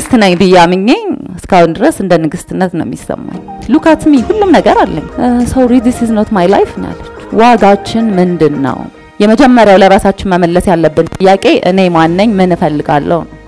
ንግስት ነኝ ብዬ አምኜ እስካሁን ድረስ እንደ ንግስትነት ነው የሚሰማኝ። ሉካትሚ ሁሉም ነገር አለኝ። ሰው ዲስ ኢዝ ኖት ማይ ላይፍ ነው ያለች። ዋጋችን ምንድን ነው? የመጀመሪያው ለራሳችን መመለስ ያለብን ጥያቄ እኔ ማነኝ? ምን እፈልጋለሁ ነው።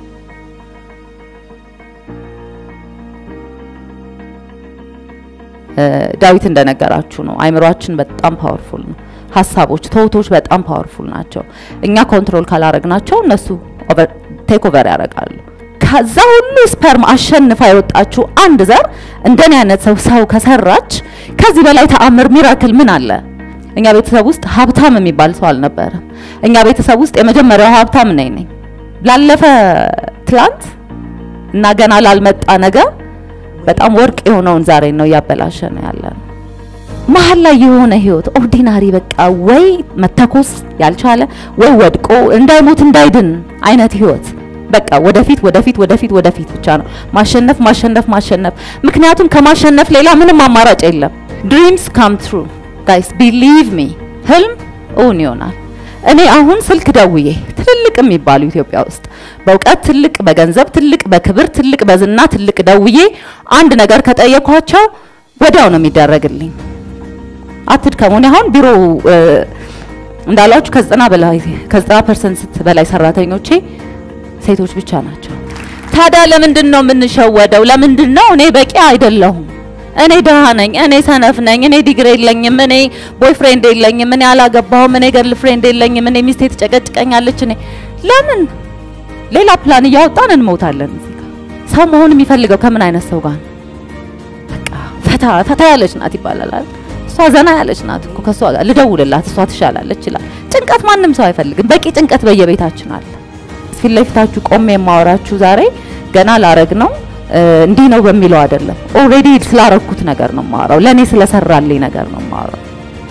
ዳዊት እንደነገራችሁ ነው። አይምሯችን በጣም ፓወርፉል ነው። ሀሳቦች፣ ተውቶች በጣም ፓወርፉል ናቸው። እኛ ኮንትሮል ካላረግናቸው እነሱ ቴክ ኦቨር ያደርጋሉ። ከዛ ሁሉ ስፐርም አሸንፋ የወጣችው አንድ ዘር እንደኔ አይነት ሰው ሰው ከሰራች ከዚህ በላይ ተአምር ሚራክል ምን አለ? እኛ ቤተሰብ ውስጥ ሀብታም የሚባል ሰው አልነበረም። እኛ ቤተሰብ ውስጥ የመጀመሪያው ሀብታም ነኝ ነኝ ላለፈ ትላንት እና ገና ላልመጣ ነገር በጣም ወርቅ የሆነውን ዛሬ ነው እያበላሸ ነው ያለ ነው። መሀል ላይ የሆነ ህይወት ኦርዲናሪ በቃ ወይ መተኮስ ያልቻለ ወይ ወድቆ እንዳይሞት እንዳይድን አይነት ህይወት በቃ ወደፊት ወደፊት ወደፊት ወደፊት ብቻ ነው ማሸነፍ ማሸነፍ ማሸነፍ። ምክንያቱም ከማሸነፍ ሌላ ምንም አማራጭ የለም። ድሪምስ ካም ትሩ ጋይስ ቢሊቭ ሚ ህልም እውን ይሆናል። እኔ አሁን ስልክ ደውዬ ትልልቅ የሚባሉ ኢትዮጵያ ውስጥ በእውቀት ትልቅ፣ በገንዘብ ትልቅ፣ በክብር ትልቅ፣ በዝና ትልቅ ደውዬ አንድ ነገር ከጠየኳቸው ወዲያው ነው የሚደረግልኝ። አትድከሙ። እኔ አሁን ቢሮ እንዳላችሁ ከዘጠና በላይ ከዘጠና ፐርሰንት በላይ ሰራተኞቼ ሴቶች ብቻ ናቸው። ታዲያ ለምንድን ነው የምንሸወደው? ለምንድን ነው እኔ በቂ አይደለሁም? እኔ ድሃ ነኝ፣ እኔ ሰነፍ ነኝ፣ እኔ ዲግሪ የለኝም፣ እኔ ቦይፍሬንድ የለኝም፣ እኔ አላገባሁም፣ እኔ ገርል ፍሬንድ የለኝም፣ እኔ ሚስቴ ትጨቀጭቀኛለች። እኔ ለምን ሌላ ፕላን እያወጣን እንሞታለን? እዚህ ጋር ሰው መሆን የሚፈልገው ከምን አይነት ሰው ጋር ነው? በቃ ፈታ ፈታ ያለች ናት ይባላል አይደል? እሷ ዘና ያለች ናት እኮ ከእሷ ጋር ልደውልላት፣ እሷ ትሻላለች ይላል። ጭንቀት ማንም ሰው አይፈልግም። በቂ ጭንቀት በየቤታችን አለ። ፊት ለፊታችሁ ቆሜ የማወራችሁ ዛሬ ገና ላረግ ነው እንዲህ ነው በሚለው አይደለም። ኦልሬዲ ስላረኩት ነገር ነው የማወራው። ለኔ ስለሰራልኝ ነገር ነው የማወራው።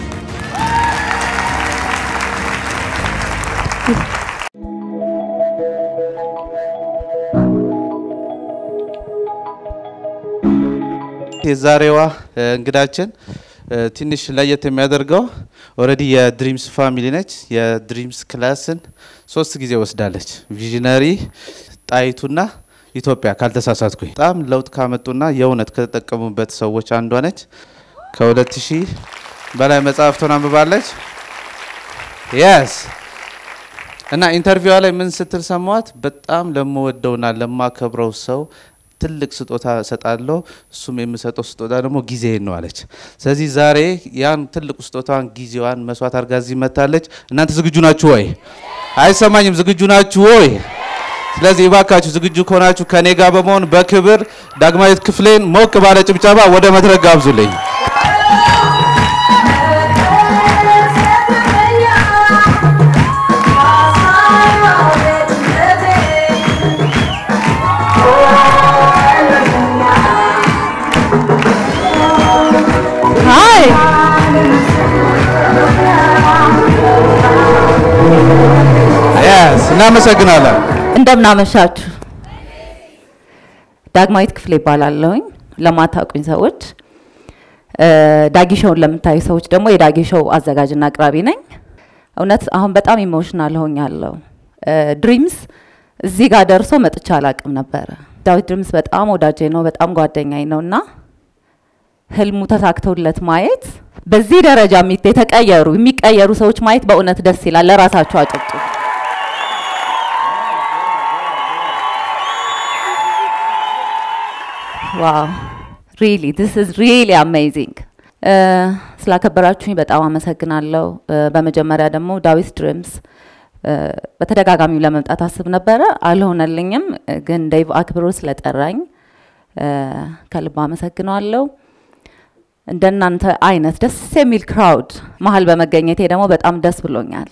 የዛሬዋ እንግዳችን ትንሽ ለየት የሚያደርገው ኦልሬዲ የድሪምስ ፋሚሊ ነች። የድሪምስ ክላስን ሶስት ጊዜ ወስዳለች። ቪዥነሪ ጣይቱና ኢትዮጵያ ካልተሳሳትኩኝ በጣም ለውጥ ካመጡና የእውነት ከተጠቀሙበት ሰዎች አንዷ ነች። ከሁለት ሺህ በላይ መጽሐፍቶን አንብባለች። የስ እና ኢንተርቪዋ ላይ ምን ስትል ሰማዋት? በጣም ለምወደውና ለማከብረው ሰው ትልቅ ስጦታ እሰጣለሁ፣ እሱም የምሰጠው ስጦታ ደግሞ ጊዜን ነው አለች። ስለዚህ ዛሬ ያን ትልቁ ስጦታዋን ጊዜዋን መስዋዕት አድርጋ እዚህ መታለች። እናንተ ዝግጁ ናችሁ ወይ? አይሰማኝም። ዝግጁ ናችሁ ወይ? ስለዚህ እባካችሁ ዝግጁ ከሆናችሁ ከኔ ጋር በመሆን በክብር ዳግማዊት ክፍሌን ሞቅ ባለ ጭብጨባ ወደ መድረክ ጋብዙልኝ። ሃይ የስ እናመሰግናለን። እንደምናመሻችሁ። ዳግማዊት ክፍሌ ይባላለሁኝ። ለማታውቁኝ ሰዎች ዳጊ ሾውን ለምታዩ ሰዎች ደግሞ የዳጊ ሾው አዘጋጅና አቅራቢ ነኝ። እውነት አሁን በጣም ኢሞሽናል ሆኛለሁ። ድሪምስ እዚህ ጋር ደርሶ መጥቻ አላቅም ነበረ። ዳዊት ድሪምስ በጣም ወዳጄ ነው፣ በጣም ጓደኛኝ ነው እና ህልሙ ተሳክተውለት ማየት በዚህ ደረጃ የሚ- የተቀየሩ የሚቀየሩ ሰዎች ማየት በእውነት ደስ ይላል። ለራሳቸው አጨብጡ። ዋው ሪሊ ዲስ ኢዝ ሪሊ አሜዚንግ። ስላከበራችሁኝ በጣም አመሰግናለሁ። በመጀመሪያ ደግሞ ዳዊት ድሪምስ በተደጋጋሚው ለመምጣት አስብ ነበረ፣ አልሆነልኝም። ግን ዴቭ አክብሮ ስለጠራኝ ከልብ አመሰግነዋለሁ። እንደናንተ አይነት ደስ የሚል ክራውድ መሀል በመገኘቴ ደግሞ በጣም ደስ ብሎኛል።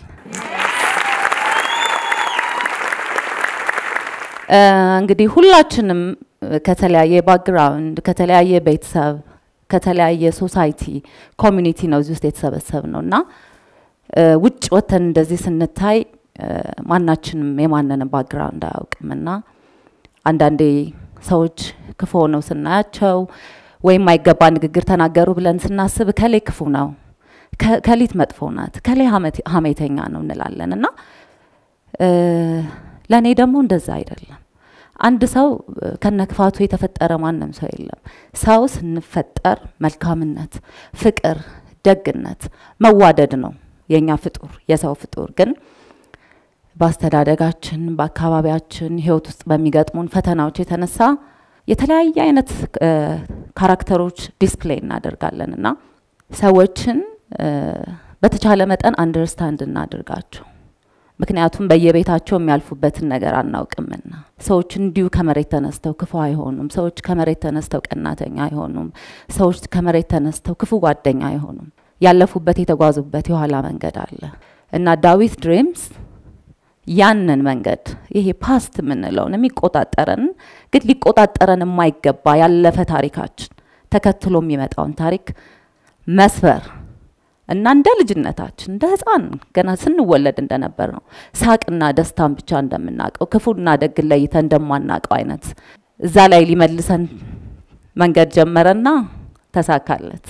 እንግዲህ ሁላችንም ከተለያየ ባክግራውንድ፣ ከተለያየ ቤተሰብ፣ ከተለያየ ሶሳይቲ ኮሚኒቲ ነው እዚህ ውስጥ የተሰበሰብ ነው እና ውጭ ወተን እንደዚህ ስንታይ ማናችንም የማንንም ባክግራውንድ አያውቅም እና አንዳንዴ ሰዎች ክፉ ሆነው ስናያቸው ወይም ማይገባ ንግግር ተናገሩ ብለን ስናስብ ከሌ ክፉ ነው፣ ከሊት መጥፎ ናት፣ ከሌ ሀሜተኛ ነው እንላለን እና ለእኔ ደግሞ እንደዛ አይደለም። አንድ ሰው ከነ ክፋቱ የተፈጠረ ማንም ሰው የለም። ሰው ስንፈጠር መልካምነት፣ ፍቅር፣ ደግነት፣ መዋደድ ነው የኛ ፍጡር የሰው ፍጡር ግን በአስተዳደጋችን በአካባቢያችን ህይወት ውስጥ በሚገጥሙን ፈተናዎች የተነሳ የተለያየ አይነት ካራክተሮች ዲስፕሌይ እናደርጋለን እና ሰዎችን በተቻለ መጠን አንደርስታንድ እናድርጋቸው። ምክንያቱም በየቤታቸው የሚያልፉበትን ነገር አናውቅምና ሰዎች እንዲሁ ከመሬት ተነስተው ክፉ አይሆኑም። ሰዎች ከመሬት ተነስተው ቀናተኛ አይሆኑም። ሰዎች ከመሬት ተነስተው ክፉ ጓደኛ አይሆኑም። ያለፉበት የተጓዙበት የኋላ መንገድ አለ እና ዳዊት ድሪምስ ያንን መንገድ ይሄ ፓስት የምንለውን የሚቆጣጠረን ግን ሊቆጣጠረን የማይገባ ያለፈ ታሪካችን ተከትሎ የሚመጣውን ታሪክ መስበር እና እንደ ልጅነታችን እንደ ህፃን ገና ስንወለድ እንደነበር ነው ሳቅና ደስታን ብቻ እንደምናውቀው ክፉና ደግ ለይተን እንደማናውቀው አይነት እዛ ላይ ሊመልሰን መንገድ ጀመረና ተሳካለት።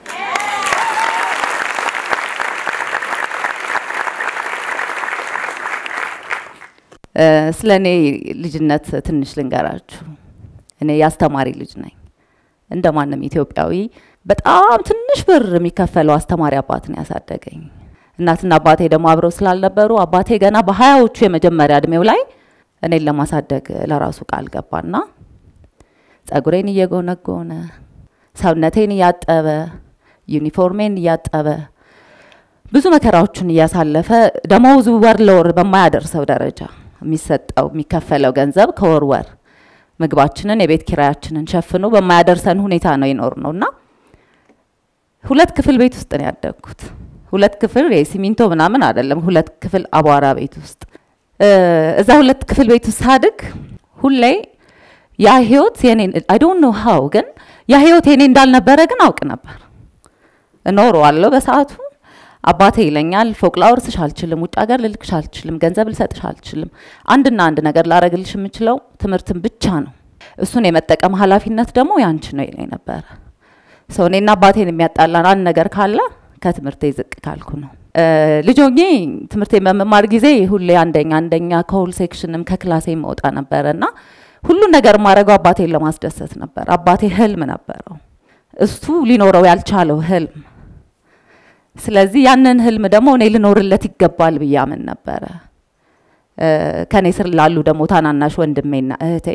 ስለ እኔ ልጅነት ትንሽ ልንገራችሁ። እኔ የአስተማሪ ልጅ ነኝ። እንደ ማንም ኢትዮጵያዊ በጣም ትንሽ ብር የሚከፈለው አስተማሪ አባት ነው ያሳደገኝ። እናትና አባቴ ደግሞ አብረው ስላልነበሩ አባቴ ገና በሀያዎቹ የመጀመሪያ እድሜው ላይ እኔን ለማሳደግ ለራሱ ቃል ገባና ጸጉሬን እየጎነጎነ ሰውነቴን እያጠበ ዩኒፎርሜን እያጠበ ብዙ መከራዎችን እያሳለፈ ደመወዙ ወር ለወር በማያደርሰው ደረጃ የሚሰጠው የሚከፈለው ገንዘብ ከወር ወር ምግባችንን የቤት ኪራያችንን ሸፍኖ በማያደርሰን ሁኔታ ነው ይኖር ነው እና ሁለት ክፍል ቤት ውስጥ ነው ያደግኩት። ሁለት ክፍል የሲሚንቶ ምናምን አይደለም፣ ሁለት ክፍል አቧራ ቤት ውስጥ እዛ ሁለት ክፍል ቤት ውስጥ ሳድግ ሁሌ ያ ህይወት የኔ አይ ዶንት ኖ ሃው ግን ያ ህይወት የኔ እንዳልነበረ ግን አውቅ ነበር። እኖረዋለሁ በሰዓቱ አባቴ ይለኛል ፎቅ ላወርስሽ አልችልም፣ ውጭ ሀገር ልልክሽ አልችልም፣ ገንዘብ ልሰጥሽ አልችልም። አንድና አንድ ነገር ላረግልሽ የምችለው ትምህርትን ብቻ ነው። እሱን የመጠቀም ኃላፊነት ደግሞ ያንቺ ነው ይለኝ ነበረ። ሰው እኔና አባቴን የሚያጣላን አንድ ነገር ካለ ከትምህርቴ ዝቅ ካልኩ ነው። ልጅ ሆኜ ትምህርቴን በመማር ጊዜ ሁሌ አንደኛ አንደኛ ከሁል ሴክሽንም ከክላሴ መውጣ ነበረ እና ሁሉን ነገር ማድረገው አባቴን ለማስደሰት ነበር። አባቴ ህልም ነበረው፣ እሱ ሊኖረው ያልቻለው ህልም ስለዚህ ያንን ህልም ደግሞ እኔ ልኖርለት ይገባል ብዬ አምን ነበረ። ከኔ ስር ላሉ ደግሞ ታናናሽ ወንድሜና እህቴ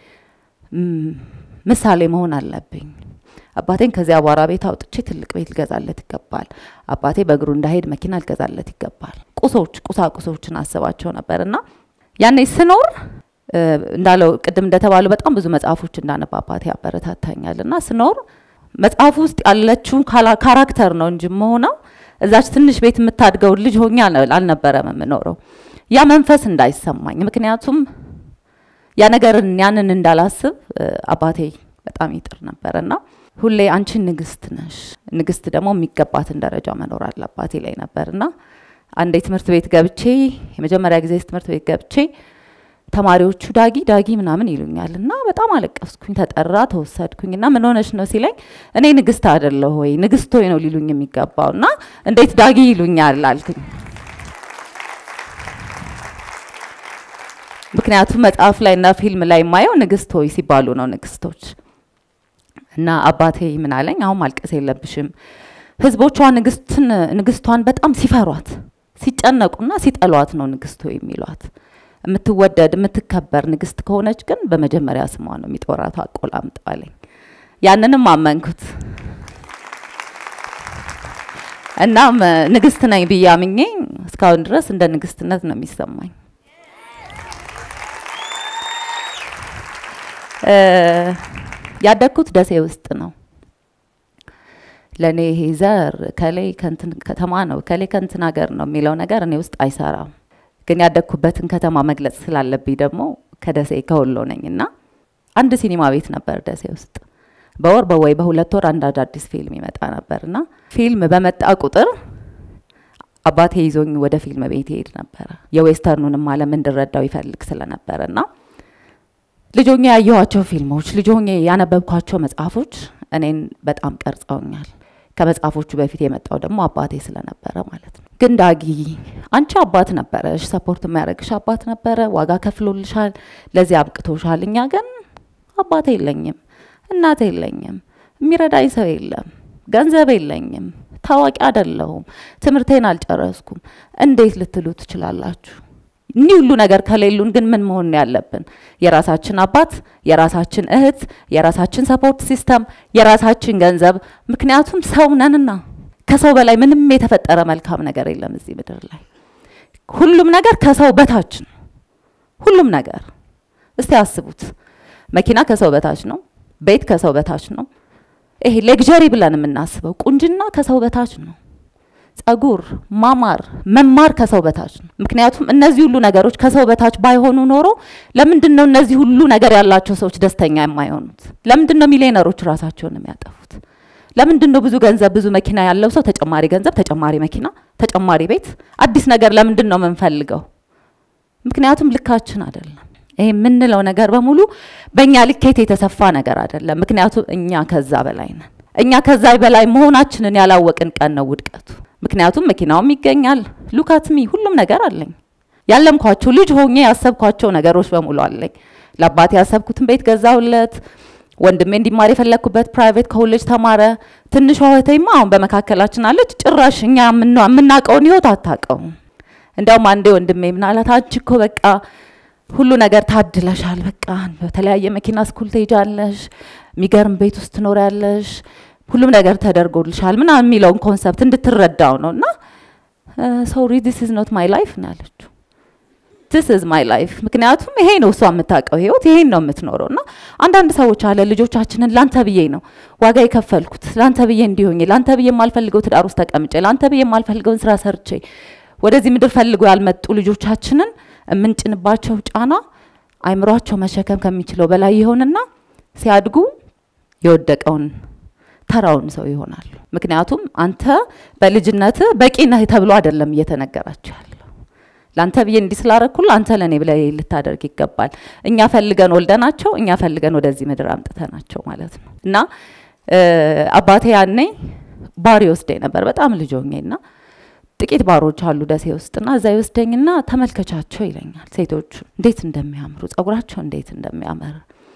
ምሳሌ መሆን አለብኝ። አባቴን ከዚያ አቧራ ቤት አውጥቼ ትልቅ ቤት ልገዛለት ይገባል። አባቴ በእግሩ እንዳሄድ መኪና ልገዛለት ይገባል። ቁሶች ቁሳቁሶችን አስባቸው ነበር እና ያኔ ስኖር እንዳለው ቅድም እንደተባለው በጣም ብዙ መጽሐፎች እንዳነባ አባቴ ያበረታታኛል እና ስኖር መጽሐፉ ውስጥ ያለችው ካራክተር ነው እንጂ መሆነው እዛች ትንሽ ቤት የምታድገው ልጅ ሆኜ አልነበረም የምኖረው። ያ መንፈስ እንዳይሰማኝ ምክንያቱም ያ ነገርን ያንን እንዳላስብ አባቴ በጣም ይጥር ነበር እና ሁሌ አንቺ ንግስት ነሽ፣ ንግስት ደግሞ የሚገባትን ደረጃ መኖር አለባት ላይ ነበር እና አንዴ ትምህርት ቤት ገብቼ የመጀመሪያ ጊዜ ትምህርት ቤት ገብቼ ተማሪዎቹ ዳጊ ዳጊ ምናምን ይሉኛል እና በጣም አለቀስኩኝ። ተጠራ ተወሰድኩኝ እና ምን ሆነሽ ነው ሲለኝ እኔ ንግስት አይደለሁ ወይ ንግስት ሆይ ነው ሊሉኝ የሚገባው እና እንዴት ዳጊ ይሉኛል አልኩኝ። ምክንያቱም መጽሐፍ ላይ እና ፊልም ላይ የማየው ንግስት ሆይ ሲባሉ ነው ንግስቶች። እና አባቴ ምን አለኝ፣ አሁን ማልቀስ የለብሽም ህዝቦቿ ንግስትን ንግስቷን በጣም ሲፈሯት ሲጨነቁና ሲጠሏት ነው ንግስት ሆይ የሚሏት የምትወደድ የምትከበር ንግስት ከሆነች ግን በመጀመሪያ ስሟ ነው የሚጦራት አቆላምጠዋለኝ። ያንንም አመንኩት። እናም ንግስት ነኝ ብዬ አምኜ እስካሁን ድረስ እንደ ንግስትነት ነው የሚሰማኝ። ያደግኩት ደሴ ውስጥ ነው። ለእኔ ይሄ ዘር ከሌ ከንትን ከተማ ነው ከሌ ከንትን ሀገር ነው የሚለው ነገር እኔ ውስጥ አይሰራም። ግን ያደግኩበትን ከተማ መግለጽ ስላለብኝ ደግሞ ከደሴ ከወሎ ነኝ እና አንድ ሲኒማ ቤት ነበር ደሴ ውስጥ በወር በወይ በሁለት ወር አንድ አዳዲስ ፊልም ይመጣ ነበር እና ፊልም በመጣ ቁጥር አባቴ ይዞኝ ወደ ፊልም ቤት ይሄድ ነበረ። የዌስተርኑንም ዓለም እንድረዳው ይፈልግ ስለነበረ እና ልጆኜ ያየኋቸው ፊልሞች፣ ልጆኜ ያነበብኳቸው መጽሐፎች እኔን በጣም ቀርጸውኛል። ከመጽሐፎቹ በፊት የመጣው ደግሞ አባቴ ስለነበረ ማለት ነው። ግን ዳጊ አንቺ አባት ነበረሽ፣ ሰፖርት የሚያደርግሽ አባት ነበረ፣ ዋጋ ከፍሎልሻል፣ ለዚህ አብቅቶሻል። እኛ ግን አባት የለኝም፣ እናት የለኝም፣ የሚረዳኝ ሰው የለም፣ ገንዘብ የለኝም፣ ታዋቂ አይደለሁም፣ ትምህርቴን አልጨረስኩም። እንዴት ልትሉ ትችላላችሁ? እኒህ ሁሉ ነገር ከሌሉን ግን ምን መሆን ነው ያለብን? የራሳችን አባት፣ የራሳችን እህት፣ የራሳችን ሰፖርት ሲስተም፣ የራሳችን ገንዘብ። ምክንያቱም ሰው ነንና ከሰው በላይ ምንም የተፈጠረ መልካም ነገር የለም እዚህ ምድር ላይ። ሁሉም ነገር ከሰው በታች ነው። ሁሉም ነገር እስቲ አስቡት። መኪና ከሰው በታች ነው። ቤት ከሰው በታች ነው። ይሄ ሌግዠሪ ብለን የምናስበው ቁንጅና ከሰው በታች ነው። ጸጉር፣ ማማር፣ መማር ከሰው በታች ነው። ምክንያቱም እነዚህ ሁሉ ነገሮች ከሰው በታች ባይሆኑ ኖሮ ለምንድን ነው እነዚህ ሁሉ ነገር ያላቸው ሰዎች ደስተኛ የማይሆኑት? ለምንድን ነው ሚሊዮነሮች ራሳቸውን የሚያጠፉት? ለምንድን ነው ብዙ ገንዘብ ብዙ መኪና ያለው ሰው ተጨማሪ ገንዘብ፣ ተጨማሪ መኪና፣ ተጨማሪ ቤት፣ አዲስ ነገር ለምንድን ነው የምንፈልገው? ምክንያቱም ልካችን አይደለም። ይሄ የምንለው ነገር በሙሉ በእኛ ልኬት የተሰፋ ነገር አይደለም። ምክንያቱም እኛ ከዛ በላይ ነን። እኛ ከዛ በላይ መሆናችንን ያላወቅን ቀን ነው ውድቀቱ። ምክንያቱም መኪናውም ይገኛል፣ ሉካትሚ ሁሉም ነገር አለኝ። ያለምኳቸው ልጅ ሆኜ ያሰብኳቸው ነገሮች በሙሉ አለኝ። ለአባቴ ያሰብኩትን ቤት ገዛሁለት። ወንድሜ እንዲማር የፈለግኩበት ፕራይቬት ኮሌጅ ተማረ። ትንሿ እህቴማ አሁን በመካከላችን አለች። ጭራሽ እኛ የምናውቀውን ህይወት አታውቀውም። እንዲያውም አንዴ ወንድሜ ምናላት አንቺ እኮ በቃ ሁሉ ነገር ታድለሻል። በቃ በተለያየ መኪና ስኩል ትሄጃለሽ፣ የሚገርም ቤት ውስጥ ትኖሪያለሽ፣ ሁሉም ነገር ተደርጎልሻል ምናምን የሚለውን ኮንሰፕት እንድትረዳው ነው። እና ሶሪ ዲስ ኢዝ ኖት ማይ ላይፍ ነው ያለችው። ዲስ ኢዝ ማይ ላይፍ። ምክንያቱም ይሄ ነው እሷ የምታውቀው ህይወት፣ ይሄን ነው የምትኖረው። እና አንዳንድ ሰዎች አለ ልጆቻችንን ላንተ ብዬ ነው ዋጋ የከፈልኩት፣ ላንተ ብዬ እንዲሆኝ፣ ላንተ ብዬ የማልፈልገው ትዳር ውስጥ ተቀምጬ፣ ላንተ ብዬ የማልፈልገውን ስራ ሰርቼ ወደዚህ ምድር ፈልጎ ያልመጡ ልጆቻችንን የምንጭንባቸው ጫና አይምሯቸው መሸከም ከሚችለው በላይ ይሆንና ሲያድጉ የወደቀውን ተራውን ሰው ይሆናሉ። ምክንያቱም አንተ በልጅነት በቂ ነህ ተብሎ አይደለም እየተነገራቸው ያለው። ለአንተ ብዬ እንዲህ ስላረኩል አንተ ለእኔ ብለህ ልታደርግ ይገባል። እኛ ፈልገን ወልደናቸው፣ እኛ ፈልገን ወደዚህ ምድር አምጥተናቸው ማለት ነው። እና አባቴ ያኔ ባሪ ወስደኝ ነበር በጣም ልጅ ሆኜና ጥቂት ባሮች አሉ ደሴ ውስጥና እዛ ይወስደኝና ተመልከቻቸው ይለኛል። ሴቶቹ እንዴት እንደሚያምሩ ጸጉራቸው እንዴት እንደሚያምር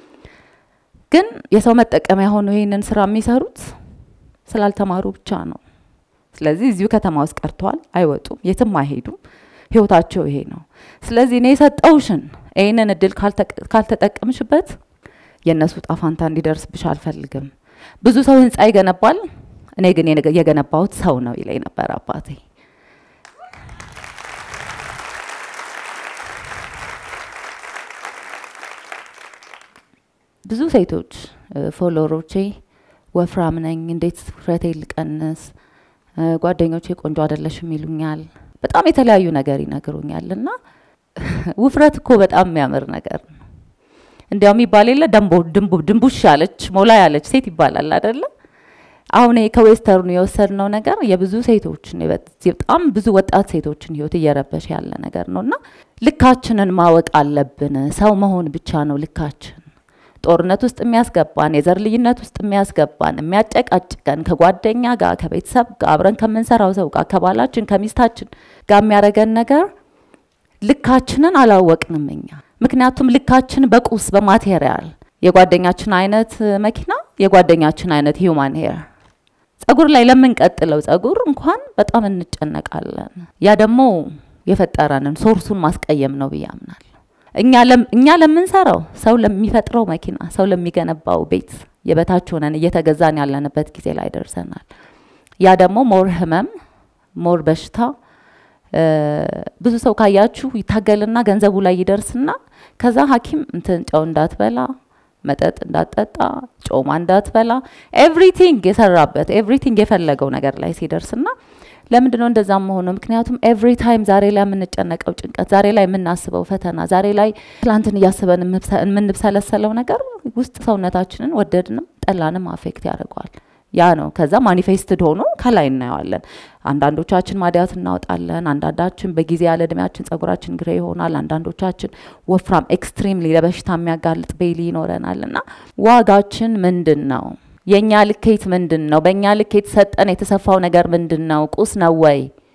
ግን የሰው መጠቀሚያ ሆኖ ይህንን ስራ የሚሰሩት ስላልተማሩ ብቻ ነው። ስለዚህ እዚሁ ከተማ ውስጥ ቀርተዋል፣ አይወጡም፣ የትም አይሄዱም። ህይወታቸው ይሄ ነው። ስለዚህ እኔ የሰጠውሽን ይህንን እድል ካልተጠቀምሽበት የእነሱ ጣፋንታ እንዲደርስብሽ አልፈልግም። ብዙ ሰው ህንፃ ይገነባል፣ እኔ ግን የገነባሁት ሰው ነው ይለኝ ነበር አባቴ። ብዙ ሴቶች ፎሎወሮቼ ወፍራም ነኝ፣ እንዴት ውፍረቴ ልቀንስ፣ ጓደኞቼ ቆንጆ አይደለሽም ይሉኛል። በጣም የተለያዩ ነገር ይነግሩኛል። እና ውፍረት እኮ በጣም የሚያምር ነገር ነው። እንዲያውም ይባል የለ ድንቡሽ ያለች ሞላ ያለች ሴት ይባላል አይደለ? አሁን ከዌስተርኑ የወሰድነው ነገር የብዙ ሴቶችን በጣም ብዙ ወጣት ሴቶችን ህይወት እየረበሽ ያለ ነገር ነው እና ልካችንን ማወቅ አለብን። ሰው መሆን ብቻ ነው ልካችን። ጦርነት ውስጥ የሚያስገባን የዘር ልዩነት ውስጥ የሚያስገባን የሚያጨቃጭቀን ከጓደኛ ጋር ከቤተሰብ ጋር አብረን ከምንሰራው ሰው ጋር ከባላችን ከሚስታችን ጋር የሚያደርገን ነገር ልካችንን አላወቅንም እኛ። ምክንያቱም ልካችን በቁስ በማቴሪያል የጓደኛችን አይነት መኪና፣ የጓደኛችን አይነት ሂውማን ሄር ጸጉር ላይ ለምንቀጥለው ጸጉር እንኳን በጣም እንጨነቃለን። ያ ደግሞ የፈጠረንን ሶርሱን ማስቀየም ነው ብዬ አምናለሁ። እኛ ለምንሰራው ሰው ለሚፈጥረው መኪና፣ ሰው ለሚገነባው ቤት የበታች ሆነን እየተገዛን ያለንበት ጊዜ ላይ ደርሰናል። ያ ደግሞ ሞር ህመም፣ ሞር በሽታ ብዙ ሰው ካያችሁ ይታገልና ገንዘቡ ላይ ይደርስና ከዛ ሐኪም እንትን ጨው እንዳትበላ መጠጥ እንዳትጠጣ ጮማ እንዳትበላ ኤቭሪቲንግ የሰራበት ኤቭሪቲንግ የፈለገው ነገር ላይ ሲደርስና ለምንድን ነው እንደዛ መሆኑ? ምክንያቱም ኤቭሪ ታይም ዛሬ ላይ የምንጨነቀው ጭንቀት፣ ዛሬ ላይ የምናስበው ፈተና፣ ዛሬ ላይ ትላንትን እያስበን የምንብሰለሰለው ነገር ውስጥ ሰውነታችንን ወደድንም ጠላንም አፌክት ያደርገዋል። ያ ነው። ከዛ ማኒፌስትድ ሆኖ ከላይ እናየዋለን። አንዳንዶቻችን ማዲያት እናወጣለን። አንዳንዳችን በጊዜ ያለ እድሜያችን ጸጉራችን ግሬ ይሆናል። አንዳንዶቻችን ወፍራም ኤክስትሪምሊ ለበሽታ የሚያጋልጥ ቤሊ ይኖረናል። እና ዋጋችን ምንድን ነው? የእኛ ልኬት ምንድን ነው? በእኛ ልኬት ሰጠን የተሰፋው ነገር ምንድን ነው? ቁስ ነው ወይ?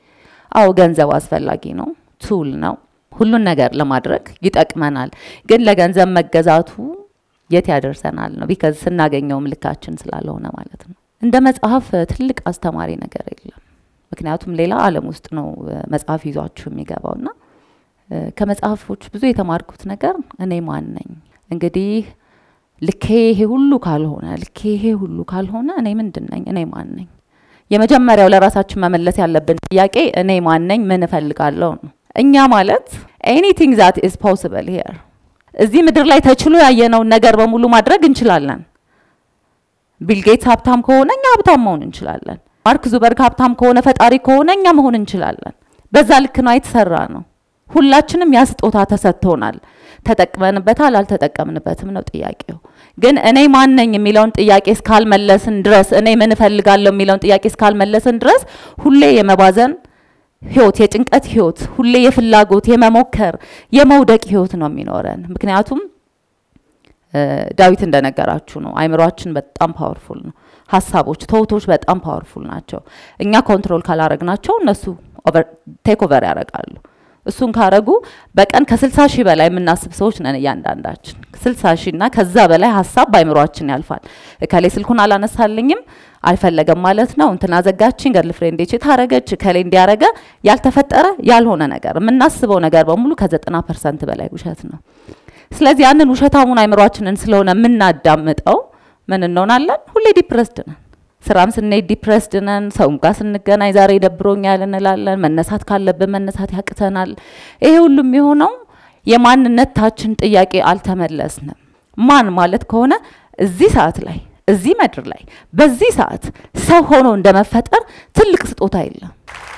አዎ ገንዘብ አስፈላጊ ነው፣ ቱል ነው፣ ሁሉን ነገር ለማድረግ ይጠቅመናል። ግን ለገንዘብ መገዛቱ የት ያደርሰናል ነው ቢካዝ ስናገኘውም ልካችን ስላልሆነ ማለት ነው። እንደ መጽሐፍ ትልቅ አስተማሪ ነገር የለም። ምክንያቱም ሌላ ዓለም ውስጥ ነው መጽሐፍ ይዟችሁ የሚገባው እና ከመጽሐፎች ብዙ የተማርኩት ነገር እኔ ማን ነኝ እንግዲህ ልኬ ይሄ ሁሉ ካልሆነ ልኬ ይሄ ሁሉ ካልሆነ እኔ ምንድን ነኝ? እኔ ማን ነኝ? የመጀመሪያው ለራሳችን መመለስ ያለብን ጥያቄ እኔ ማን ነኝ? ምን እፈልጋለሁ ነው። እኛ ማለት ኤኒቲንግ ዛት ኢዝ ፖስብል ሂር እዚህ ምድር ላይ ተችሎ ያየነውን ነገር በሙሉ ማድረግ እንችላለን። ቢል ጌትስ ሀብታም ከሆነ እኛ ሀብታም መሆን እንችላለን። ማርክ ዙበርግ ሀብታም ከሆነ ፈጣሪ ከሆነ እኛ መሆን እንችላለን። በዛ ልክ ነው የተሰራ ነው። ሁላችንም ያ ስጦታ ተሰጥቶናል። ተጠቅመንበታል አልተጠቀምንበትም ነው ጥያቄው። ግን እኔ ማን ነኝ የሚለውን ጥያቄ እስካልመለስን ድረስ እኔ ምን እፈልጋለሁ የሚለውን ጥያቄ እስካልመለስን ድረስ ሁሌ የመባዘን ህይወት፣ የጭንቀት ህይወት፣ ሁሌ የፍላጎት የመሞከር የመውደቅ ህይወት ነው የሚኖረን። ምክንያቱም ዳዊት እንደነገራችሁ ነው አይምሯችን በጣም ፓወርፉል ነው። ሀሳቦች፣ ተውቶች በጣም ፓወርፉል ናቸው። እኛ ኮንትሮል ካላረግናቸው እነሱ ቴክ ኦቨር ያደርጋሉ። እሱን ካረጉ በቀን ከስልሳ ሺህ በላይ የምናስብ ሰዎች ነን እያንዳንዳችን። ስልሳ ሺህ እና ከዛ በላይ ሀሳብ በአይምሯችን ያልፋል። እከሌ ስልኩን አላነሳልኝም አልፈለገም ማለት ነው። እንትና ዘጋችኝ፣ ገርል ፍሬንዴ ታረገች፣ እከሌ እንዲያረገ ያልተፈጠረ ያልሆነ ነገር የምናስበው ነገር በሙሉ ከዘጠና ፐርሰንት በላይ ውሸት ነው። ስለዚህ ያንን ውሸታሙን አይምሯችንን ስለሆነ የምናዳምጠው ምን እንሆናለን? ሁሌ ዲፕረስድ ነን። ስራም ስንሄድ ዲፕረስድ ነን። ሰውም ጋር ስንገናኝ ዛሬ ደብሮኛል እንላለን። መነሳት ካለብን መነሳት ያቅተናል። ይሄ ሁሉም የሆነው የማንነታችን ጥያቄ አልተመለስንም። ማን ማለት ከሆነ እዚህ ሰዓት ላይ እዚህ ምድር ላይ በዚህ ሰዓት ሰው ሆኖ እንደመፈጠር ትልቅ ስጦታ የለም።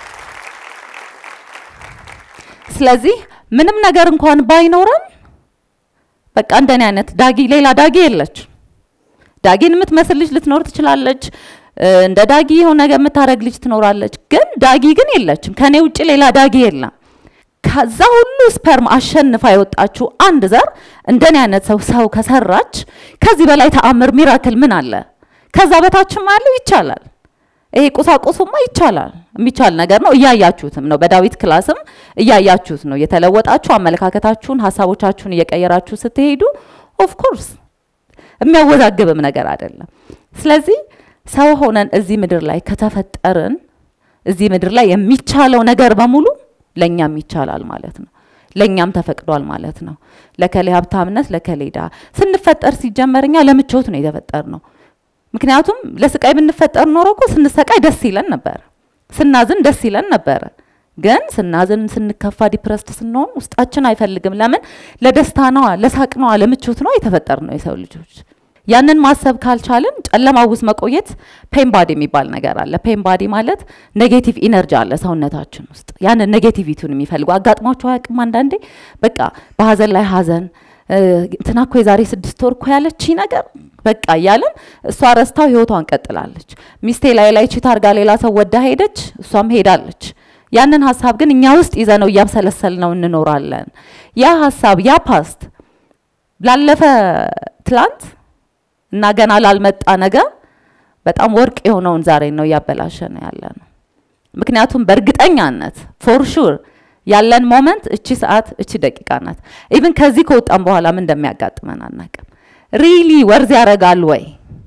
ስለዚህ ምንም ነገር እንኳን ባይኖረን በቃ እንደኔ አይነት ዳጊ ሌላ ዳጊ የለች። ዳጊን የምትመስል ልጅ ልትኖር ትችላለች። እንደ ዳጊ የሆነ ነገር የምታደርግ ልጅ ትኖራለች። ግን ዳጊ ግን የለችም። ከኔ ውጭ ሌላ ዳጊ የለም። ከዛ ሁሉ ስፐርም አሸንፋ የወጣችው አንድ ዘር እንደኔ አይነት ሰው ሰው ከሰራች ከዚህ በላይ ተአምር ሚራክል ምን አለ? ከዛ በታችም አለው ይቻላል። ይሄ ቁሳቁሱማ ይቻላል፣ የሚቻል ነገር ነው። እያያችሁትም ነው። በዳዊት ክላስም እያያችሁት ነው። የተለወጣችሁ አመለካከታችሁን፣ ሀሳቦቻችሁን እየቀየራችሁ ስትሄዱ ኦፍ ኮርስ የሚያወዛግብም ነገር አይደለም። ስለዚህ ሰው ሆነን እዚህ ምድር ላይ ከተፈጠርን እዚህ ምድር ላይ የሚቻለው ነገር በሙሉ ለእኛም ይቻላል ማለት ነው። ለእኛም ተፈቅዷል ማለት ነው። ለከሌ ሀብታምነት፣ ለከሌ ድሃ ስንፈጠር ሲጀመር እኛ ለምቾት ነው የተፈጠር ነው። ምክንያቱም ለስቃይ ብንፈጠር ኖሮ እኮ ስንሰቃይ ደስ ይለን ነበር፣ ስናዝን ደስ ይለን ነበረ። ግን ስናዝን፣ ስንከፋ፣ ዲፕረስድ ስንሆን ውስጣችን አይፈልግም። ለምን? ለደስታ ነዋ፣ ለሳቅ ነዋ፣ ለምቾት ነዋ የተፈጠር ነው የሰው ልጆች። ያንን ማሰብ ካልቻልን ጨለማ ውስጥ መቆየት ፔን ባዲ የሚባል ነገር አለ። ፔን ባዲ ማለት ኔጌቲቭ ኢነርጂ አለ ሰውነታችን ውስጥ ያንን ኔጌቲቪቲውን የሚፈልጉ አጋጥሟቸው አያውቅም? አንዳንዴ በቃ በሀዘን ላይ ሀዘን እንትና እኮ የዛሬ ስድስት ወር እኮ ያለች ነገር በቃ እያለን እሷ ረስታው ህይወቷን ቀጥላለች። ሚስቴ ላይ ላይ ቺት አርጋ ሌላ ሰው ወዳ ሄደች፣ እሷም ሄዳለች። ያንን ሀሳብ ግን እኛ ውስጥ ይዘነው እያብሰለሰል ነው እንኖራለን። ያ ሀሳብ ያ ፓስት ላለፈ ትላንት እና ገና ላልመጣ ነገር በጣም ወርቅ የሆነውን ዛሬ ነው እያበላሸ ነው ያለ ነው። ምክንያቱም በእርግጠኛነት ፎር ሹር ያለን ሞመንት እቺ ሰዓት እቺ ደቂቃ ናት። ኢቭን ከዚህ ከወጣን በኋላ ምን እንደሚያጋጥመን አናቅም። ሪሊ ወርዝ ያደርጋል ወይ?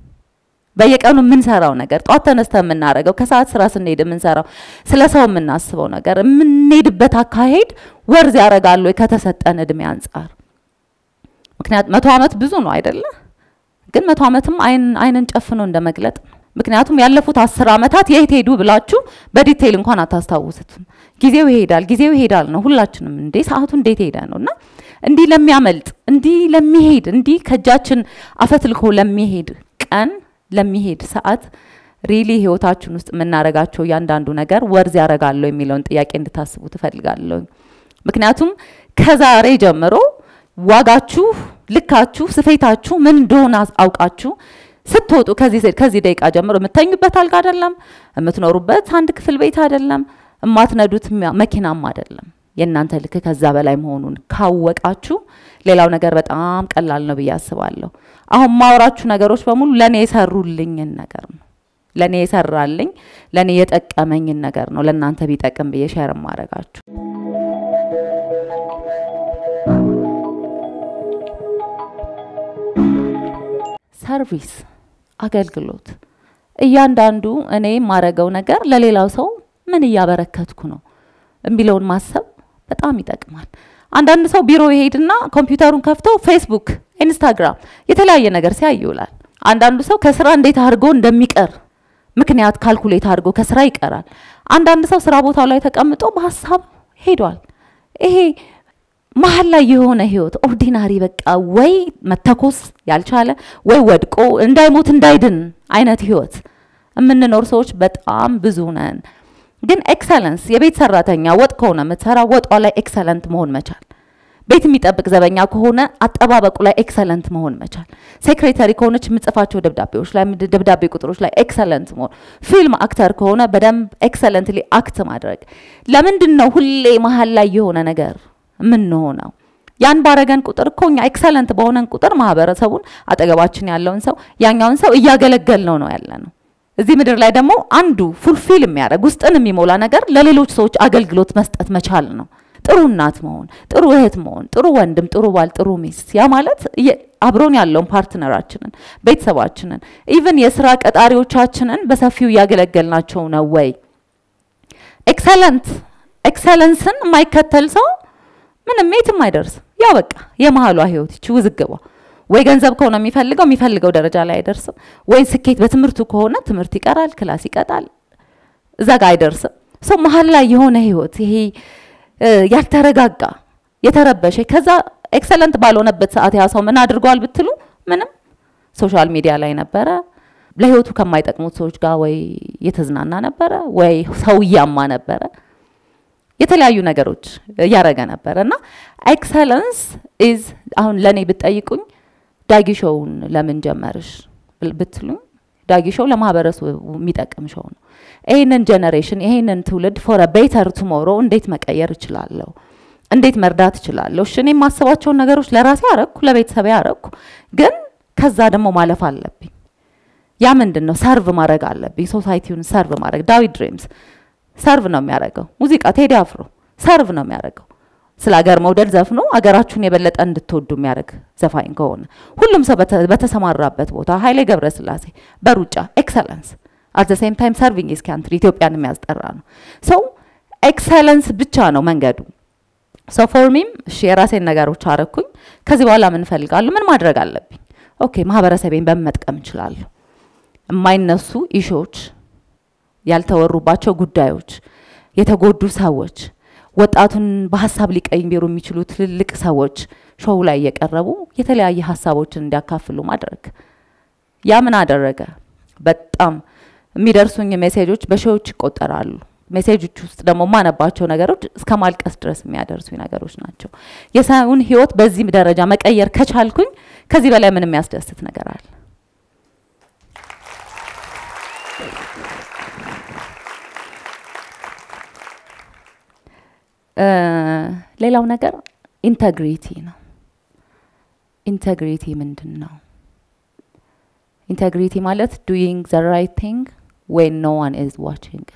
በየቀኑ የምንሰራው ነገር ጧት ተነስተ የምናደርገው ከሰዓት ስራ ስንሄድ የምንሰራው ስለ ሰው የምናስበው ነገር የምንሄድበት አካሄድ ወርዝ ያደርጋል ወይ ከተሰጠን እድሜ አንጻር? ምክንያት መቶ ዓመት ብዙ ነው አይደለ? ግን መቶ ዓመትም አይንን ጨፍኖ እንደ መግለጥ ነው። ምክንያቱም ያለፉት አስር ዓመታት የት ሄዱ ብላችሁ በዲቴይል እንኳን አታስታውሱትም። ጊዜው ይሄዳል፣ ጊዜው ይሄዳል ነው ሁላችንም። እንዴ ሰዓቱ እንዴት ሄደ ነው እና እንዲህ ለሚያመልጥ እንዲህ ለሚሄድ እንዲህ ከእጃችን አፈትልኮ ለሚሄድ ቀን ለሚሄድ ሰዓት ሪሊ ህይወታችን ውስጥ የምናረጋቸው እያንዳንዱ ነገር ወርዝ ያደርጋለሁ የሚለውን ጥያቄ እንድታስቡ ትፈልጋለሁ። ምክንያቱም ከዛሬ ጀምሮ ዋጋችሁ፣ ልካችሁ፣ ስፌታችሁ ምን እንደሆነ አውቃችሁ ስትወጡ ከዚህ ከዚህ ደቂቃ ጀምሮ የምተኙበት አልጋ አይደለም፣ የምትኖሩበት አንድ ክፍል ቤት አይደለም፣ የማትነዱት መኪናም አይደለም። የእናንተ ልክ ከዛ በላይ መሆኑን ካወቃችሁ ሌላው ነገር በጣም ቀላል ነው ብዬ አስባለሁ። አሁን ማወራችሁ ነገሮች በሙሉ ለእኔ የሰሩልኝን ነገር ነው። ለእኔ የሰራልኝ ለእኔ የጠቀመኝን ነገር ነው ለእናንተ ቢጠቅም ብዬ ሼር ማድረጋችሁ። ሰርቪስ አገልግሎት እያንዳንዱ እኔ የማረገው ነገር ለሌላው ሰው ምን እያበረከትኩ ነው የሚለውን ማሰብ በጣም ይጠቅማል። አንዳንድ ሰው ቢሮ ይሄድና ኮምፒውተሩን ከፍቶ ፌስቡክ፣ ኢንስታግራም የተለያየ ነገር ሲያይ ይውላል። አንዳንዱ ሰው ከስራ እንዴት አድርጎ እንደሚቀር ምክንያት ካልኩሌት አድርጎ ከስራ ይቀራል። አንዳንድ ሰው ስራ ቦታው ላይ ተቀምጦ በሀሳብ ሄዷል። ይሄ መሀል ላይ የሆነ ህይወት ኦርዲናሪ በቃ ወይ መተኮስ ያልቻለ ወይ ወድቆ እንዳይሞት እንዳይድን አይነት ህይወት የምንኖር ሰዎች በጣም ብዙ ነን። ግን ኤክሰለንስ የቤት ሰራተኛ ወጥ ከሆነ የምትሰራ ወጧ ላይ ኤክሰለንት መሆን መቻል፣ ቤት የሚጠብቅ ዘበኛ ከሆነ አጠባበቁ ላይ ኤክሰለንት መሆን መቻል፣ ሴክሬታሪ ከሆነች የምጽፋቸው ደብዳቤዎች ላይ ደብዳቤ ቁጥሮች ላይ ኤክሰለንት መሆን፣ ፊልም አክተር ከሆነ በደንብ ኤክሰለንትሊ አክት ማድረግ። ለምንድን ነው ሁሌ መሀል ላይ የሆነ ነገር የምንሆነው? ያን ባረገን ቁጥር እኮ እኛ ኤክሰለንት በሆነን ቁጥር ማህበረሰቡን አጠገባችን ያለውን ሰው ያኛውን ሰው እያገለገል ነው ነው ያለ ነው። እዚህ ምድር ላይ ደግሞ አንዱ ፉልፊል የሚያደርግ ውስጥን የሚሞላ ነገር ለሌሎች ሰዎች አገልግሎት መስጠት መቻል ነው። ጥሩ እናት መሆን፣ ጥሩ እህት መሆን፣ ጥሩ ወንድም፣ ጥሩ ባል፣ ጥሩ ሚስት። ያ ማለት አብሮን ያለውን ፓርትነራችንን፣ ቤተሰባችንን፣ ኢቭን የስራ ቀጣሪዎቻችንን በሰፊው እያገለገልናቸው ነው ወይ? ኤክሰለንት ኤክሰለንስን የማይከተል ሰው ምንም የትም አይደርስም። ያው በቃ የመሀሏ ህይወት ይቺ ውዝግቧ ወይ ገንዘብ ከሆነ የሚፈልገው የሚፈልገው ደረጃ ላይ አይደርስም። ወይ ስኬት በትምህርቱ ከሆነ ትምህርት ይቀራል፣ ክላስ ይቀጣል፣ እዛ ጋር አይደርስም። ሰው መሀል ላይ የሆነ ህይወት ይሄ ያልተረጋጋ የተረበሸ ከዛ ኤክሰለንት ባልሆነበት ሰዓት ያ ሰው ምን አድርጓል ብትሉ ምንም ሶሻል ሚዲያ ላይ ነበረ፣ ለህይወቱ ከማይጠቅሙት ሰዎች ጋር ወይ የተዝናና ነበረ፣ ወይ ሰው እያማ ነበረ የተለያዩ ነገሮች እያረገ ነበረ እና ኤክሰለንስ ኢዝ አሁን ለእኔ ብትጠይቁኝ ዳጊ ሾውን ለምን ጀመርሽ ብትሉኝ ዳጊ ሾው ለማህበረሰቡ የሚጠቅም ሾው ነው። ይህንን ጀኔሬሽን ይህንን ትውልድ ፎር ቤተር ቱሞሮ እንዴት መቀየር እችላለሁ? እንዴት መርዳት እችላለሁ? እሺ እኔ የማስባቸውን ነገሮች ለራሴ አረግኩ፣ ለቤተሰቤ አረግኩ። ግን ከዛ ደግሞ ማለፍ አለብኝ። ያ ምንድን ነው? ሰርቭ ማድረግ አለብኝ። ሶሳይቲውን ሰርቭ ማድረግ ዳዊት ድሪምስ ሰርቭ ነው የሚያደርገው። ሙዚቃ ቴዲ አፍሮ ሰርቭ ነው የሚያደርገው። ስለ ሀገር መውደድ ዘፍኖ አገራችሁን የበለጠ እንድትወዱ የሚያደርግ ዘፋኝ ከሆነ ሁሉም ሰው በተሰማራበት ቦታ ኃይሌ ገብረስላሴ በሩጫ ኤክሰለንስ አት ዘ ሴም ታይም ሰርቪንግ ኢዝ ካንትሪ ኢትዮጵያን የሚያስጠራ ነው። ሰው ኤክሰለንስ ብቻ ነው መንገዱ። ሰው ፎር ሚም እሺ የራሴን ነገሮች አረኩኝ። ከዚህ በኋላ ምን እፈልጋለሁ? ምን ማድረግ አለብኝ? ኦኬ ማህበረሰቤን በምን መጥቀም እችላለሁ? የማይነሱ ኢሾዎች ያልተወሩባቸው ጉዳዮች፣ የተጎዱ ሰዎች፣ ወጣቱን በሀሳብ ሊቀይሩ የሚችሉ ትልልቅ ሰዎች ሾው ላይ እየቀረቡ የተለያየ ሀሳቦችን እንዲያካፍሉ ማድረግ። ያ ምን አደረገ? በጣም የሚደርሱኝ ሜሴጆች በሺዎች ይቆጠራሉ። ሜሴጆች ውስጥ ደግሞ የማነባቸው ነገሮች እስከ ማልቀስ ድረስ የሚያደርሱኝ ነገሮች ናቸው። የሰውን ህይወት በዚህ ደረጃ መቀየር ከቻልኩኝ ከዚህ በላይ ምን የሚያስደስት ነገር አለ? ሌላው ነገር ኢንተግሪቲ ነው። ኢንተግሪቲ ምንድን ነው? ኢንተግሪቲ ማለት ዱይንግ ዘ ራይት ቲንግ ዌን ኖ ዋን ኢዝ ዋቺንግ።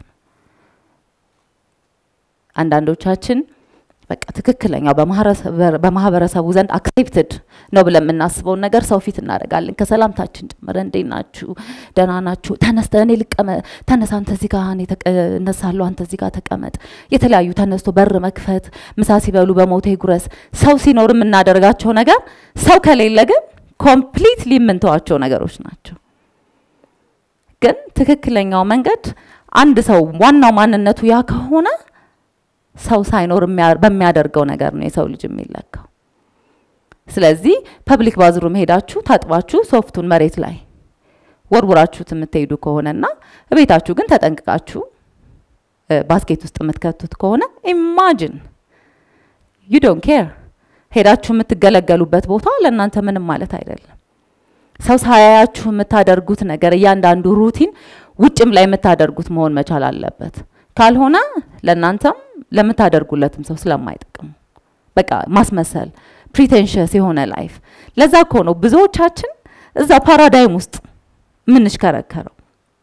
አንዳንዶቻችን በቃ ትክክለኛው በማህበረሰቡ ዘንድ አክሴፕትድ ነው ብለን የምናስበውን ነገር ሰው ፊት እናደርጋለን። ከሰላምታችን ጭምር እንዴት ናችሁ? ደህና ናችሁ? ተነስተ እኔ ልቀመ ተነሳ፣ አንተ እዚህ ጋር እኔ እነሳለሁ፣ አንተ እዚህ ጋር ተቀመጥ። የተለያዩ ተነስቶ በር መክፈት፣ ምሳ ሲበሉ በሞቴ ጉረስ። ሰው ሲኖር የምናደርጋቸው ነገር ሰው ከሌለ ግን ኮምፕሊትሊ የምንተዋቸው ነገሮች ናቸው። ግን ትክክለኛው መንገድ አንድ ሰው ዋናው ማንነቱ ያ ከሆነ ሰው ሳይኖር በሚያደርገው ነገር ነው የሰው ልጅ የሚለካው። ስለዚህ ፐብሊክ ባዝሩም ሄዳችሁ ታጥባችሁ ሶፍቱን መሬት ላይ ወርውራችሁት የምትሄዱ ከሆነና ቤታችሁ ግን ተጠንቅቃችሁ ባስኬት ውስጥ የምትከቱት ከሆነ ኢማጅን ዩ ዶንት ኬር ሄዳችሁ የምትገለገሉበት ቦታ ለእናንተ ምንም ማለት አይደለም። ሰው ሳያያችሁ የምታደርጉት ነገር እያንዳንዱ ሩቲን ውጭም ላይ የምታደርጉት መሆን መቻል አለበት። ካልሆነ ለእናንተም ለምታደርጉለትም ሰው ስለማይጠቅሙ በቃ ማስመሰል ፕሪቴንሽስ የሆነ ላይፍ። ለዛ እኮ ነው ብዙዎቻችን እዛ ፓራዳይም ውስጥ የምንሽከረከረው።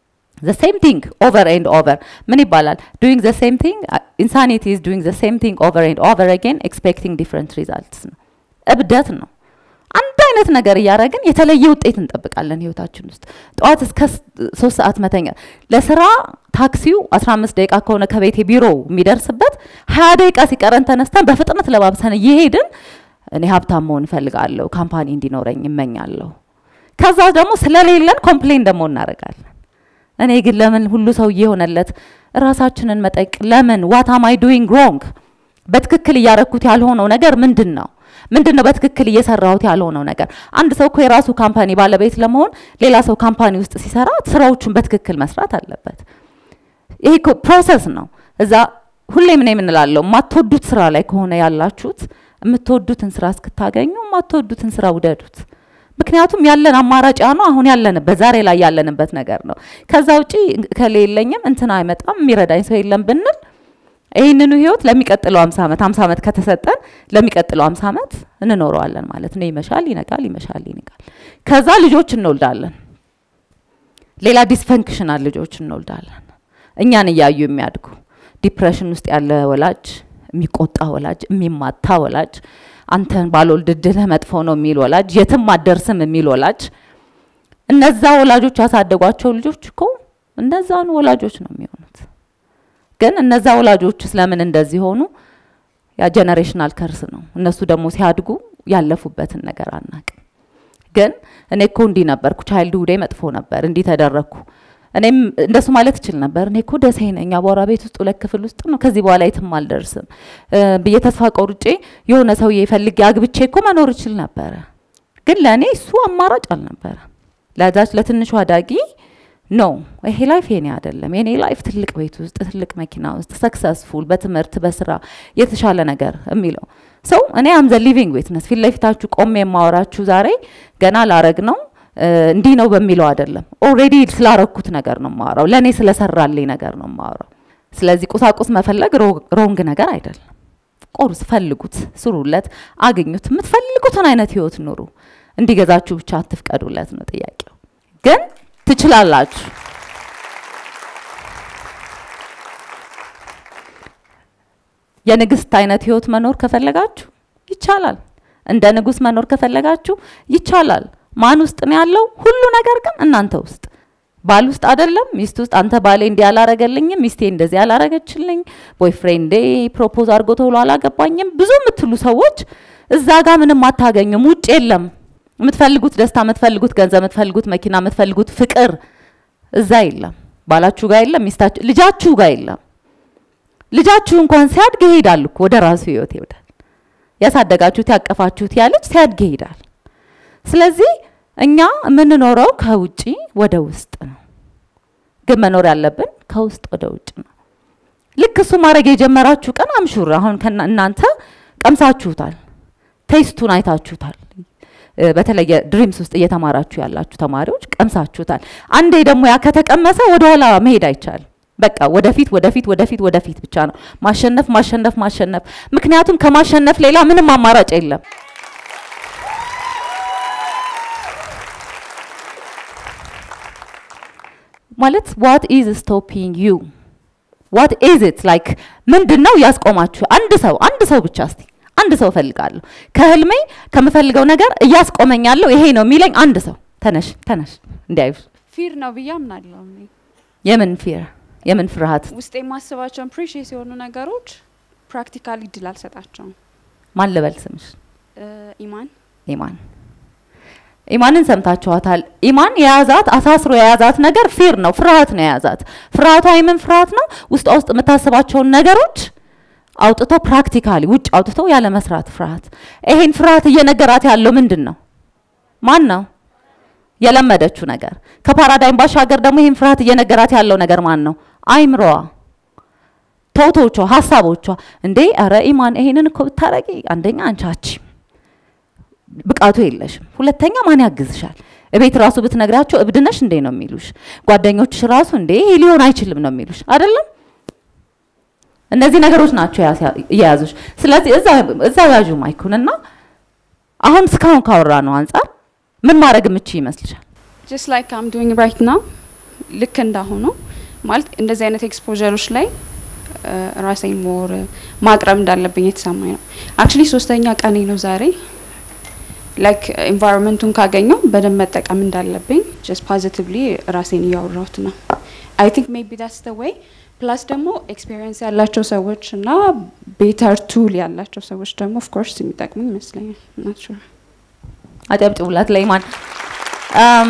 ዘ ሴም ቲንግ ኦቨር ኤንድ ኦቨር ምን ይባላል? ዱዊንግ ዘ ሴም ቲንግ ኢንሳኒቲ ኢዝ ዱዊንግ ዘ ሴም ቲንግ ኦቨር ኤንድ ኦቨር አጌን ኤክስፔክቲንግ ዲፍረንት ሪዛልትስ ነው። እብደት ነው። አንድ አይነት ነገር እያደረግን የተለየ ውጤት እንጠብቃለን ህይወታችን ውስጥ። ጠዋት እስከ ሶስት ሰዓት መተኛ ለስራ ታክሲው 15 ደቂቃ ከሆነ ከቤቴ ቢሮ የሚደርስበት 20 ደቂቃ ሲቀረን ተነስተን በፍጥነት ለባብሰን እየሄድን እኔ ሀብታም መሆን እፈልጋለሁ፣ ካምፓኒ እንዲኖረኝ እመኛለሁ። ከዛ ደግሞ ስለሌለን ኮምፕሌን ደግሞ እናደርጋለን። እኔ ግን ለምን ሁሉ ሰው እየሆነለት ራሳችንን መጠቅ ለምን ዋት አም አይ ዱዊንግ ሮንግ በትክክል እያረኩት ያልሆነው ነገር ምንድን ነው? ምንድን ነው በትክክል እየሰራሁት ያልሆነው ነገር? አንድ ሰው እኮ የራሱ ካምፓኒ ባለቤት ለመሆን ሌላ ሰው ካምፓኒ ውስጥ ሲሰራ ስራዎቹን በትክክል መስራት አለበት። ይሄ እኮ ፕሮሰስ ነው። እዛ ሁሌም ነው የምንላለው፣ የማትወዱት ስራ ላይ ከሆነ ያላችሁት የምትወዱትን ስራ እስክታገኙ የማትወዱትን ስራ ውደዱት። ምክንያቱም ያለን አማራጭ ያ ነው። አሁን ያለንበት ዛሬ ላይ ያለንበት ነገር ነው። ከዛ ውጪ ከሌለኝም እንትን አይመጣም የሚረዳኝ ሰው የለም ብንል ይህንኑ ህይወት ለሚቀጥለው አምሳ ዓመት አምሳ ዓመት ከተሰጠን ለሚቀጥለው አምሳ ዓመት እንኖረዋለን ማለት ነው። ይመሻል፣ ይነጋል፣ ይመሻል፣ ይነጋል። ከዛ ልጆች እንወልዳለን። ሌላ ዲስፈንክሽናል ልጆች እንወልዳለን። እኛን እያዩ የሚያድጉ ዲፕሬሽን ውስጥ ያለ ወላጅ፣ የሚቆጣ ወላጅ፣ የሚማታ ወላጅ፣ አንተን ባልወልድ እድልህ መጥፎ ነው የሚል ወላጅ፣ የትም አደርስም የሚል ወላጅ። እነዛ ወላጆች ያሳደጓቸው ልጆች እኮ እነዛኑ ወላጆች ነው የሚሆኑት። ግን እነዛ ወላጆች ስለምን እንደዚህ ሆኑ? ያ ጀነሬሽናል ከርስ ነው። እነሱ ደግሞ ሲያድጉ ያለፉበትን ነገር አናቅም። ግን እኔ እኮ እንዲህ ነበርኩ፣ ቻይልድ ሁዴ መጥፎ ነበር፣ እንዲህ ተደረግኩ፣ እኔም እንደሱ ማለት እችል ነበር። እኔ እኮ ደሴ ነኝ፣ አቧራ ቤት ውስጥ ሁለት ክፍል ውስጥ ነው፣ ከዚህ በኋላ የትም አልደርስም ብዬ ተስፋ ቆርጬ የሆነ ሰውዬ ፈልጌ አግብቼ እኮ መኖር እችል ነበረ። ግን ለእኔ እሱ አማራጭ አልነበረ። ለዛች ለትንሿ አዳጊ ኖ ይሄ ላይፍ የኔ አይደለም። የኔ ላይፍ ትልቅ ቤት ውስጥ ትልቅ መኪና ውስጥ ሰክሰስፉል፣ በትምህርት በስራ የተሻለ ነገር የሚለው ሰው እኔ አም ዘ ሊቪንግ ዊትነስ ፊት ለፊታችሁ ቆሜ የማወራችሁ ዛሬ ገና ላረግ ነው እንዲህ ነው በሚለው አይደለም። ኦልሬዲ ስላረኩት ነገር ነው የማወራው። ለእኔ ስለሰራልኝ ነገር ነው የማወራው። ስለዚህ ቁሳቁስ መፈለግ ሮንግ ነገር አይደለም። ቁርስ ፈልጉት፣ ስሩለት፣ አግኙት። የምትፈልጉትን አይነት ህይወት ኑሩ። እንዲገዛችሁ ብቻ አትፍቀዱለት ነው ጥያቄው። ግን ትችላላችሁ። የንግስት አይነት ህይወት መኖር ከፈለጋችሁ ይቻላል። እንደ ንጉስ መኖር ከፈለጋችሁ ይቻላል። ማን ውስጥ ነው ያለው? ሁሉ ነገር ግን እናንተ ውስጥ ባል ውስጥ አይደለም፣ ሚስት ውስጥ። አንተ ባሌ እንዲህ አላረገልኝም፣ ሚስቴ እንደዚህ አላረገችልኝ፣ ቦይፍሬንዴ ፕሮፖዝ አድርጎ ተብሎ አላገባኝም፣ ብዙ የምትሉ ሰዎች እዛ ጋር ምንም አታገኙም። ውጭ የለም የምትፈልጉት ደስታ፣ የምትፈልጉት ገንዘብ፣ የምትፈልጉት መኪና፣ የምትፈልጉት ፍቅር እዛ የለም። ባላችሁ ጋር የለም፣ ሚስታችሁ ልጃችሁ ጋር የለም። ልጃችሁ እንኳን ሲያድግ ይሄዳል እኮ ወደ ራሱ ህይወት ይሄዳል። ያሳደጋችሁት ያቀፋችሁት ያ ልጅ ሲያድግ ይሄዳል። ስለዚህ እኛ የምንኖረው ከውጪ ወደ ውስጥ ነው፣ ግን መኖር ያለብን ከውስጥ ወደ ውጭ ነው። ልክ እሱ ማድረግ የጀመራችሁ ቀን አምሹር አሁን እናንተ ቀምሳችሁታል፣ ቴስቱን አይታችሁታል። በተለየ ድሪምስ ውስጥ እየተማራችሁ ያላችሁ ተማሪዎች ቀምሳችሁታል። አንዴ ደግሞ ያ ከተቀመሰ ወደኋላ መሄድ አይቻልም። በቃ ወደፊት ወደፊት ወደፊት ወደፊት ብቻ ነው ማሸነፍ ማሸነፍ ማሸነፍ። ምክንያቱም ከማሸነፍ ሌላ ምንም አማራጭ የለም። ማለት ዋት ኢዝ ስቶፒንግ ዩ ዋት ኢዝ ኢት ላይክ ምንድን ነው ያስቆማችሁ? አንድ ሰው አንድ ሰው ብቻ እስቲ አንድ ሰው እፈልጋለሁ ከህልሜ ከምፈልገው ነገር እያስቆመኝ ያለው ይሄ ነው የሚለኝ አንድ ሰው ተነሽ ተነሽ እንዲያዩ ፊር ነው ብዬ አምናለሁ። እኔ የምን ፊር የምን ፍርሃት ውስጥ የማስባቸውን ፕሪሽስ የሆኑ ነገሮች ፕራክቲካሊ ድል አልሰጣቸውም። ማን ልበል ስምሽ ኢማን ኢማን ኢማንን ሰምታችኋታል ኢማን የያዛት አሳስሮ የያዛት ነገር ፊር ነው ፍርሃት ነው የያዛት ፍርሃቷ የምን ፍርሃት ነው ውስጧ ውስጥ የምታስባቸውን ነገሮች አውጥቶ ፕራክቲካሊ ውጭ አውጥቶ ያለ መስራት ፍርሃት ይሄን ፍርሃት እየነገራት ያለው ምንድን ነው ማን ነው የለመደችው ነገር ከፓራዳይም ባሻገር ደግሞ ይህን ፍርሃት እየነገራት ያለው ነገር ማን ነው አይምሮዋ ቶቶቿ ሀሳቦቿ እንዴ ኧረ ኢማን ይሄንን እኮ ብታረጊ አንደኛ አንቺ አቺም ብቃቱ የለሽም ሁለተኛ ማን ያግዝሻል እቤት ራሱ ብትነግራቸው እብድነሽ እንዴ ነው የሚሉሽ ጓደኞችሽ ራሱ እንዴ ይሄ ሊሆን አይችልም ነው የሚሉሽ አይደለም እነዚህ ነገሮች ናቸው እየያዙሽ ስለዚህ እዛ ያዡ ማይኩንና አሁን እስካሁን ካወራ ነው አንጻር ምን ማድረግ የምችል ይመስልሻል just like I'm doing right now ልክ እንዳሁኑ ማለት እንደዚህ አይነት ኤክስፖዠሮች ላይ እ፣ ራሴን ሞር ማቅረብ እንዳለብኝ የተሰማኝ ነው። አክቹሊ ሶስተኛ ቀኔ ነው ዛሬ። ላይክ ኤንቫይሮንመንቱን ካገኘው በደንብ መጠቀም እንዳለብኝ ጀስት ፖዚቲቭሊ ራሴን እያወራሁት ነው። አይ ቲንክ ሜቢ ዳትስ ደ ዌይ ፕላስ ደግሞ ኤክስፔሪየንስ ያላቸው ሰዎች እና ቤተር ቱል ያላቸው ሰዎች ደግሞ ኦፍኮርስ የሚጠቅሙ ይመስለኛል። ናት ሹር አጨብጭቡላት ለኢማን። አም፣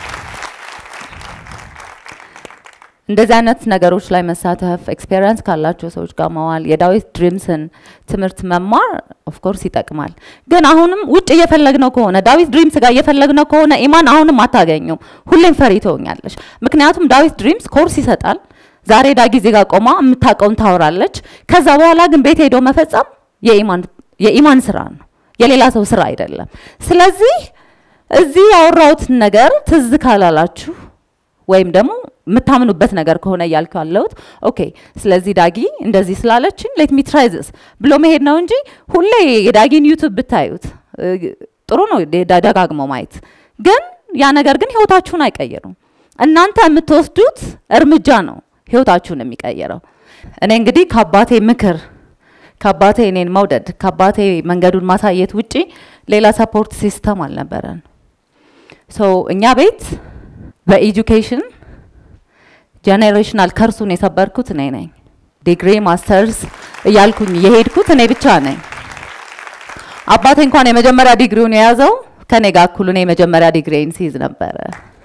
እንደዚህ አይነት ነገሮች ላይ መሳተፍ ኤክስፔሪንስ ካላቸው ሰዎች ጋር መዋል የዳዊት ድሪምስን ትምህርት መማር ኦፍኮርስ ይጠቅማል። ግን አሁንም ውጭ እየፈለግነው ከሆነ ዳዊት ድሪምስ ጋር እየፈለግነው ከሆነ ኢማን አሁንም አታገኙም። ሁሌም ፈሪ ትሆኛለሽ። ምክንያቱም ዳዊት ድሪምስ ኮርስ ይሰጣል። ዛሬ ዳ ጊዜ ጋር ቆማ የምታውቀውን ታወራለች። ከዛ በኋላ ግን ቤት ሄዶ መፈጸም የኢማን የኢማን ስራ ነው፣ የሌላ ሰው ስራ አይደለም። ስለዚህ እዚህ ያወራሁትን ነገር ትዝ ካላላችሁ ወይም ደግሞ የምታምኑበት ነገር ከሆነ እያልኩ ያለሁት ኦኬ፣ ስለዚህ ዳጊ እንደዚህ ስላለችን ሌት ሚ ትራይ ዚስ ብሎ መሄድ ነው እንጂ ሁሌ የዳጊን ዩቱብ ብታዩት እ፣ ጥሩ ነው ደ- ደጋግሞ ማየት፣ ግን ያ ነገር ግን ህይወታችሁን አይቀይሩም። እናንተ የምትወስዱት እርምጃ ነው ህይወታችሁን የሚቀይረው። እኔ እንግዲህ ከአባቴ ምክር ከአባቴ እኔን መውደድ ከአባቴ መንገዱን ማሳየት ውጪ ሌላ ሰፖርት ሲስተም አልነበረን። ሶ እኛ ቤት በኤጁኬሽን ጄኔሬሽናል ከርሱን የሰበርኩት እኔ ነኝ። ዲግሪ ማስተርስ እያልኩኝ የሄድኩት እኔ ብቻ ነኝ። አባቴ እንኳን የመጀመሪያ ዲግሪውን የያዘው ከኔ ጋር እኩል እኔ የመጀመሪያ ዲግሪን ሲይዝ ነበረ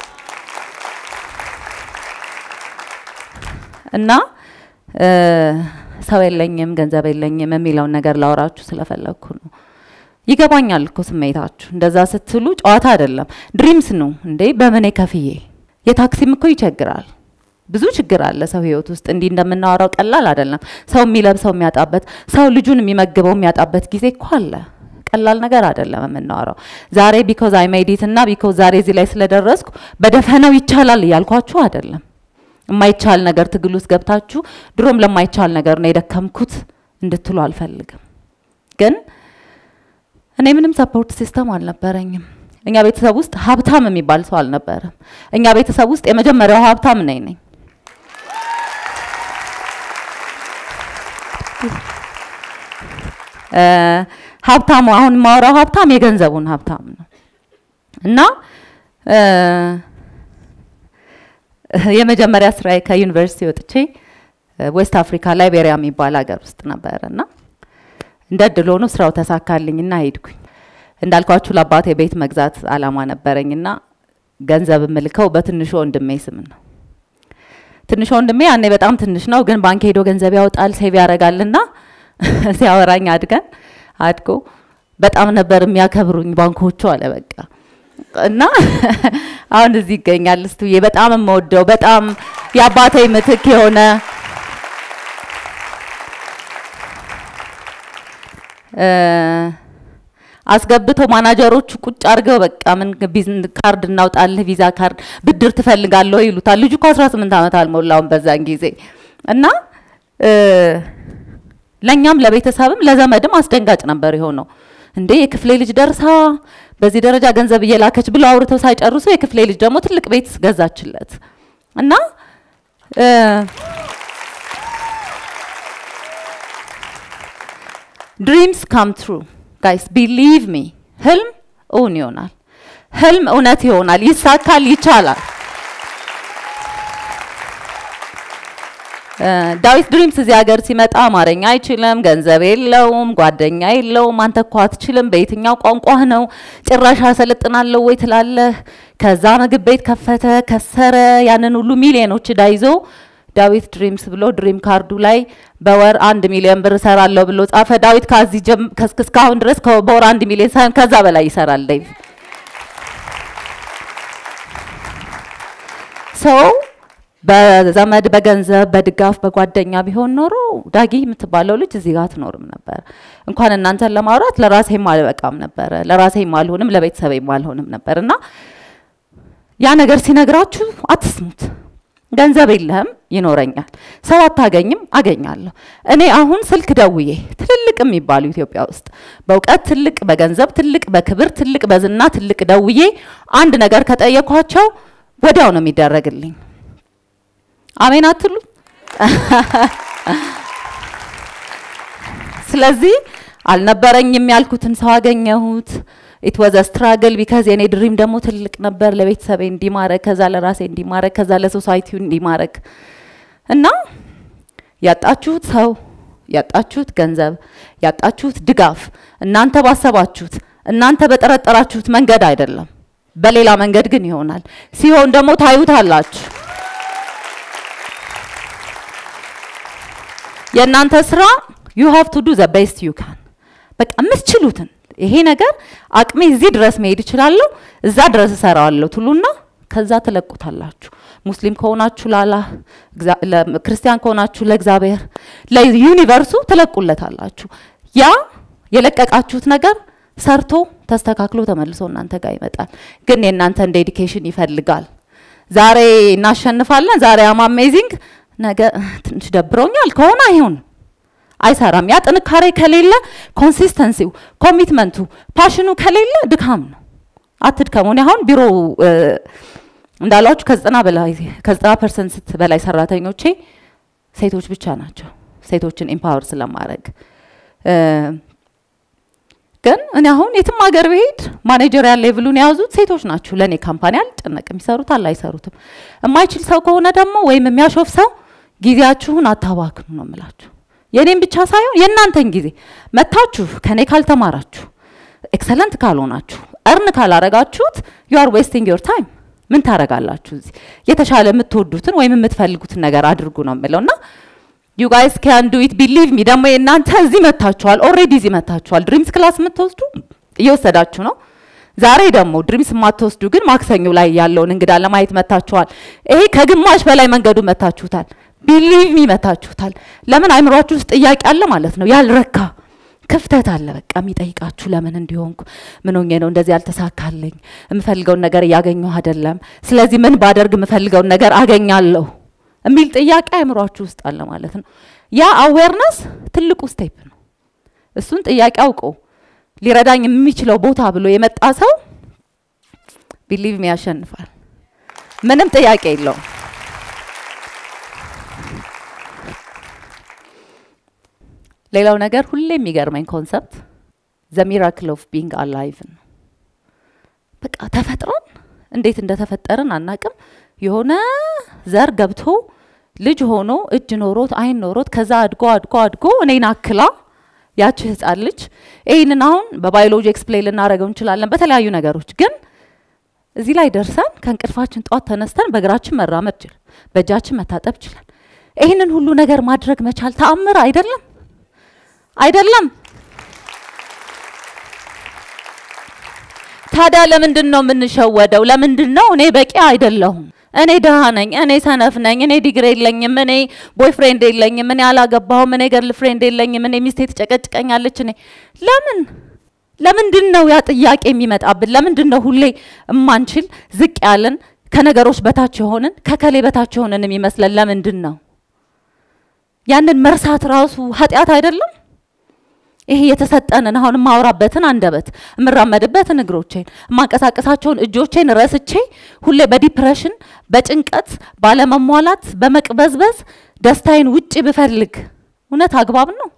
እና እ፣ ሰው የለኝም ገንዘብ የለኝም የሚለውን ነገር ላወራችሁ ስለፈለግኩ ነው። ይገባኛል እኮ ስሜታችሁ። እንደዛ ስትሉ ጨዋታ አይደለም፣ ድሪምስ ነው እንዴ። በምን ከፍዬ የታክሲም እኮ ይቸግራል። ብዙ ችግር አለ ሰው ህይወት ውስጥ እንዲህ እንደምናወራው ቀላል አይደለም። ሰው የሚለብሰው የሚያጣበት፣ ሰው ልጁን የሚመግበው የሚያጣበት ጊዜ እኮ አለ። ቀላል ነገር አይደለም የምናወራው። ዛሬ ቢኮዝ አይ ሜዲት እና ቢኮዝ ዛሬ እዚህ ላይ ስለደረስኩ በደፈናው ይቻላል እያልኳችሁ አይደለም። የማይቻል ነገር ትግል ውስጥ ገብታችሁ ድሮም ለማይቻል ነገር ነው የደከምኩት እንድትሉ አልፈልግም። ግን እኔ ምንም ሰፖርት ሲስተም አልነበረኝም። እኛ ቤተሰብ ውስጥ ሀብታም የሚባል ሰው አልነበረም። እኛ ቤተሰብ ውስጥ የመጀመሪያው ሀብታም ነኝ ነኝ እ፣ ሀብታሙ አሁን የማወራው ሀብታም የገንዘቡን ሀብታም ነው እና እ፣ የመጀመሪያ ስራዬ ከዩኒቨርሲቲ ወጥቼ ዌስት አፍሪካ ላይቤሪያ የሚባል ሀገር ውስጥ ነበረ እና እንደ እድል ሆኖ ስራው ተሳካልኝና ሄድኩኝ። እንዳልኳችሁ ለአባቴ ቤት መግዛት አላማ ነበረኝና ገንዘብ የምልከው በትንሹ ወንድሜ ስም ነው። ትንሹ ወንድሜ ያኔ በጣም ትንሽ ነው፣ ግን ባንክ ሄዶ ገንዘብ ያወጣል፣ ሴቭ ያደርጋልና ሲያወራኝ አድገን አድጎ በጣም ነበር የሚያከብሩኝ ባንኮቹ አለ በቃ እና አሁን እዚህ ይገኛል እስቱዬ በጣም የምወደው በጣም የአባቴ ምትክ የሆነ እ፣ አስገብተው ማናጀሮቹ ቁጭ አድርገው በቃ ምን ቢዝን ካርድ እናውጣልህ ቪዛ ካርድ ብድር ትፈልጋለሁ ይሉታል። ልጁ እኮ 18 ዓመት አልሞላውም በዛን ጊዜ እና እ፣ ለእኛም ለቤተሰብም ለዘመድም አስደንጋጭ ነበር የሆነው። እንዴ የክፍሌ ልጅ ደርሳ በዚህ ደረጃ ገንዘብ እየላከች ብሎ አውርተው ሳይጨርሱ የክፍሌ ልጅ ደግሞ ትልቅ ቤት ገዛችለት እና እ፣ ድሪምስ ካም ትሩ ጋይስ ቢሊቭ ሚ ህልም እውን ይሆናል። ህልም እውነት ይሆናል፣ ይሳካል፣ ይቻላል። እ፣ ዳዊት ድሪምስ እዚህ ሀገር ሲመጣ አማርኛ አይችልም፣ ገንዘብ የለውም፣ ጓደኛ የለውም። አንተ እኮ አትችልም፣ በየትኛው ቋንቋህ ነው ጭራሽ አሰለጥናለሁ ወይ ትላለህ። ከዛ ምግብ ቤት ከፈተ፣ ከሰረ። ያንን ሁሉ ሚሊዮኖች እዳ ይዞ ዳዊት ድሪምስ ብሎ ድሪም ካርዱ ላይ በወር አንድ ሚሊዮን ብር እሰራለሁ ብሎ ጻፈ። ዳዊት ከዚህ ጀም- ከስ- እስካሁን ድረስ ከ- በወር አንድ ሚሊዮን ሳይሆን ከዛ በላይ ይሰራል ዴቭ ሰው በዘመድ በገንዘብ በድጋፍ በጓደኛ ቢሆን ኖሮ ዳጊ የምትባለው ልጅ እዚህ ጋር አትኖርም ነበር። እንኳን እናንተን ለማውራት ለራሴም አልበቃም ነበረ፣ ለራሴም አልሆንም፣ ለቤተሰቤም አልሆንም ነበር እና ያ ነገር ሲነግራችሁ አትስሙት። ገንዘብ የለህም፣ ይኖረኛል። ሰው አታገኝም፣ አገኛለሁ። እኔ አሁን ስልክ ደውዬ ትልልቅ የሚባሉ ኢትዮጵያ ውስጥ በእውቀት ትልቅ፣ በገንዘብ ትልቅ፣ በክብር ትልቅ፣ በዝና ትልቅ ደውዬ አንድ ነገር ከጠየኳቸው ወዲያው ነው የሚደረግልኝ። አሜን አትሉ? ስለዚህ አልነበረኝም ያልኩትን ሰው አገኘሁት። ኢት ዋዝ ስትራግል ቢካዝ የኔ ድሪም ደግሞ ትልቅ ነበር። ለቤተሰቤ እንዲማረግ፣ ከዛ ለራሴ እንዲማረግ፣ ከዛ ለሶሳይቲው እንዲማረግ እና ያጣችሁት ሰው ያጣችሁት ገንዘብ ያጣችሁት ድጋፍ እናንተ ባሰባችሁት እናንተ በጠረጠራችሁት መንገድ አይደለም፣ በሌላ መንገድ ግን ይሆናል። ሲሆን ደግሞ ታዩታላችሁ። የእናንተ ስራ ዩ ሃቭ ቱ ዱ ዘ ቤስት ዩ ካን በቃ የምትችሉትን ይሄ ነገር አቅሜ እዚህ ድረስ መሄድ እችላለሁ፣ እዛ ድረስ እሰራዋለሁ ትሉና ከዛ ትለቁታላችሁ። ሙስሊም ከሆናችሁ ላላህ፣ ክርስቲያን ከሆናችሁ ለእግዚአብሔር፣ ለዩኒቨርሱ ትለቁለታላችሁ። ያ የለቀቃችሁት ነገር ሰርቶ ተስተካክሎ ተመልሶ እናንተ ጋር ይመጣል። ግን የእናንተን ዴዲኬሽን ይፈልጋል። ዛሬ እናሸንፋለን፣ ዛሬ አም አሜዚንግ፣ ነገ ትንሽ ደብሮኛል ከሆነ አይሆን አይሰራም። ያ ጥንካሬ ከሌለ ኮንሲስተንሲው፣ ኮሚትመንቱ፣ ፓሽኑ ከሌለ ድካም ነው። አትድከሙ። እኔ አሁን ቢሮ እንዳሏችሁ ከዘጠና በላይ ከዘጠና ፐርሰንት በላይ ሰራተኞቼ ሴቶች ብቻ ናቸው። ሴቶችን ኢምፓወር ስለማድረግ ግን እኔ አሁን የትም ሀገር ብሄድ ማኔጀሪያል ሌቭሉን የያዙት ሴቶች ናቸው። ለእኔ ካምፓኒ አልጨነቅም፣ ይሰሩታል አይሰሩትም። የማይችል ሰው ከሆነ ደግሞ ወይም የሚያሾፍ ሰው ጊዜያችሁን አታባክኑ ነው የምላችሁ። የእኔም ብቻ ሳይሆን የእናንተን ጊዜ መታችሁ ከኔ ካልተማራችሁ ኤክሰለንት ካልሆናችሁ እርን ካላረጋችሁት ዩ አር ዌስቲንግ ዮር ታይም። ምን ታረጋላችሁ? እዚህ የተሻለ የምትወዱትን ወይም የምትፈልጉትን ነገር አድርጉ ነው የምለው እና ዩ ጋይስ ካን ዱ ኢት ቢሊቭ ሚ። ደግሞ የእናንተ እዚህ መታችኋል፣ ኦልሬዲ እዚህ መታችኋል። ድሪምስ ክላስ የምትወስዱ እየወሰዳችሁ ነው። ዛሬ ደግሞ ድሪምስ የማትወስዱ ግን ማክሰኞ ላይ ያለውን እንግዳ ለማየት መታችኋል። ይሄ ከግማሽ በላይ መንገዱ መታችሁታል። ቢሊቭ ሚ መታችሁታል። ለምን አይምሯችሁ ውስጥ ጥያቄ አለ ማለት ነው፣ ያልረካ ክፍተት አለ። በቃ የሚጠይቃችሁ ለምን እንዲሆንኩ ምን ሆኜ ነው እንደዚህ ያልተሳካልኝ? የምፈልገውን ነገር እያገኘሁ አይደለም። ስለዚህ ምን ባደርግ የምፈልገውን ነገር አገኛለሁ የሚል ጥያቄ አይምሯችሁ ውስጥ አለ ማለት ነው። ያ አዌርነስ ትልቁ ስቴፕ ነው። እሱን ጥያቄ አውቆ ሊረዳኝ የሚችለው ቦታ ብሎ የመጣ ሰው ቢሊቭ ሚ ያሸንፋል። ምንም ጥያቄ የለውም። ሌላው ነገር ሁሌ የሚገርመኝ ኮንሰፕት ዘ ሚራክል ኦፍ ቢንግ አላይቭ ነው። በቃ ተፈጥረን እንዴት እንደተፈጠርን አናቅም። የሆነ ዘር ገብቶ ልጅ ሆኖ እጅ ኖሮት አይን ኖሮት ከዛ አድጎ አድጎ አድጎ እኔን አክላ ያቺ ህፃን ልጅ ይህንን አሁን በባዮሎጂ ኤክስፕሌን ልናደርገው እንችላለን በተለያዩ ነገሮች ግን እዚህ ላይ ደርሰን ከእንቅልፋችን ጠዋት ተነስተን በእግራችን መራመድ ችል በእጃችን መታጠብ ችላል። ይህንን ሁሉ ነገር ማድረግ መቻል ተአምር አይደለም? አይደለም? ታዲያ ለምንድን ነው የምንሸወደው? ለምንድን ነው እኔ በቂ አይደለሁም፣ እኔ ድሃ ነኝ፣ እኔ ሰነፍ ነኝ፣ እኔ ዲግሪ የለኝም፣ እኔ ቦይፍሬንድ የለኝም፣ እኔ አላገባሁም፣ እኔ ገርል ፍሬንድ የለኝም፣ እኔ ሚስቴ ትጨቀጭቀኛለች፣ እኔ ለምን ለምንድን ነው ያ ጥያቄ የሚመጣብን? ለምንድን ነው ሁሌ እማንችል ዝቅ ያለን ከነገሮች በታች የሆንን ከከሌ በታች የሆንን የሚመስለን? ለምንድን ነው ያንን መርሳት ራሱ ኃጢአት አይደለም? ይሄ የተሰጠንን አሁን የማወራበትን አንደበት የምራመድበትን እግሮቼን የማንቀሳቀሳቸውን እጆቼን ረስቼ ሁሌ በዲፕሬሽን በጭንቀት ባለመሟላት በመቅበዝበዝ ደስታዬን ውጭ ብፈልግ እውነት አግባብ ነው?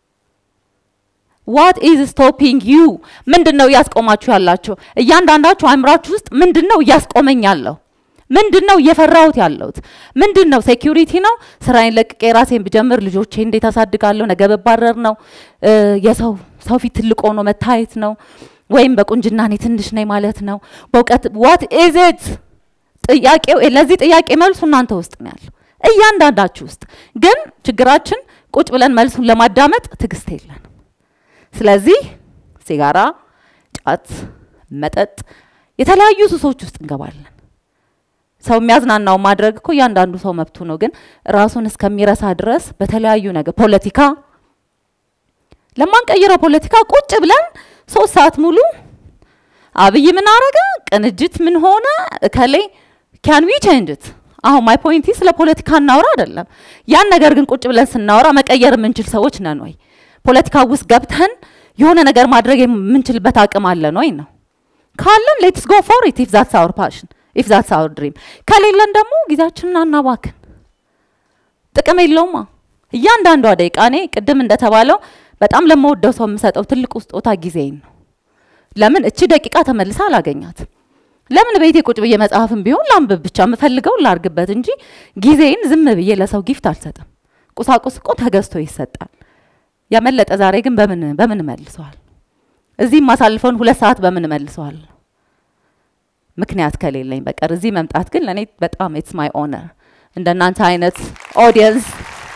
ዋት ኢዝ ስቶፒንግ ዩ? ምንድን ነው እያስቆማችሁ ያላችሁ? እያንዳንዳችሁ አእምሯችሁ ውስጥ ምንድን ነው እያስቆመኝ ያለው? ምንድን ነው እየፈራሁት ያለሁት? ምንድን ነው ሴኪሪቲ ነው? ስራዬን ለቅቄ ራሴን ብጀምር ልጆቼ እንዴት አሳድጋለሁ? ነገ ብባረር ነው? የሰው ሰው ፊት ትልቅ ሆኖ መታየት ነው? ወይም በቁንጅና እኔ ትንሽ ነኝ ማለት ነው? በእውቀት ዋት ኢዝ ኢት? ጥያቄው ለዚህ ጥያቄ መልሱ እናንተ ውስጥ ነው ያለው፣ እያንዳንዳችሁ ውስጥ። ግን ችግራችን ቁጭ ብለን መልሱን ለማዳመጥ ትዕግስት የለን። ስለዚህ ሲጋራ፣ ጫት፣ መጠጥ፣ የተለያዩ ሱሶች ውስጥ እንገባለን። ሰው የሚያዝናናው ማድረግ እኮ እያንዳንዱ ሰው መብቱ ነው። ግን ራሱን እስከሚረሳ ድረስ በተለያዩ ነገር ፖለቲካ፣ ለማንቀይረው ፖለቲካ ቁጭ ብለን ሶስት ሰዓት ሙሉ አብይ ምን አረገ፣ ቅንጅት ምን ሆነ፣ እከሌ ካን ዊ ቼንጅት። አሁን ማይ ፖይንቲ ስለ ፖለቲካ እናውራ አይደለም። ያን ነገር ግን ቁጭ ብለን ስናወራ መቀየር የምንችል ሰዎች ነን ወይ? ፖለቲካ ውስጥ ገብተን የሆነ ነገር ማድረግ የምንችልበት አቅም አለን ወይ ነው። ካለን ሌትስ ጎ ፎር ኢት ኢፍ ዛትስ አወር ፓሽን ኢፍ ዛትስ አወር ድሪም። ከሌለን ደግሞ ጊዜያችንን አናባክን። ጥቅም የለውማ። እያንዳንዷ ደቂቃ እኔ ቅድም እንደተባለው በጣም ለመወደው ሰው የምሰጠው ትልቁ ስጦታ ጊዜን ነው። ለምን እቺ ደቂቃ ተመልሳ አላገኛትም። ለምን ቤቴ ቁጭ ብዬ መጽሐፍም ቢሆን ላንብብ ብቻ የምፈልገውን ላርግበት እንጂ ጊዜን ዝም ብዬ ለሰው ጊፍት አልሰጥም። ቁሳቁስ እኮ ተገዝቶ ይሰጣል። ያመለጠ ዛሬ ግን በምን በምን መልሰዋል? እዚህ የማሳልፈውን ሁለት ሰዓት በምን መልሰዋል? ምክንያት ከሌለኝ በቀር እዚህ መምጣት ግን ለእኔ በጣም ኢትስ ማይ ኦነር እንደናንተ አይነት ኦዲየንስ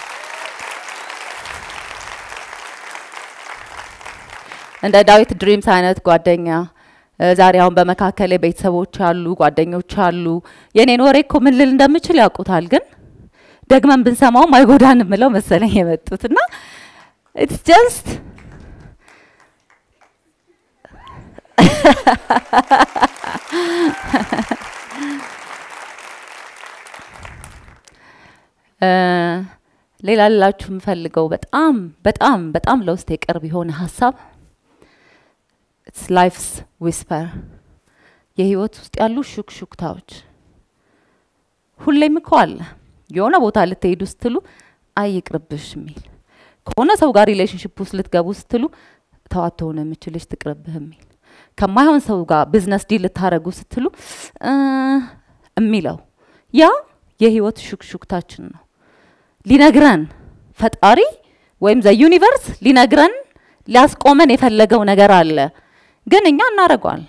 እንደ ዳዊት ድሪምስ አይነት ጓደኛ ዛሬ አሁን በመካከል ቤተሰቦች አሉ፣ ጓደኞች አሉ። የኔን ወሬ እኮ ምን ልል እንደምችል ያውቁታል፣ ግን ደግመን ብንሰማውም አይጎዳን ምለው መሰለኝ የመጡት እና ኢትስ ጀስት ሌላ ልላችሁ የምፈልገው በጣም በጣም በጣም ለውስጥ የቅርብ የሆነ ሀሳብ ኢትስ ላይፍስ ዊስፐር የህይወት ውስጥ ያሉ ሹክሹክታዎች ሁሌም እኮ አለ። የሆነ ቦታ ልትሄዱ ስትሉ አይ ይቅርብሽ የሚል ከሆነ ሰው ጋር ሪሌሽንሽፕ ውስጥ ልትገቡ ስትሉ ተዋት ሆነ የምችልሽ ትቅርብህ የሚል ከማይሆን ሰው ጋር ቢዝነስ ዲል ልታረጉ ስትሉ የሚለው ያ የህይወት ሹክሹክታችን ነው። ሊነግረን ፈጣሪ ወይም ዘ ዩኒቨርስ ሊነግረን ሊያስቆመን የፈለገው ነገር አለ፣ ግን እኛ እናደርገዋለን።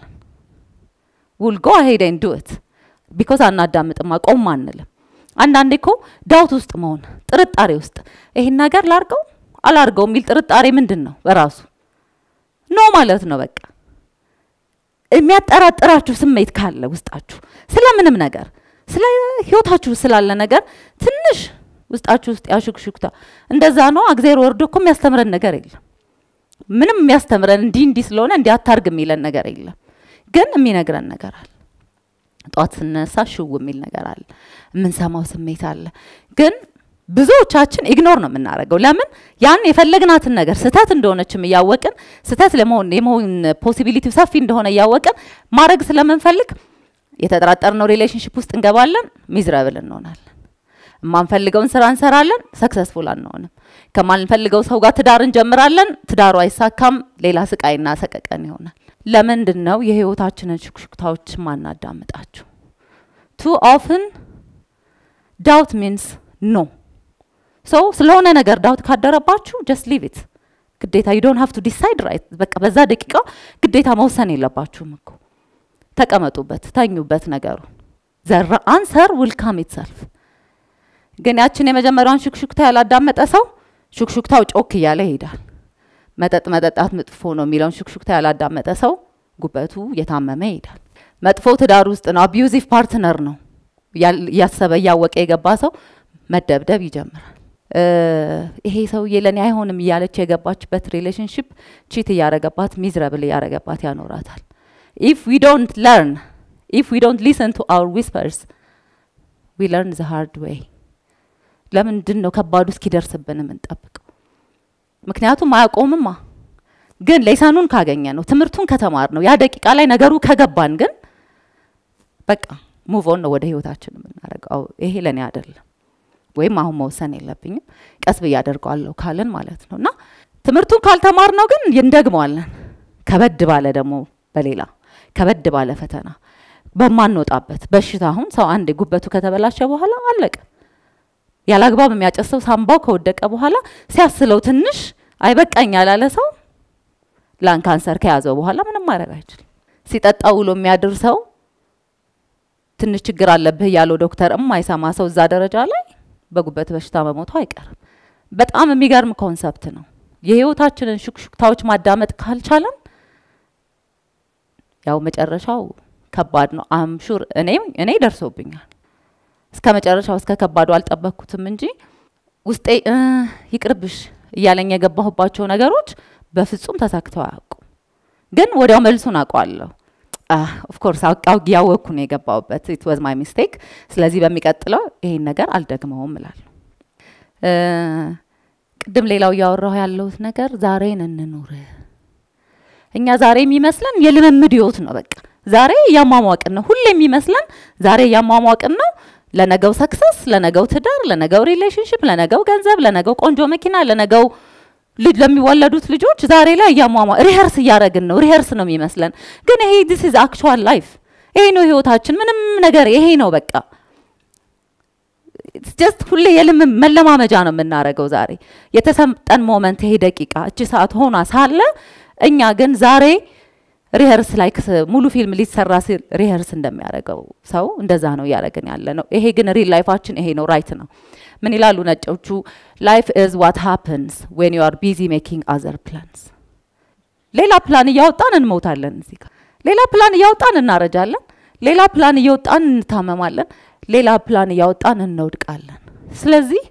ውል ጎ አሄድ ኤንድ ዱ ኢት ቢኮዝ አናዳምጥም፣ አቆም አንልም። አንዳንዴ እኮ ዳውት ውስጥ መሆን ጥርጣሬ ውስጥ ይሄን ነገር ላርገው አላርገው የሚል ጥርጣሬ ምንድን ነው በራሱ ኖ ማለት ነው። በቃ የሚያጠራጥራችሁ ስሜት ካለ ውስጣችሁ ስለምንም ነገር ስለ ህይወታችሁ ስላለ ነገር ትንሽ ውስጣችሁ ውስጥ ያሹክሹክታ እንደዛ ነው። እግዜር ወርዶ እኮ የሚያስተምረን ነገር የለም። ምንም የሚያስተምረን እንዲህ እንዲህ ስለሆነ እንዲህ አታርግ የሚለን ነገር የለም። ግን የሚነግረን ነገር አለ። ጠዋት ስነሳ ሽው የሚል ነገር አለ። የምንሰማው ስሜት አለ። ግን ብዙዎቻችን ኢግኖር ነው የምናደርገው። ለምን ያን የፈለግናትን ነገር ስህተት እንደሆነችም እያወቅን ስህተት ለመሆን የመሆን ፖሲቢሊቲው ሰፊ እንደሆነ እያወቅን ማድረግ ስለምንፈልግ የተጠራጠርነው ሪሌሽንሽፕ ውስጥ እንገባለን፣ ሚዝረብል እንሆናለን። የማንፈልገውን ስራ እንሰራለን፣ ሰክሰስፉል አንሆንም። ከማንፈልገው ሰው ጋር ትዳር እንጀምራለን፣ ትዳሩ አይሳካም፣ ሌላ ስቃይና ሰቀቀን ይሆናል። ለምንድን ነው የህይወታችንን ሹክሹክታዎች ማናዳምጣችሁ? ቱ ኦፍን ዳውት ሚንስ ኖ ሶ ስለሆነ ነገር ዳውት ካደረባችሁ ጀስት ሊቭ ኢት ግዴታ ዩ ዶንት ሃቭ ቱ ዲሳይድ ራይት በቃ በዛ ደቂቃ ግዴታ መወሰን የለባችሁም እኮ ተቀመጡበት ተኙበት ነገሩን ዘራ አንሰር ዊል ካም ኢትሰልፍ ግን ያችን የመጀመሪያውን ሹክሹክታ ያላዳመጠ ሰው ሹክሹክታው ጮክ እያለ ይሄዳል መጠጥ መጠጣት መጥፎ ነው የሚለውን ሹክሹክታ ያላዳመጠ ሰው ጉበቱ እየታመመ ይሄዳል መጥፎ ትዳር ውስጥ ነው አቢዩዚቭ ፓርትነር ነው እያሰበ እያወቀ የገባ ሰው መደብደብ ይጀምራል ይሄ ሰውዬ ለእኔ አይሆንም እያለች የገባችበት ሪሌሽንሽፕ ቺት እያረገባት ሚዝረብል እያረገባት ያኖራታል ኢፍ ዊ ዶንት ለርን ኢፍ ዊ ዶንት ሊሰን ቱ አውር ዊስፐርስ ዊ ለርን ዘ ሃርድ ዌይ ለምንድን ነው ከባዱ እስኪደርስብን የምንጠብቀው ምክንያቱም አያቆምማ ግን ሌሰኑን ካገኘ ነው ትምህርቱን ከተማር ነው ያ ደቂቃ ላይ ነገሩ ከገባን ግን በቃ ሙቭ ኦን ነው ወደ ህይወታችን የምናደርገው ይሄ ለእኔ አይደለም ወይም አሁን መወሰን የለብኝም ቀስ ብዬ አደርገዋለሁ ካልን ማለት ነው እና ትምህርቱን ካልተማር ነው ግን እንደግመዋለን ከበድ ባለ ደግሞ በሌላ ከበድ ባለ ፈተና በማንወጣበት በሽታ አሁን ሰው አንድ ጉበቱ ከተበላሸ በኋላ አለቀ ያላግባብ የሚያጨሰው ሳምባው ከወደቀ በኋላ ሲያስለው ትንሽ አይበቃኝ ያላለ ሰው ላን ካንሰር ከያዘው በኋላ ምንም ማድረግ አይችልም ሲጠጣ ውሎ የሚያድር ሰው ትንሽ ችግር አለብህ ያለው ዶክተር የማይሰማ ሰው እዛ ደረጃ ላይ በጉበት በሽታ መሞቱ አይቀርም በጣም የሚገርም ኮንሰፕት ነው የህይወታችንን ሹክሹክታዎች ማዳመጥ ካልቻለን ያው መጨረሻው ከባድ ነው አምሹር እኔ እኔ ደርሶብኛል እስከ መጨረሻው እስከ ከባዱ አልጠበቅኩትም እንጂ ውስጤ ይቅርብሽ እያለኝ የገባሁባቸው ነገሮች በፍጹም ተሳክተው አያውቁም ግን ወዲያው መልሱን አውቀዋለሁ ኦፍኮርስ አውቃው ያወቅኩ ነው የገባውበት ኢት ዋዝ ማይ ሚስቴክ ስለዚህ በሚቀጥለው ይሄን ነገር አልደግመውም እላለሁ ቅድም ሌላው እያወራሁ ያለሁት ነገር ዛሬን እንኑር እኛ ዛሬ የሚመስለን የልምምድ ህይወት ነው በቃ ዛሬ እያሟሟቅን ነው ሁሌ የሚመስለን ዛሬ እያሟሟቅን ነው ለነገው ሰክሰስ፣ ለነገው ትዳር፣ ለነገው ሪሌሽንሽፕ፣ ለነገው ገንዘብ፣ ለነገው ቆንጆ መኪና፣ ለነገው ልጅ ለሚወለዱት ልጆች ዛሬ ላይ እያሟሟ ሪሄርስ እያደረግን ነው። ሪሄርስ ነው የሚመስለን፣ ግን ይሄ ዲስ ኢዝ አክቹዋል ላይፍ። ይሄ ነው ህይወታችን። ምንም ነገር ይሄ ነው በቃ ጀስት ሁሌ የልም መለማመጃ ነው የምናደርገው። ዛሬ የተሰጠን ሞመንት ይሄ ደቂቃ እቺ ሰዓት ሆና ሳለ እኛ ግን ዛሬ ሪሄርስ ላይክ ሙሉ ፊልም ሊሰራ ሲል ሪሄርስ እንደሚያደርገው ሰው እንደዛ ነው እያደረግን ያለ ነው። ይሄ ግን ሪል ላይፋችን ይሄ ነው። ራይት ነው። ምን ይላሉ ነጮቹ? ላይፍ ኢዝ ዋት ሃፕንስ ዌን ዩ አር ቢዚ ሜኪንግ አዘር ፕላንስ። ሌላ ፕላን እያወጣን እንሞታለን። እዚህ ጋር ሌላ ፕላን እያወጣን እናረጃለን። ሌላ ፕላን እያወጣን እንታመማለን። ሌላ ፕላን እያወጣን እንወድቃለን። ስለዚህ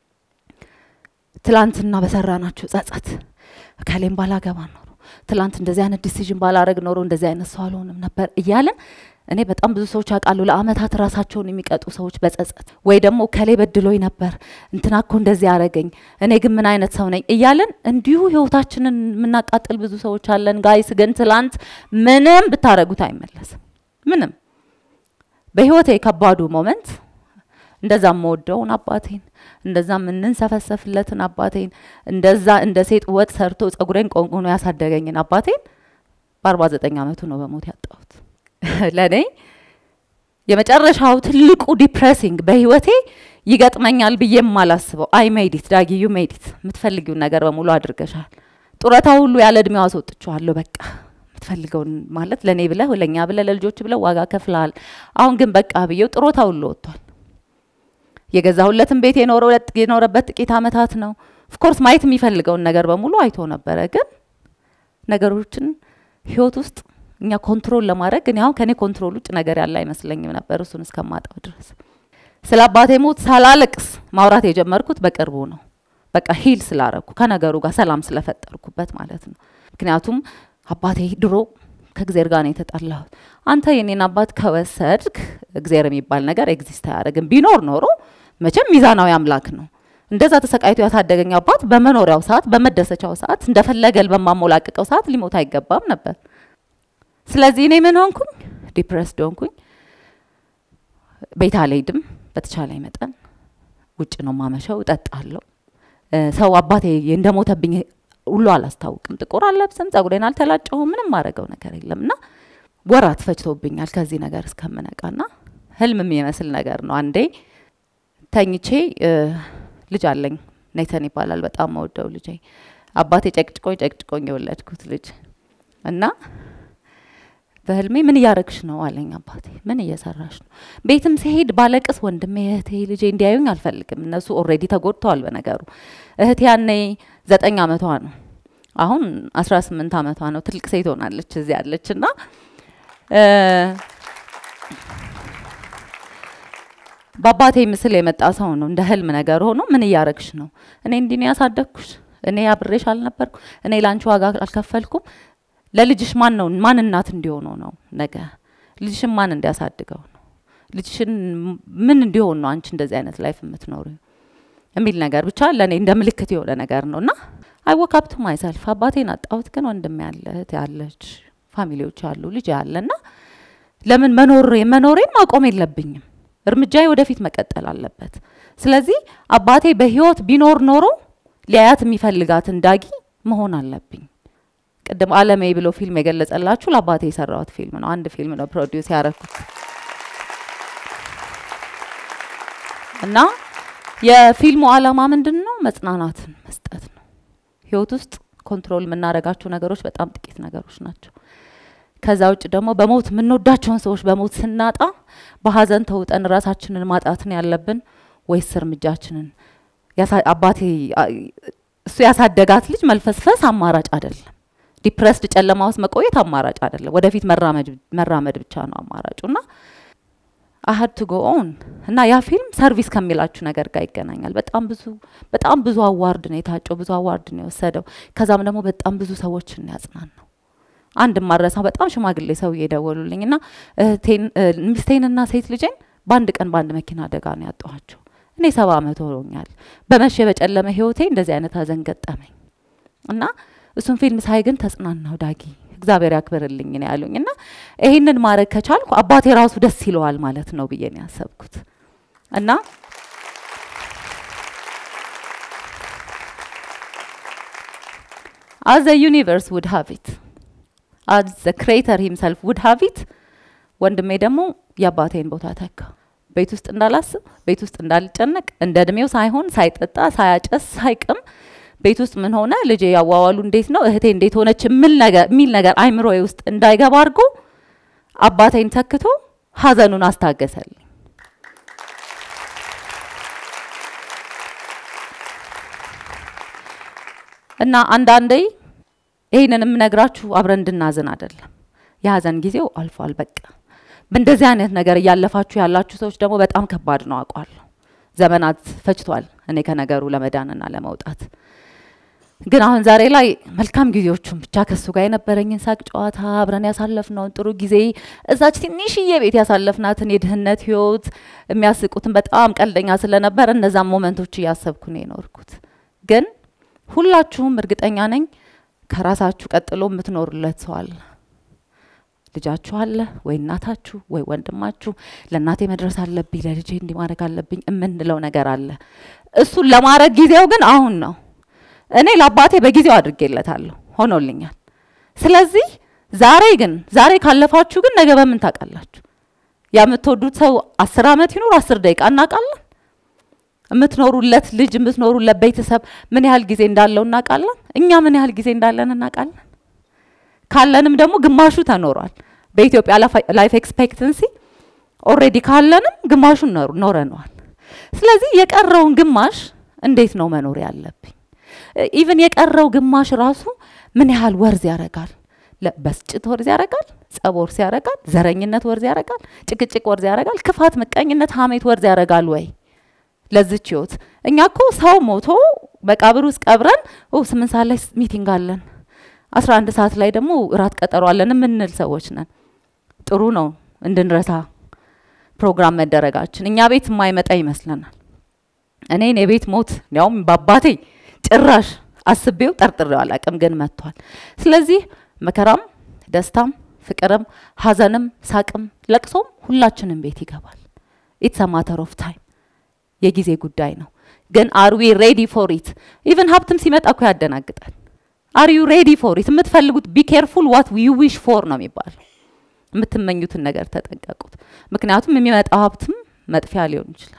ትላንትና በሰራናቸው ጸጸት ከሌም ባላገባ ኖሮ ትላንት እንደዚህ አይነት ዲሲዥን ባላረግ ኖሮ እንደዚህ አይነት ሰው አልሆንም ነበር እያለን እኔ በጣም ብዙ ሰዎች አውቃሉ ለአመታት ራሳቸውን የሚቀጡ ሰዎች በጸጸት ወይ ደግሞ ከሌ በድሎኝ ነበር እንትና እኮ እንደዚህ ያረገኝ እኔ ግን ምን አይነት ሰው ነኝ እያለን እንዲሁ ህይወታችንን የምናቃጥል ብዙ ሰዎች አለን። ጋይስ ግን ትላንት ምንም ብታረጉት አይመለስም። ምንም በህይወቴ ከባዱ ሞመንት እንደዛ የምወደውን አባቴን እንደዛ የምንንሰፈሰፍለትን አባቴን እንደዛ እንደ ሴት ወጥ ሰርቶ ጸጉሬን ቆንቁኖ ያሳደገኝን አባቴን በአርባ ዘጠኝ አመቱ ነው በሞት ያጣሁት። ለእኔ የመጨረሻው ትልቁ ዲፕሬሲንግ በህይወቴ ይገጥመኛል ብዬ የማላስበው አይ ሜዲት ዳጊ ዩ ሜዲት የምትፈልጊውን ነገር በሙሉ አድርገሻል። ጡረታ ሁሉ ያለ እድሜው አስወጥቼዋለሁ። በቃ የምትፈልገውን ማለት ለእኔ ብለህ ለእኛ ብለህ ለልጆች ብለህ ዋጋ ከፍለሃል። አሁን ግን በቃ ብዬው ጡረታ ሁሉ ወጥቷል። የገዛሁለትን ቤት የኖረበት ጥቂት አመታት ነው። ኦፍኮርስ ማየት የሚፈልገውን ነገር በሙሉ አይቶ ነበረ። ግን ነገሮችን ህይወት ውስጥ እኛ ኮንትሮል ለማድረግ እኔ አሁን ከኔ ኮንትሮል ውጭ ነገር ያለ አይመስለኝም ነበር እሱን እስከማጣው ድረስ። ስለ አባቴ ሞት ሳላለቅስ ማውራት የጀመርኩት በቅርቡ ነው። በቃ ሂል ስላረኩ ከነገሩ ጋር ሰላም ስለፈጠርኩበት ማለት ነው። ምክንያቱም አባቴ ድሮ ከእግዜር ጋር ነው የተጣላሁት። አንተ የኔን አባት ከወሰድክ እግዜር የሚባል ነገር ኤግዚስት አያደርግም። ቢኖር ኖሮ መቼም ሚዛናዊ አምላክ ነው። እንደዛ ተሰቃይቶ ያሳደገኝ አባት በመኖሪያው ሰዓት፣ በመደሰቻው ሰዓት፣ እንደፈለገል በማሞላቅቀው ሰዓት ሊሞት አይገባም ነበር። ስለዚህ እኔ ምን ሆንኩኝ? ዲፕሬስድ ሆንኩኝ። ቤት አልሄድም። በተቻለኝ መጠን ውጭ ነው ማመሸው፣ እጠጣለሁ። ሰው አባቴ እንደሞተብኝ ሁሉ አላስታውቅም። ጥቁር አልለብስም፣ ጸጉሬን አልተላጨሁም፣ ምንም ማድረገው ነገር የለም እና ወራት ፈጅቶብኛል ከዚህ ነገር እስከምነቃና ህልም የሚመስል ነገር ነው። አንዴ ተኝቼ ልጅ አለኝ ኔተን ይባላል። በጣም መወደው ልጄ አባቴ ጨቅጭቆኝ ጨቅጭቆኝ የወለድኩት ልጅ እና በህልሜ ምን እያረግሽ ነው አለኝ አባቴ። ምን እየሰራሽ ነው? ቤትም ሲሄድ ባለቅስ ወንድሜ እህቴ ልጄ እንዲያዩኝ አልፈልግም። እነሱ ኦልሬዲ ተጎድተዋል በነገሩ። እህቴ ያኔ ዘጠኝ አመቷ ነው። አሁን አስራ ስምንት አመቷ ነው። ትልቅ ሴት ሆናለች እዚህ ያለች እና በአባቴ ምስል የመጣ ሰው ነው። እንደ ህልም ነገር ሆኖ ምን እያረግሽ ነው? እኔ እንዲህ ነው ያሳደግኩሽ? እኔ አብሬሽ አልነበርኩ? እኔ ላንቺ ዋጋ አልከፈልኩም? ለልጅሽ ማን ነው ማን እናት እንዲሆነው ነው? ነገ ልጅሽን ማን እንዲያሳድገው ነው? ልጅሽን ምን እንዲሆን ነው አንቺ እንደዚህ አይነት ላይፍ የምትኖሪው የሚል ነገር ብቻ ለእኔ እንደ ምልክት የሆነ ነገር ነው እና አይ ወክ አፕ ቱ ማይሰልፍ አባቴን አጣሁት፣ ግን ወንድም ያለ እህት ያለች ፋሚሊዎች አሉ ልጅ ያለ እና ለምን መኖር መኖሬን ማቆም የለብኝም እርምጃዬ ወደፊት መቀጠል አለበት። ስለዚህ አባቴ በህይወት ቢኖር ኖሮ ሊያያት የሚፈልጋትን ዳጊ መሆን አለብኝ። ቅድም አለሜ ብሎ ፊልም የገለጸላችሁ ለአባቴ የሰራሁት ፊልም ነው። አንድ ፊልም ነው ፕሮዲውስ ያረኩት እና የፊልሙ አላማ ምንድን ነው? መጽናናትን መስጠት ነው። ህይወት ውስጥ ኮንትሮል የምናደርጋቸው ነገሮች በጣም ጥቂት ነገሮች ናቸው። ከዛ ውጭ ደግሞ በሞት የምንወዳቸውን ሰዎች በሞት ስናጣ በሀዘን ተውጠን ራሳችንን ማጣትን ያለብን ወይስ እርምጃችንን አባቴ እሱ ያሳደጋት ልጅ መልፈስፈስ አማራጭ አይደለም። ዲፕረስድ ጨለማ ውስጥ መቆየት አማራጭ አይደለም። ወደፊት መራመድ ብቻ ነው አማራጩ እና አሀድ ቱ ጎ ኦን እና ያ ፊልም ሰርቪስ ከሚላችሁ ነገር ጋር ይገናኛል። በጣም ብዙ በጣም ብዙ አዋርድ ነው የታጨው፣ ብዙ አዋርድ ነው የወሰደው። ከዛም ደግሞ በጣም ብዙ ሰዎችን ያጽናን ነው። አንድ ማረሳው በጣም ሽማግሌ ሰው እየደወሉልኝ እና ሚስቴንና ሴት ልጄን በአንድ ቀን በአንድ መኪና አደጋ ነው ያጠኋቸው። እኔ ሰባ አመት ሆኖኛል። በመሸ በጨለመ ህይወቴ እንደዚህ አይነት ሀዘን ገጠመኝ እና እሱን ፊልም ሳይ ግን ተጽናናው። ዳጊ እግዚአብሔር ያክብርልኝ ነው ያሉኝ እና ይሄንን ማድረግ ከቻልኩ አባቴ ራሱ ደስ ይለዋል ማለት ነው ብዬ ነው ያሰብኩት። እና as the universe would have it as the creator himself would have it ወንድሜ ደግሞ የአባቴን ቦታ ተካ። ቤት ውስጥ እንዳላስብ፣ ቤት ውስጥ እንዳልጨነቅ፣ እንደ እድሜው ሳይሆን ሳይጠጣ፣ ሳያጨስ፣ ሳይቅም ቤት ውስጥ ምን ሆነ፣ ልጄ ያዋዋሉ እንዴት ነው፣ እህቴ እንዴት ሆነች የሚል ነገር የሚል ነገር አይምሮዬ ውስጥ እንዳይገባ አድርጎ አባቴን ተክቶ ሀዘኑን አስታገሰልኝ። እና አንዳንዴ ይህንን የምነግራችሁ አብረን እንድናዝን አይደለም። የሀዘን ጊዜው አልፏል። በቃ በእንደዚህ አይነት ነገር እያለፋችሁ ያላችሁ ሰዎች ደግሞ በጣም ከባድ ነው አውቃለሁ። ዘመናት ፈጅቷል እኔ ከነገሩ ለመዳንና ለመውጣት። ግን አሁን ዛሬ ላይ መልካም ጊዜዎቹን ብቻ ከሱ ጋር የነበረኝን ሳቅ ጨዋታ አብረን ያሳለፍነውን ጥሩ ጊዜ እዛች ትንሽዬ ቤት ያሳለፍናትን የድህነት ህይወት የሚያስቁትን በጣም ቀልደኛ ስለነበር እነዛን ሞመንቶች እያሰብኩ ነው የኖርኩት። ግን ሁላችሁም እርግጠኛ ነኝ ከራሳችሁ ቀጥሎ የምትኖሩለት ሰው አለ። ልጃችሁ አለ ወይ እናታችሁ ወይ ወንድማችሁ። ለእናቴ መድረስ አለብኝ፣ ለልጄ እንዲህ ማድረግ አለብኝ የምንለው ነገር አለ። እሱን ለማድረግ ጊዜው ግን አሁን ነው። እኔ ለአባቴ በጊዜው አድርጌለታለሁ፣ ሆኖልኛል። ስለዚህ ዛሬ ግን ዛሬ ካለፋችሁ ግን ነገ በምን ታውቃላችሁ? የምትወዱት ሰው አስር አመት ይኑር አስር ደቂቃ እናውቃለን። የምትኖሩለት ልጅ የምትኖሩለት ቤተሰብ ምን ያህል ጊዜ እንዳለው እናውቃለን። እኛ ምን ያህል ጊዜ እንዳለን እናውቃለን። ካለንም ደግሞ ግማሹ ተኖሯል። በኢትዮጵያ ላይፍ ኤክስፔክተንሲ ኦልሬዲ ካለንም ግማሹን ኖረነዋል። ስለዚህ የቀረውን ግማሽ እንዴት ነው መኖር ያለብኝ? ኢቭን የቀረው ግማሽ ራሱ ምን ያህል ወርዝ ያደርጋል? በስጭት ወርዝ ያደርጋል፣ ጸብ ወርዝ ያደርጋል፣ ዘረኝነት ወርዝ ያደርጋል፣ ጭቅጭቅ ወርዝ ያደርጋል፣ ክፋት፣ ምቀኝነት፣ ሀሜት ወርዝ ያደርጋል ወይ ለዚች ህይወት? እኛ እኮ ሰው ሞቶ መቃብር ውስጥ ቀብረን ስምንት ሰዓት ላይ ሚቲንግ አለን አስራ አንድ ሰዓት ላይ ደግሞ እራት ቀጠሮ አለን የምንል ሰዎች ነን። ጥሩ ነው እንድንረሳ ፕሮግራም መደረጋችን። እኛ ቤት የማይመጣ ይመስለናል። እኔን የቤት ሞት እንዲያውም በአባቴ ጭራሽ አስቤው ጠርጥሬው አላቅም፣ ግን መጥቷል። ስለዚህ መከራም፣ ደስታም፣ ፍቅርም፣ ሀዘንም፣ ሳቅም፣ ለቅሶም ሁላችንም ቤት ይገባል። ኢትስ አ ማተር ኦፍ ታይም የጊዜ ጉዳይ ነው። ግን አር ዊ ሬዲ ፎር ኢት? ኢቭን ሀብትም ሲመጣ እኮ ያደናግጣል። አር ዩ ሬዲ ፎር ኢት? የምትፈልጉት ቢ ኬርፉል ዋት ዩ ዊሽ ፎር ነው የሚባለው። የምትመኙትን ነገር ተጠንቀቁት። ምክንያቱም የሚመጣው ሀብትም መጥፊያ ሊሆን ይችላል።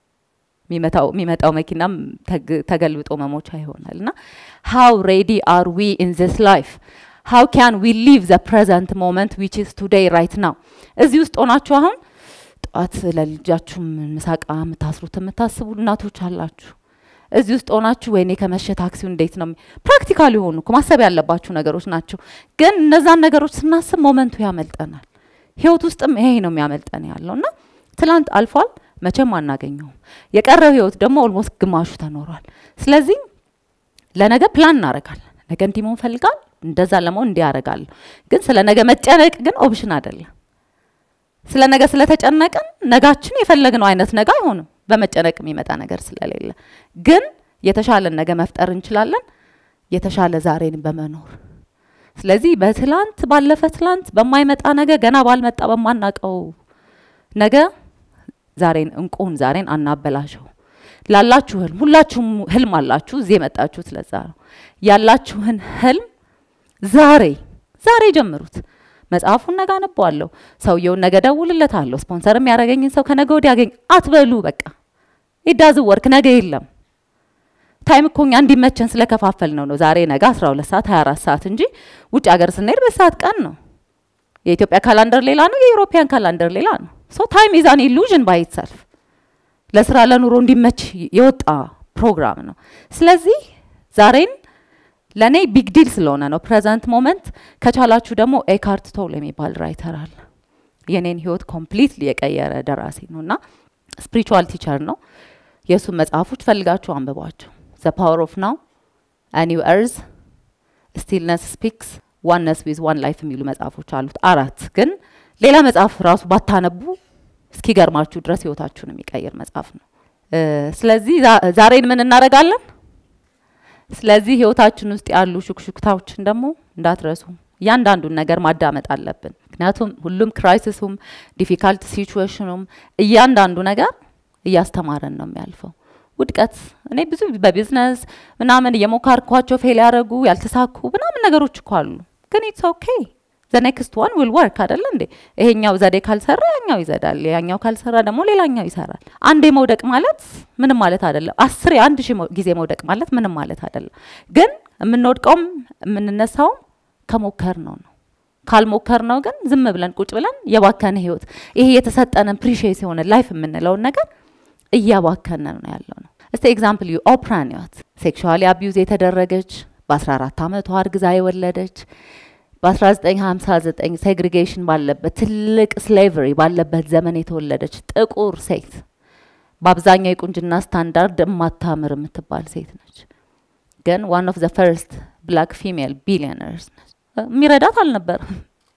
የሚመጣው መኪናም ተገልብጦ መሞቻ ይሆናል። እና ሃው ሬዲ አር ዊ ኢን ዚስ ላይፍ ሃው ካን ዊ ሊቭ ዘ ፕሬዘንት ሞመንት ዊች ኢዝ ቱዴይ ራይት ናው። እዚህ ውስጥ ሆናችሁ አሁን ጠዋት ለልጃችሁ ምሳቃ የምታስሩት የምታስቡ እናቶች አላችሁ። እዚህ ውስጥ ሆናችሁ ወይኔ ከመሸ ታክሲው እንዴት ነው? ፕራክቲካል የሆኑ እኮ ማሰብ ያለባችሁ ነገሮች ናቸው። ግን እነዛን ነገሮች ስናስብ ሞመንቱ ያመልጠናል። ህይወት ውስጥም ይሄ ነው የሚያመልጠን ያለው እና ትላንት አልፏል፣ መቼም አናገኘውም። የቀረው ህይወት ደግሞ ኦልሞስት ግማሹ ተኖሯል። ስለዚህ ለነገ ፕላን እናደርጋለን። ነገ እንዲህ መሆን ፈልጋል፣ እንደዛ ለመሆን እንዲህ ያደርጋለሁ። ግን ስለ ነገ መጨነቅ ግን ኦፕሽን አይደለም። ስለ ነገ ስለተጨነቅን ነጋችን የፈለግነው አይነት ነገ አይሆንም። በመጨነቅ የሚመጣ ነገር ስለሌለ ግን የተሻለን ነገ መፍጠር እንችላለን፣ የተሻለ ዛሬን በመኖር ስለዚህ በትላንት ባለፈ ትላንት በማይመጣ ነገ ገና ባልመጣ በማናቀው ነገ ዛሬን እንቁን ዛሬን አናበላሸው። ላላችሁ ህልም ሁላችሁም ህልም አላችሁ። እዚህ የመጣችሁት ለዛ ነው። ያላችሁን ህልም ዛሬ ዛሬ ጀምሩት። መጽሐፉን ነገ አነበዋለሁ፣ ሰውየውን ነገ ደውልለታለሁ፣ ስፖንሰር የሚያደርገኝን ሰው ከነገ ወዲያ ያገኝ አትበሉ። በቃ ኢዳዝ ወርክ ነገ የለም። ታይም እኮ እኛ እንዲመቸን ስለከፋፈል ነው ነው ዛሬ ነገ 12 ሰዓት 24 ሰዓት እንጂ ውጭ ሀገር ስንሄድ በሰዓት ቀን ነው። የኢትዮጵያ ካላንደር ሌላ ነው፣ የኢሮፒያን ካላንደር ሌላ ነው። ሶ ታይም ኢዝ አን ኢሉዥን ባይ ኢትሰልፍ ለስራ ለኑሮ እንዲመች የወጣ ፕሮግራም ነው። ስለዚህ ዛሬን ለእኔ ቢግ ዲል ስለሆነ ነው ፕሬዘንት ሞመንት። ከቻላችሁ ደግሞ ኤካርት ቶል የሚባል ራይተር አለ። የኔን ህይወት ኮምፕሊትሊ የቀየረ ደራሲ ነው እና ስፒሪቹዋል ቲቸር ነው። የእሱን መጽሐፎች ፈልጋችሁ አንብቧቸው። ዘ ፓወር ኦፍ ናው፣ ኒው እርዝ፣ ስቲልነስ ስፒክስ፣ ዋነስ ዊዝ ዋን ላይፍ የሚሉ መጽሐፎች አሉት። አራት ግን ሌላ መጽሐፍ ራሱ ባታነቡ እስኪገርማችሁ ድረስ ህይወታችሁን የሚቀይር መጽሐፍ ነው። ስለዚህ ዛሬን ምን እናደርጋለን? ስለዚህ ህይወታችን ውስጥ ያሉ ሹክሹክታዎችን ደግሞ እንዳትረሱ። እያንዳንዱን ነገር ማዳመጥ አለብን። ምክንያቱም ሁሉም ክራይሲሱም ዲፊካልት ሲቹዌሽኑም እያንዳንዱ ነገር እያስተማረን ነው የሚያልፈው። ውድቀት እኔ ብዙ በቢዝነስ ምናምን እየሞካርኳቸው ፌል ያደረጉ ያልተሳኩ ምናምን ነገሮች እኮ አሉ። ግን ኢትስ ኦኬ ዘ ኔክስት ዋን ዊል ወርክ አይደለ እንዴ? ይሄኛው ዘዴ ካልሰራ ያኛው ይዘዳል፣ ያኛው ካልሰራ ደግሞ ሌላኛው ይሰራል። አንዴ መውደቅ ማለት ምንም ማለት አይደለም። አስር አንድ ሺህ መው- ጊዜ መውደቅ ማለት ምንም ማለት አይደለም። ግን የምንወድቀውም የምንነሳውም ከሞከር ነው ነው ካልሞከር ነው ግን ዝም ብለን ቁጭ ብለን የባከነ ህይወት ይሄ የተሰጠንን ፕሪሺየስ የሆነ ላይፍ የምንለውን ነገር እያባከነ ነው ያለው ነው። እስቲ ኤግዛምፕል ዩ ኦፕራን ህይወት ሴክሹዋሊ አቢዩዝ የተደረገች በ14 ዓመቷ አርግዛ የወለደች በ1959 ሴግሪጌሽን ባለበት ትልቅ ስሌቨሪ ባለበት ዘመን የተወለደች ጥቁር ሴት በአብዛኛው የቁንጅና ስታንዳርድ የማታምር የምትባል ሴት ነች። ግን ዋን ኦፍ ዘ ፈርስት ብላክ ፊሜል ቢሊዮነርስ ነች። የሚረዳት አልነበረም።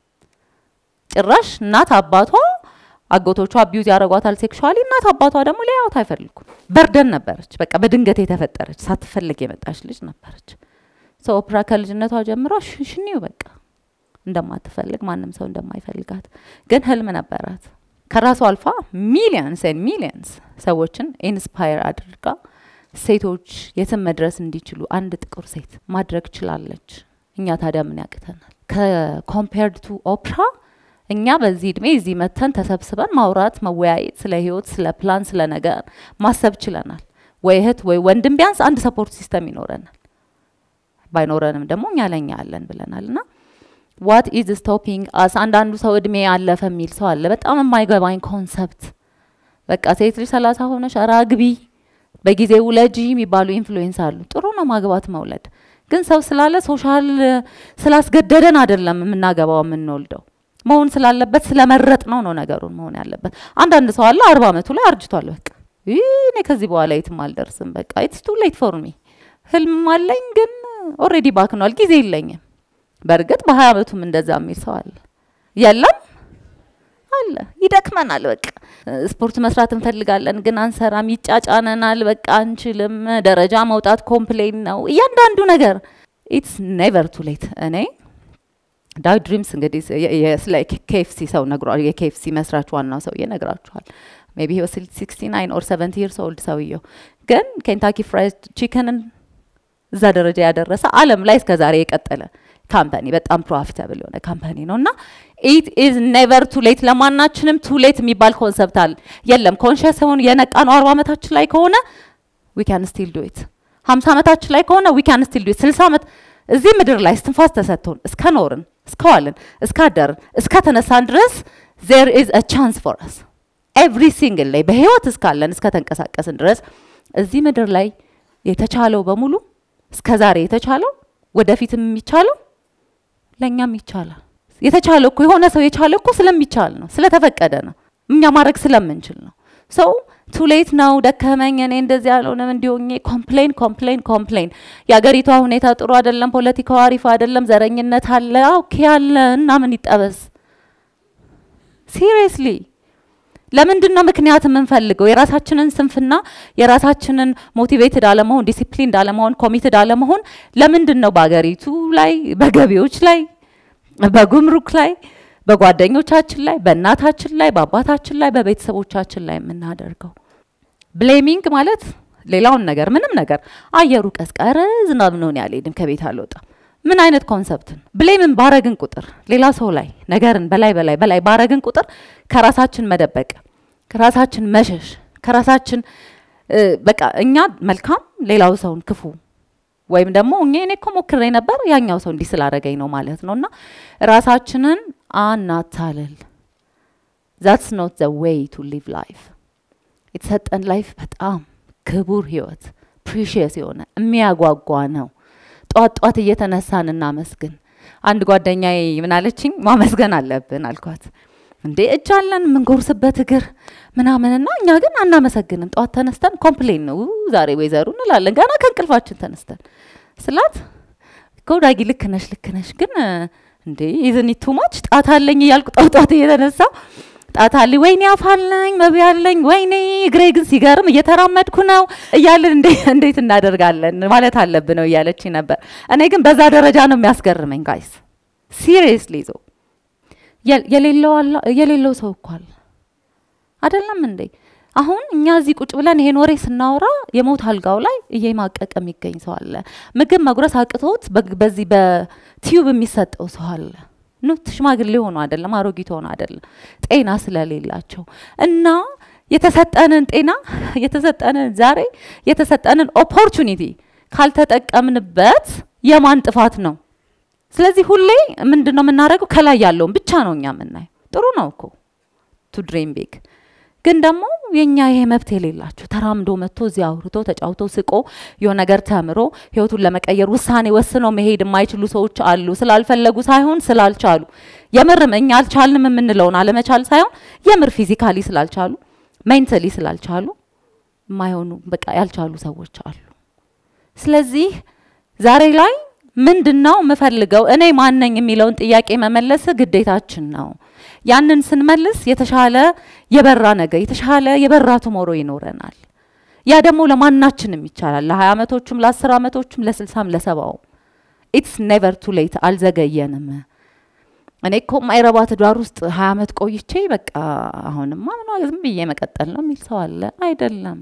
ጭራሽ እናት አባቷ አጎቶቿ አቢዩዝ ያደረጓታል ሴክሹዋሊ። እናት አባቷ ደግሞ ሊያዩት አይፈልጉም። በርደን ነበረች። በቃ በድንገት የተፈጠረች ሳትፈልግ የመጣች ልጅ ነበረች። ሰው ኦፕራ ከልጅነቷ ጀምሮ ሽሽኒው በቃ እንደማትፈልግ ማንም ሰው እንደማይፈልጋት ግን ህልም ነበራት። ከራሷ አልፋ ሚሊየንስ ኤንድ ሚሊየንስ ሰዎችን ኢንስፓየር አድርጋ ሴቶች የትም መድረስ እንዲችሉ አንድ ጥቁር ሴት ማድረግ ችላለች። እኛ ታዲያ ምን ያቅተናል? ከኮምፔርድ ቱ ኦፕራ እኛ በዚህ እድሜ እዚህ መተን ተሰብስበን ማውራት፣ መወያየት፣ ስለ ህይወት፣ ስለ ፕላን፣ ስለ ነገር ማሰብ ችለናል። ወይ እህት ወይ ወንድም ቢያንስ አንድ ሰፖርት ሲስተም ይኖረናል። ባይኖረንም ደግሞ እኛ ለኛ አለን ብለናል እና ዋት ኢዝ ስቶፒንግ አስ አንዳንዱ ሰው እድሜ ያለፈ የሚል ሰው አለ። በጣም የማይገባኝ ኮንሰፕት በቃ ሴት ልጅ ሰላሳ ሆነሽ ኧረ አግቢ በጊዜ ውለጂ የሚባሉ ኢንፍሉዌንስ አሉ። ጥሩ ነው ማግባት መውለድ፣ ግን ሰው ስላለ ሶሻል ስላስገደደን አይደለም የምናገባው የምንወልደው መሆን ስላለበት ስለመረጥ ነው ነው ነገሩን መሆን ያለበት። አንዳንድ ሰው አለ አርባ አመቱ ላይ አርጅቷል። በቃ ይህ እኔ ከዚህ በኋላ የትም አልደርስም፣ በቃ ኢትስ ቱ ሌት ፎር ሚ ህልም አለኝ ግን ኦልሬዲ ባክኗል፣ ጊዜ የለኝም። በእርግጥ በሀያ አመቱም እንደዛ የሚል ሰው አለ። የለም አለ ይደክመናል። በቃ ስፖርት መስራት እንፈልጋለን ግን አንሰራም፣ ይጫጫነናል፣ በቃ አንችልም። ደረጃ መውጣት ኮምፕሌን ነው እያንዳንዱ ነገር። ኢትስ ኔቨር ቱ ሌት። እኔ ዳዊት ድሪምስ እንግዲህ ስለ ኬኤፍሲ ሰው ነግሯል። የኬኤፍሲ መስራች ዋናው ሰውዬ ነግራችኋል። ሜቢ ሂ ዋስ ሲክስቲ ናይን ኦር ሰቨንቲ ይርስ ኦልድ ሰውየው ግን ኬንታኪ ፍራይድ ቺክንን እዛ ደረጃ ያደረሰ ዓለም ላይ እስከ ዛሬ የቀጠለ ካምፓኒ በጣም ፕሮፊታብል የሆነ ካምፓኒ ነው እና ኢት ኢዝ ኔቨር ቱ ሌት ለማናችንም ቱ ሌት የሚባል ኮንሰፕት አለ የለም። ኮንሽስ ሆን የነቃ ነው አርባ ዓመታችን ላይ ከሆነ ዊ ካን ስቲል ዱ ኢት። ሀምሳ ዓመታችን ላይ ከሆነ ዊ ካን ስቲል ዱ ኢት። ስልሳ ዓመት እዚህ ምድር ላይ እስትንፋስ ተሰጥቶን እስከ ኖርን እስከዋልን እስካደርን እስከ ተነሳን ድረስ ዜር ኢዝ አ ቻንስ ፎር አስ ኤቭሪ ሲንግል ላይ በህይወት እስካለን እስከ ተንቀሳቀስን ድረስ እዚህ ምድር ላይ የተቻለው በሙሉ እስከ ዛሬ የተቻለው ወደፊትም የሚቻለው ለእኛም ይቻላል። የተቻለው እኮ የሆነ ሰው የቻለው እኮ ስለሚቻል ነው፣ ስለተፈቀደ ነው፣ እኛ ማድረግ ስለምንችል ነው። ሰው ቱሌት ነው ደከመኝ፣ እኔ እንደዚህ ያልሆነም እንዲሆኜ ኮምፕሌን ኮምፕሌን ኮምፕሌን። የአገሪቷ ሁኔታ ጥሩ አይደለም፣ ፖለቲካው አሪፍ አይደለም፣ ዘረኝነት አለ፣ ኦኬ አለ እና ምን ይጠበስ? ሲሪየስሊ ለምንድን ነው ምክንያት የምንፈልገው? የራሳችንን ስንፍና የራሳችንን ሞቲቬትድ አለመሆን፣ ዲሲፕሊንድ አለመሆን፣ ኮሚትድ አለመሆን ለምንድን ነው በሀገሪቱ ላይ በገቢዎች ላይ በጉምሩክ ላይ በጓደኞቻችን ላይ በእናታችን ላይ በአባታችን ላይ በቤተሰቦቻችን ላይ የምናደርገው ብሌሚንግ ማለት ሌላውን ነገር ምንም ነገር አየሩ ቀዝቀረ ዝናብ ነውን ያልሄድም ከቤት አልወጣም ምን አይነት ኮንሰፕትን ብሌምን ባረግን ቁጥር ሌላ ሰው ላይ ነገርን በላይ በላይ በላይ ባረግን ቁጥር ከራሳችን መደበቅ ከራሳችን መሸሽ ከራሳችን በቃ እኛ መልካም ሌላው ሰውን ክፉ ወይም ደግሞ እኛ እኔ እኮ ሞክሬ ነበር ያኛው ሰው እንዲህ ስላደረገኝ ነው ማለት ነው። እና ራሳችንን አናታልል። ዛትስ ኖት ዘ ዌይ ቱ ሊቭ ላይፍ። የተሰጠን ላይፍ በጣም ክቡር ህይወት ፕሪሽየስ የሆነ የሚያጓጓ ነው። ጧት ጧት እየተነሳን እናመስግን። አንድ ጓደኛዬ ምናለችኝ፣ ማመስገን አለብን አልኳት። እንዴ እጅ አለን የምንጎርስበት እግር ምናምንና እኛ ግን አናመሰግንም። ጠዋት ተነስተን ኮምፕሌን ነው ዛሬ ወይዘሩ እንላለን ገና ከእንቅልፋችን ተነስተን ስላት ጎዳጊ ልክ ነሽ ልክ ነሽ ግን እንዴ ይዝኒ ቱማች ጣት አለኝ እያልኩ ጠዋት ጠዋት እየተነሳ ጣት አለኝ ወይኔ አፍ አለኝ መብያ አለኝ ወይኔ እግሬ ግን ሲገርም እየተራመድኩ ነው እያልን እንዴት እናደርጋለን ማለት አለብን ነው እያለች ነበር። እኔ ግን በዛ ደረጃ ነው የሚያስገርመኝ ጋይስ ሲሪየስሊ ዞ የሌለው ሰው እኮ አለ አይደለም እንዴ? አሁን እኛ እዚህ ቁጭ ብለን ይሄን ወሬ ስናወራ የሞት አልጋው ላይ እየማቀቀ የሚገኝ ሰው አለ። ምግብ መጉረስ አቅቶት በግ- በዚህ በቲዩብ የሚሰጠው ሰው አለ። ኑ ሽማግሌ ሆኖ አይደለም አሮጊት ሆኖ አይደለም ጤና ስለሌላቸው እና የተሰጠንን ጤና የተሰጠንን ዛሬ የተሰጠንን ኦፖርቹኒቲ ካልተጠቀምንበት የማን ጥፋት ነው? ስለዚህ ሁሌ ምንድን ነው የምናደርገው? ከላይ ያለውን ብቻ ነው እኛ የምናየው። ጥሩ ነው እኮ ቱ ድሬም ቢግ ግን ደግሞ የኛ ይሄ መብት የሌላቸው ተራምዶ መጥቶ እዚህ አውርቶ ተጫውቶ ስቆ የሆነ ነገር ተምሮ ህይወቱን ለመቀየር ውሳኔ ወስነው መሄድ የማይችሉ ሰዎች አሉ። ስላልፈለጉ ሳይሆን ስላልቻሉ፣ የምርም እኛ አልቻልንም የምንለውን አለመቻል ሳይሆን የምር ፊዚካሊ ስላልቻሉ፣ ሜንታሊ ስላልቻሉ የማይሆኑ በቃ ያልቻሉ ሰዎች አሉ። ስለዚህ ዛሬ ላይ ምንድን ነው የምፈልገው እኔ ማነኝ የሚለውን ጥያቄ መመለስ ግዴታችን ነው። ያንን ስንመልስ የተሻለ የበራ ነገር የተሻለ የበራ ቱሞሮ ይኖረናል። ያ ደግሞ ለማናችንም ይቻላል። ለሀያ አመቶቹም ለአስር አመቶቹም ለስልሳም ለሰባውም ኢትስ ኔቨር ቱ ሌት አልዘገየንም። እኔ እኮ ማይረባ ትዳር ውስጥ ሀያ አመት ቆይቼ በቃ አሁንማ ምኗ ዝም ብዬ መቀጠል ነው የሚል ሰው አለ። አይደለም።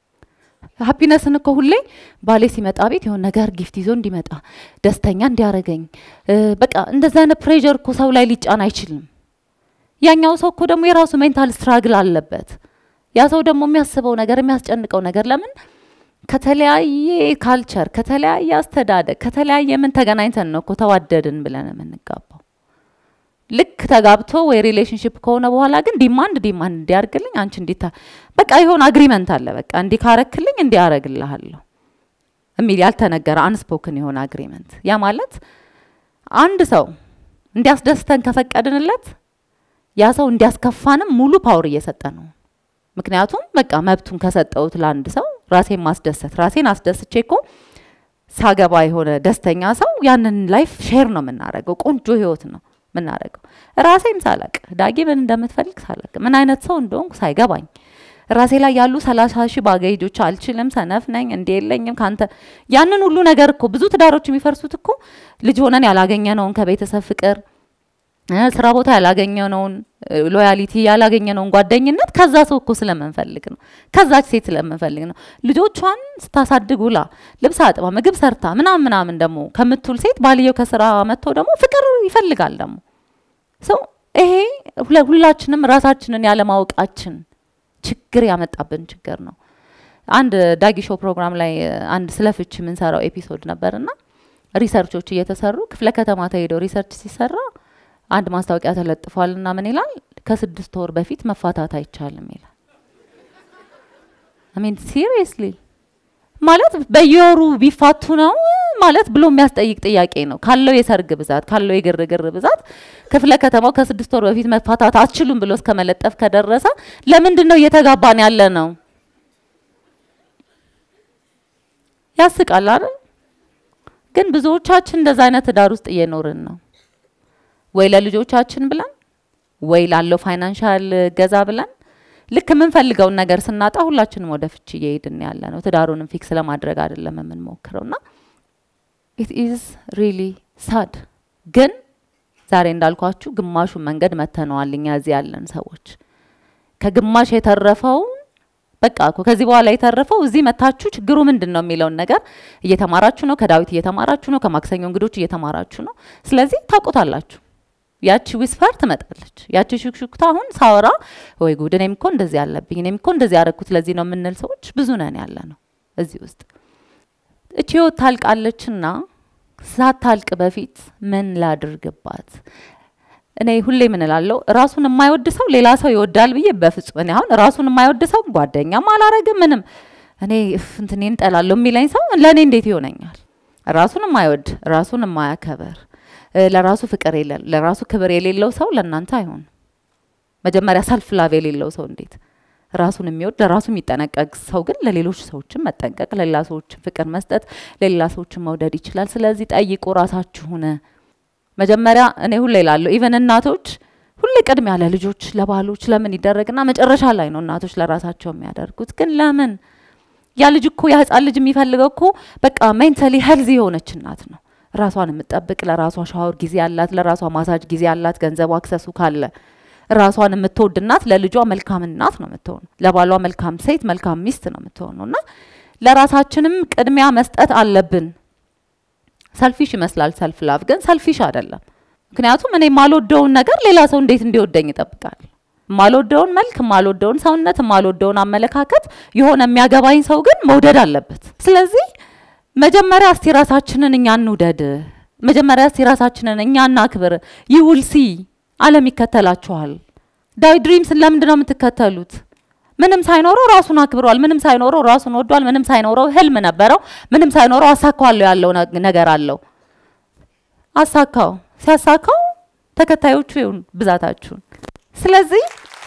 ሀፒነስን እኮ ሁሌ ባሌ ሲመጣ ቤት የሆነ ነገር ጊፍት ይዞ እንዲመጣ ደስተኛ እንዲያደርገኝ በቃ እንደዚህ አይነት ፕሬዠር እኮ ሰው ላይ ሊጫን አይችልም። ያኛው ሰው እኮ ደግሞ የራሱ ሜንታል ስትራግል አለበት። ያ ሰው ደግሞ የሚያስበው ነገር የሚያስጨንቀው ነገር ለምን ከተለያየ ካልቸር ከተለያየ አስተዳደግ ከተለያየ ምን ተገናኝተን ነው እኮ ተዋደድን ብለን የምንጋባው። ልክ ተጋብቶ ወይ ሪሌሽንሽፕ ከሆነ በኋላ ግን ዲማንድ ዲማንድ እንዲያርግልኝ አንቺ እንዲታ በቃ የሆነ አግሪመንት አለ። በቃ እንዲህ ካረክልኝ እንዲህ አረግልሃለሁ የሚል ያልተነገረ አንስፖክን የሆነ አግሪመንት። ያ ማለት አንድ ሰው እንዲያስደስተን ከፈቀድንለት ያ ሰው እንዲያስከፋንም ሙሉ ፓወር እየሰጠ ነው። ምክንያቱም በቃ መብቱን ከሰጠውት ለአንድ ሰው ራሴን ማስደሰት ራሴን አስደስቼ እኮ ሳገባ የሆነ ደስተኛ ሰው ያንን ላይፍ ሼር ነው የምናደርገው። ቆንጆ ህይወት ነው የምናደርገው። ራሴን ሳላቅ ዳጊ ምን እንደምትፈልግ ሳላቅ ምን አይነት ሰው እንደሆንኩ ሳይገባኝ ራሴ ላይ ያሉ ሰላሳ ሺህ ባገጆች አልችልም፣ ሰነፍ ነኝ፣ እንዲ የለኝም ካንተ ያንን ሁሉ ነገር እኮ ብዙ ትዳሮች የሚፈርሱት እኮ ልጅ ሆነን ያላገኘነውን ከቤተሰብ ፍቅር ስራ ቦታ ያላገኘነውን ሎያሊቲ ያላገኘነውን ጓደኝነት ከዛ ሰው እኮ ስለምንፈልግ ነው። ከዛች ሴት ስለምንፈልግ ነው። ልጆቿን ስታሳድግ ውላ ልብስ አጥባ ምግብ ሰርታ ምናምን ምናምን ደግሞ ከምትውል ሴት ባልየው ከስራ መጥቶ ደግሞ ፍቅር ይፈልጋል ደግሞ ሰው ይሄ ሁላችንም ራሳችንን ያለማወቃችን ችግር ያመጣብን ችግር ነው። አንድ ዳጊ ሾው ፕሮግራም ላይ አንድ ስለ ፍች የምንሰራው ኤፒሶድ ነበርና ሪሰርቾች እየተሰሩ ክፍለ ከተማ ተሄደው ሪሰርች ሲሰራ አንድ ማስታወቂያ ተለጥፏል እና ምን ይላል? ከስድስት ወር በፊት መፋታት አይቻልም ይላል። አሚን ሲሪየስሊ ማለት በየወሩ ቢፋቱ ነው ማለት ብሎ የሚያስጠይቅ ጥያቄ ነው። ካለው የሰርግ ብዛት ካለው የግርግር ብዛት ክፍለ ከተማው ከስድስት ወር በፊት መፋታት አትችሉም ብሎ እስከ መለጠፍ ከደረሰ ለምንድን ነው እየተጋባን ያለ ነው? ያስቃል አይደል? ግን ብዙዎቻችን እንደዛ አይነት ትዳር ውስጥ እየኖርን ነው። ወይ ለልጆቻችን ብለን ወይ ላለው ፋይናንሻል ገዛ ብለን ልክ የምንፈልገውን ነገር ስናጣ ሁላችንም ወደ ፍቺ እየሄድን ያለ ነው። ትዳሩንም ፊክስ ለማድረግ አይደለም የምንሞክረው እና ኢት ኢዝ ሪሊ ሳድ። ግን ዛሬ እንዳልኳችሁ ግማሹን መንገድ መተነዋል። እኛ እዚህ ያለን ሰዎች ከግማሽ የተረፈውን በቃ እኮ ከዚህ በኋላ የተረፈው እዚህ መታችሁ ችግሩ ምንድን ነው የሚለውን ነገር እየተማራችሁ ነው። ከዳዊት እየተማራችሁ ነው። ከማክሰኞ እንግዶች እየተማራችሁ ነው። ስለዚህ ታውቁታላችሁ። ያቺ ዊስፐር ትመጣለች። ያቺ ሹክሹክታ አሁን ሳወራ ወይ ጉድ እኔም እኮ እንደዚህ ያለብኝ እኔም እኮ እንደዚህ ያደረኩት ለዚህ ነው የምንል ሰዎች ብዙ ነን ያለ ነው እዚህ ውስጥ። እቺ ህይወት ታልቃለችና ሳታልቅ በፊት ምን ላድርግባት? እኔ ሁሌ ምን እላለሁ፣ ራሱን የማይወድ ሰው ሌላ ሰው ይወዳል ብዬ በፍጹም እኔ አሁን ራሱን የማይወድ ሰው ጓደኛም አላረግም ምንም እኔ እንትኔን ጠላለሁ የሚለኝ ሰው ለእኔ እንዴት ይሆነኛል? ራሱን የማይወድ ራሱን የማያከበር ለራሱ ፍቅር የለ ለራሱ ክብር የሌለው ሰው ለእናንተ አይሆን። መጀመሪያ ሰልፍ ላቭ የሌለው ሰው እንዴት ራሱን የሚወድ ለራሱ የሚጠነቀቅ ሰው ግን ለሌሎች ሰዎችን መጠንቀቅ፣ ለሌላ ሰዎችን ፍቅር መስጠት፣ ለሌላ ሰዎችን መውደድ ይችላል። ስለዚህ ጠይቁ ራሳችሁን። መጀመሪያ እኔ ሁሌ እላለሁ ኢቨን እናቶች ሁሌ ቅድሚያ ለልጆች ለባሎች ለምን ይደረግና መጨረሻ ላይ ነው እናቶች ለራሳቸው የሚያደርጉት። ግን ለምን ያ ልጅ እኮ ያ ህጻን ልጅ የሚፈልገው እኮ በቃ ሜንታሊ ሄልዚ የሆነች እናት ነው። ራሷን የምትጠብቅ ለራሷ ሻወር ጊዜ አላት፣ ለራሷ ማሳጅ ጊዜ አላት፣ ገንዘቡ አክሰሱ ካለ ራሷን የምትወድ እናት ለልጇ መልካም እናት ነው የምትሆነው። ለባሏ መልካም ሴት፣ መልካም ሚስት ነው የምትሆነው እና ለራሳችንም ቅድሚያ መስጠት አለብን። ሰልፊሽ ይመስላል ሰልፍ ላቭ፣ ግን ሰልፊሽ አይደለም። ምክንያቱም እኔ የማልወደውን ነገር ሌላ ሰው እንዴት እንዲወደኝ ይጠብቃል? የማልወደውን መልክ፣ የማልወደውን ሰውነት፣ የማልወደውን አመለካከት የሆነ የሚያገባኝ ሰው ግን መውደድ አለበት። ስለዚህ መጀመሪያ እስቲ ራሳችንን እኛ እንውደድ። መጀመሪያ እስቲ ራሳችንን እኛ እናክብር። ይውል ሲ አለም ይከተላችኋል። ዳዊት ድሪምስን ለምንድን ነው የምትከተሉት? ምንም ሳይኖረው ራሱን አክብሯል። ምንም ሳይኖረው ራሱን ወዷል። ምንም ሳይኖረው ህልም ነበረው። ምንም ሳይኖረው አሳካዋለሁ ያለው ነ- ነገር አለው። አሳካው። ሲያሳካው ተከታዮቹ ይሁን ብዛታችሁን። ስለዚህ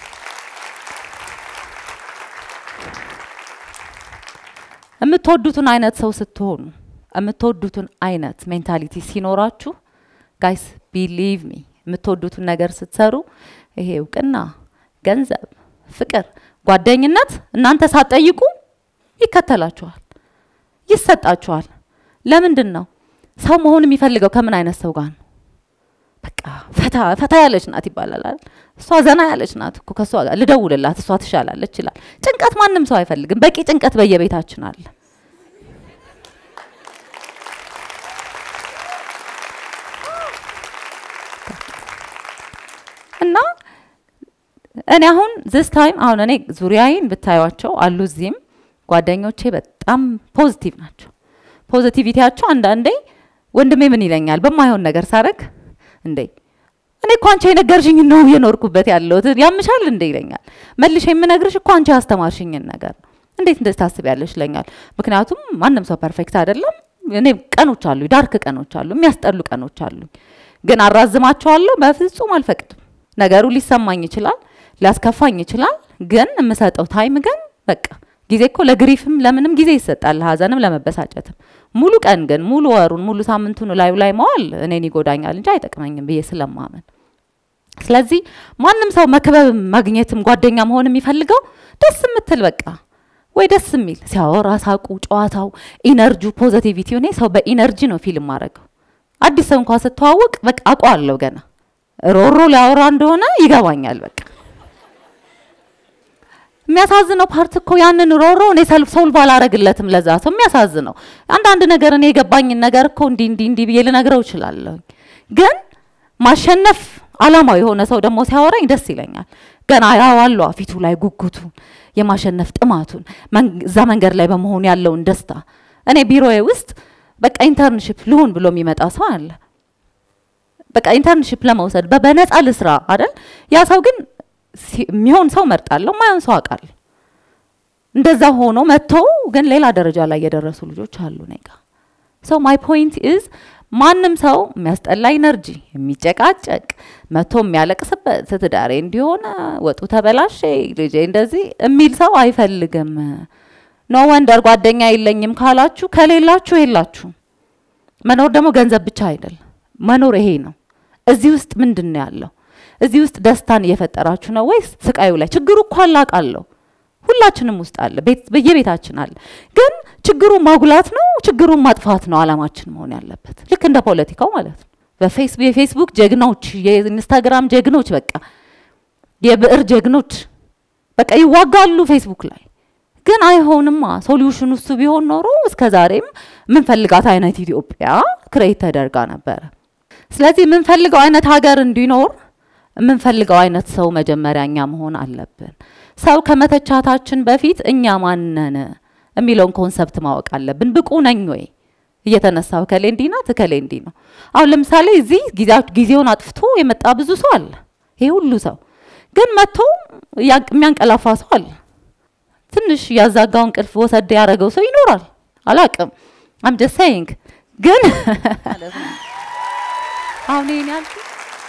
የምትወዱትን አይነት ሰው ስትሆኑ የምትወዱትን አይነት ሜንታሊቲ ሲኖራችሁ ጋይስ ቢሊቭ ሚ የምትወዱትን ነገር ስትሰሩ ይሄ እውቅና፣ ገንዘብ፣ ፍቅር፣ ጓደኝነት እናንተ ሳትጠይቁ ይከተላችኋል፣ ይሰጣችኋል። ለምንድን ነው ሰው መሆን የሚፈልገው? ከምን አይነት ሰው ጋር ነው? በቃ ፈታ ፈታ ያለች ናት ይባላል አይደል? እሷ ዘና ያለች ናት እኮ ከእሷ ጋር ልደውልላት፣ እሷ ትሻላለች ይላል። ጭንቀት ማንም ሰው አይፈልግም። በቂ ጭንቀት በየቤታችን አለ። እና እኔ አሁን ዚስ ታይም አሁን እኔ ዙሪያዬን ብታዩቸው አሉ እዚህም ጓደኞቼ በጣም ፖዚቲቭ ናቸው። ፖዚቲቪቲያቸው አንዳንዴ ወንድሜ ምን ይለኛል በማይሆን ነገር ሳረግ እንዴ እኔ እኮ አንቺ የነገርሽኝ ነው የኖርኩበት ያለሁት ያምሻል እንዴ ይለኛል። መልሼ የምነግርሽ እኮ አንቺ ያስተማርሽኝን ነገር ነው። እንዴት እንደዚህ ታስቢያለሽ ይለኛል። ምክንያቱም ማንም ሰው ፐርፌክት አይደለም። እኔ ቀኖች አሉ፣ ዳርክ ቀኖች አሉ፣ የሚያስጠሉ ቀኖች አሉ። ግን አራዝማቸዋለሁ? በፍጹም አልፈቅድም። ነገሩ ሊሰማኝ ይችላል፣ ሊያስከፋኝ ይችላል። ግን የምሰጠው ታይም ግን በቃ ጊዜ እኮ ለግሪፍም ለምንም ጊዜ ይሰጣል፣ ለሀዘንም ለመበሳጨትም። ሙሉ ቀን ግን ሙሉ ወሩን ሙሉ ሳምንቱን ላዩ ላይ መዋል እኔን ይጎዳኛል እንጂ አይጠቅመኝም ብዬ ስለማመን ስለዚህ ማንም ሰው መክበብ ማግኘትም ጓደኛ መሆን የሚፈልገው ደስ የምትል በቃ ወይ ደስ የሚል ሲያወራ ሳቁ፣ ጨዋታው፣ ኢነርጂ፣ ፖዘቲቪቲ እኔ ሰው በኢነርጂ ነው ፊልም ማድረገው። አዲስ ሰው እንኳ ስተዋወቅ በቃ አውቀዋለሁ ገና ሮሮ ሊያወራ እንደሆነ ይገባኛል በቃ የሚያሳዝነው ፓርት እኮ ያንን ሮሮ እኔ ሰልፍ ሶልቭ አላረግለትም ለዛ ሰው የሚያሳዝነው አንዳንድ ነገር እኔ የገባኝን ነገር እኮ እንዲህ እንዲህ እንዲህ ብዬ ልነግረው እችላለሁ ግን ማሸነፍ አላማው የሆነ ሰው ደግሞ ሲያወራኝ ደስ ይለኛል ገና ያዋሏ ፊቱ ላይ ጉጉቱን የማሸነፍ ጥማቱን እዛ መንገድ ላይ በመሆኑ ያለውን ደስታ እኔ ቢሮዬ ውስጥ በቃ ኢንተርንሽፕ ልሁን ብሎ የሚመጣ ሰው አለ በቃ ኢንተርንሽፕ ለመውሰድ በነፃ ልስራ አይደል ያ ሰው ግን የሚሆን ሰው መርጣለሁ፣ ማይሆን ሰው አውቃለሁ። እንደዛ ሆኖ መጥቶ ግን ሌላ ደረጃ ላይ የደረሱ ልጆች አሉ እኔ ጋ። ሶ ማይ ፖይንት ኢዝ ማንም ሰው የሚያስጠላ ኢነርጂ የሚጨቃጨቅ መጥቶ የሚያለቅስበት ትዳሬ እንዲሆነ ወጡ ተበላሸ ልጄ እንደዚህ የሚል ሰው አይፈልግም። ኖ ወንደር ጓደኛ የለኝም ካላችሁ ከሌላችሁ የላችሁም። መኖር ደግሞ ገንዘብ ብቻ አይደለም። መኖር ይሄ ነው። እዚህ ውስጥ ምንድን ነው ያለው? እዚህ ውስጥ ደስታን እየፈጠራችሁ ነው ወይስ ስቃዩ ላይ? ችግሩ እኮ አላቃለሁ ሁላችንም ውስጥ አለ፣ በየቤታችን አለ። ግን ችግሩ ማጉላት ነው፣ ችግሩን ማጥፋት ነው አላማችን መሆን ያለበት። ልክ እንደ ፖለቲካው ማለት ነው። የፌስቡክ ጀግኖች፣ የኢንስታግራም ጀግኖች፣ በቃ የብዕር ጀግኖች በቃ ይዋጋሉ ፌስቡክ ላይ። ግን አይሆንማ። ሶሉሽኑ እሱ ቢሆን ኖሮ እስከ ዛሬም የምንፈልጋት አይነት ኢትዮጵያ ክሬት ተደርጋ ነበረ። ስለዚህ የምንፈልገው አይነት ሀገር እንዲኖር የምንፈልገው አይነት ሰው መጀመሪያ እኛ መሆን አለብን። ሰው ከመተቻታችን በፊት እኛ ማነን የሚለውን ኮንሰፕት ማወቅ አለብን። ብቁ ነኝ ወይ እየተነሳው እከሌ እንዲህ ናት እከሌ እንዲህ ነው። አሁን ለምሳሌ እዚህ ጊዜውን አጥፍቶ የመጣ ብዙ ሰው አለ። ይሄ ሁሉ ሰው ግን መጥቶ የሚያንቀላፋ ሰው አለ። ትንሽ ያዛጋው እንቅልፍ ወሰድ ያደረገው ሰው ይኖራል። አላቅም አም ጀስት ሴይንግ ግን አሁን ይሄን ያልኩት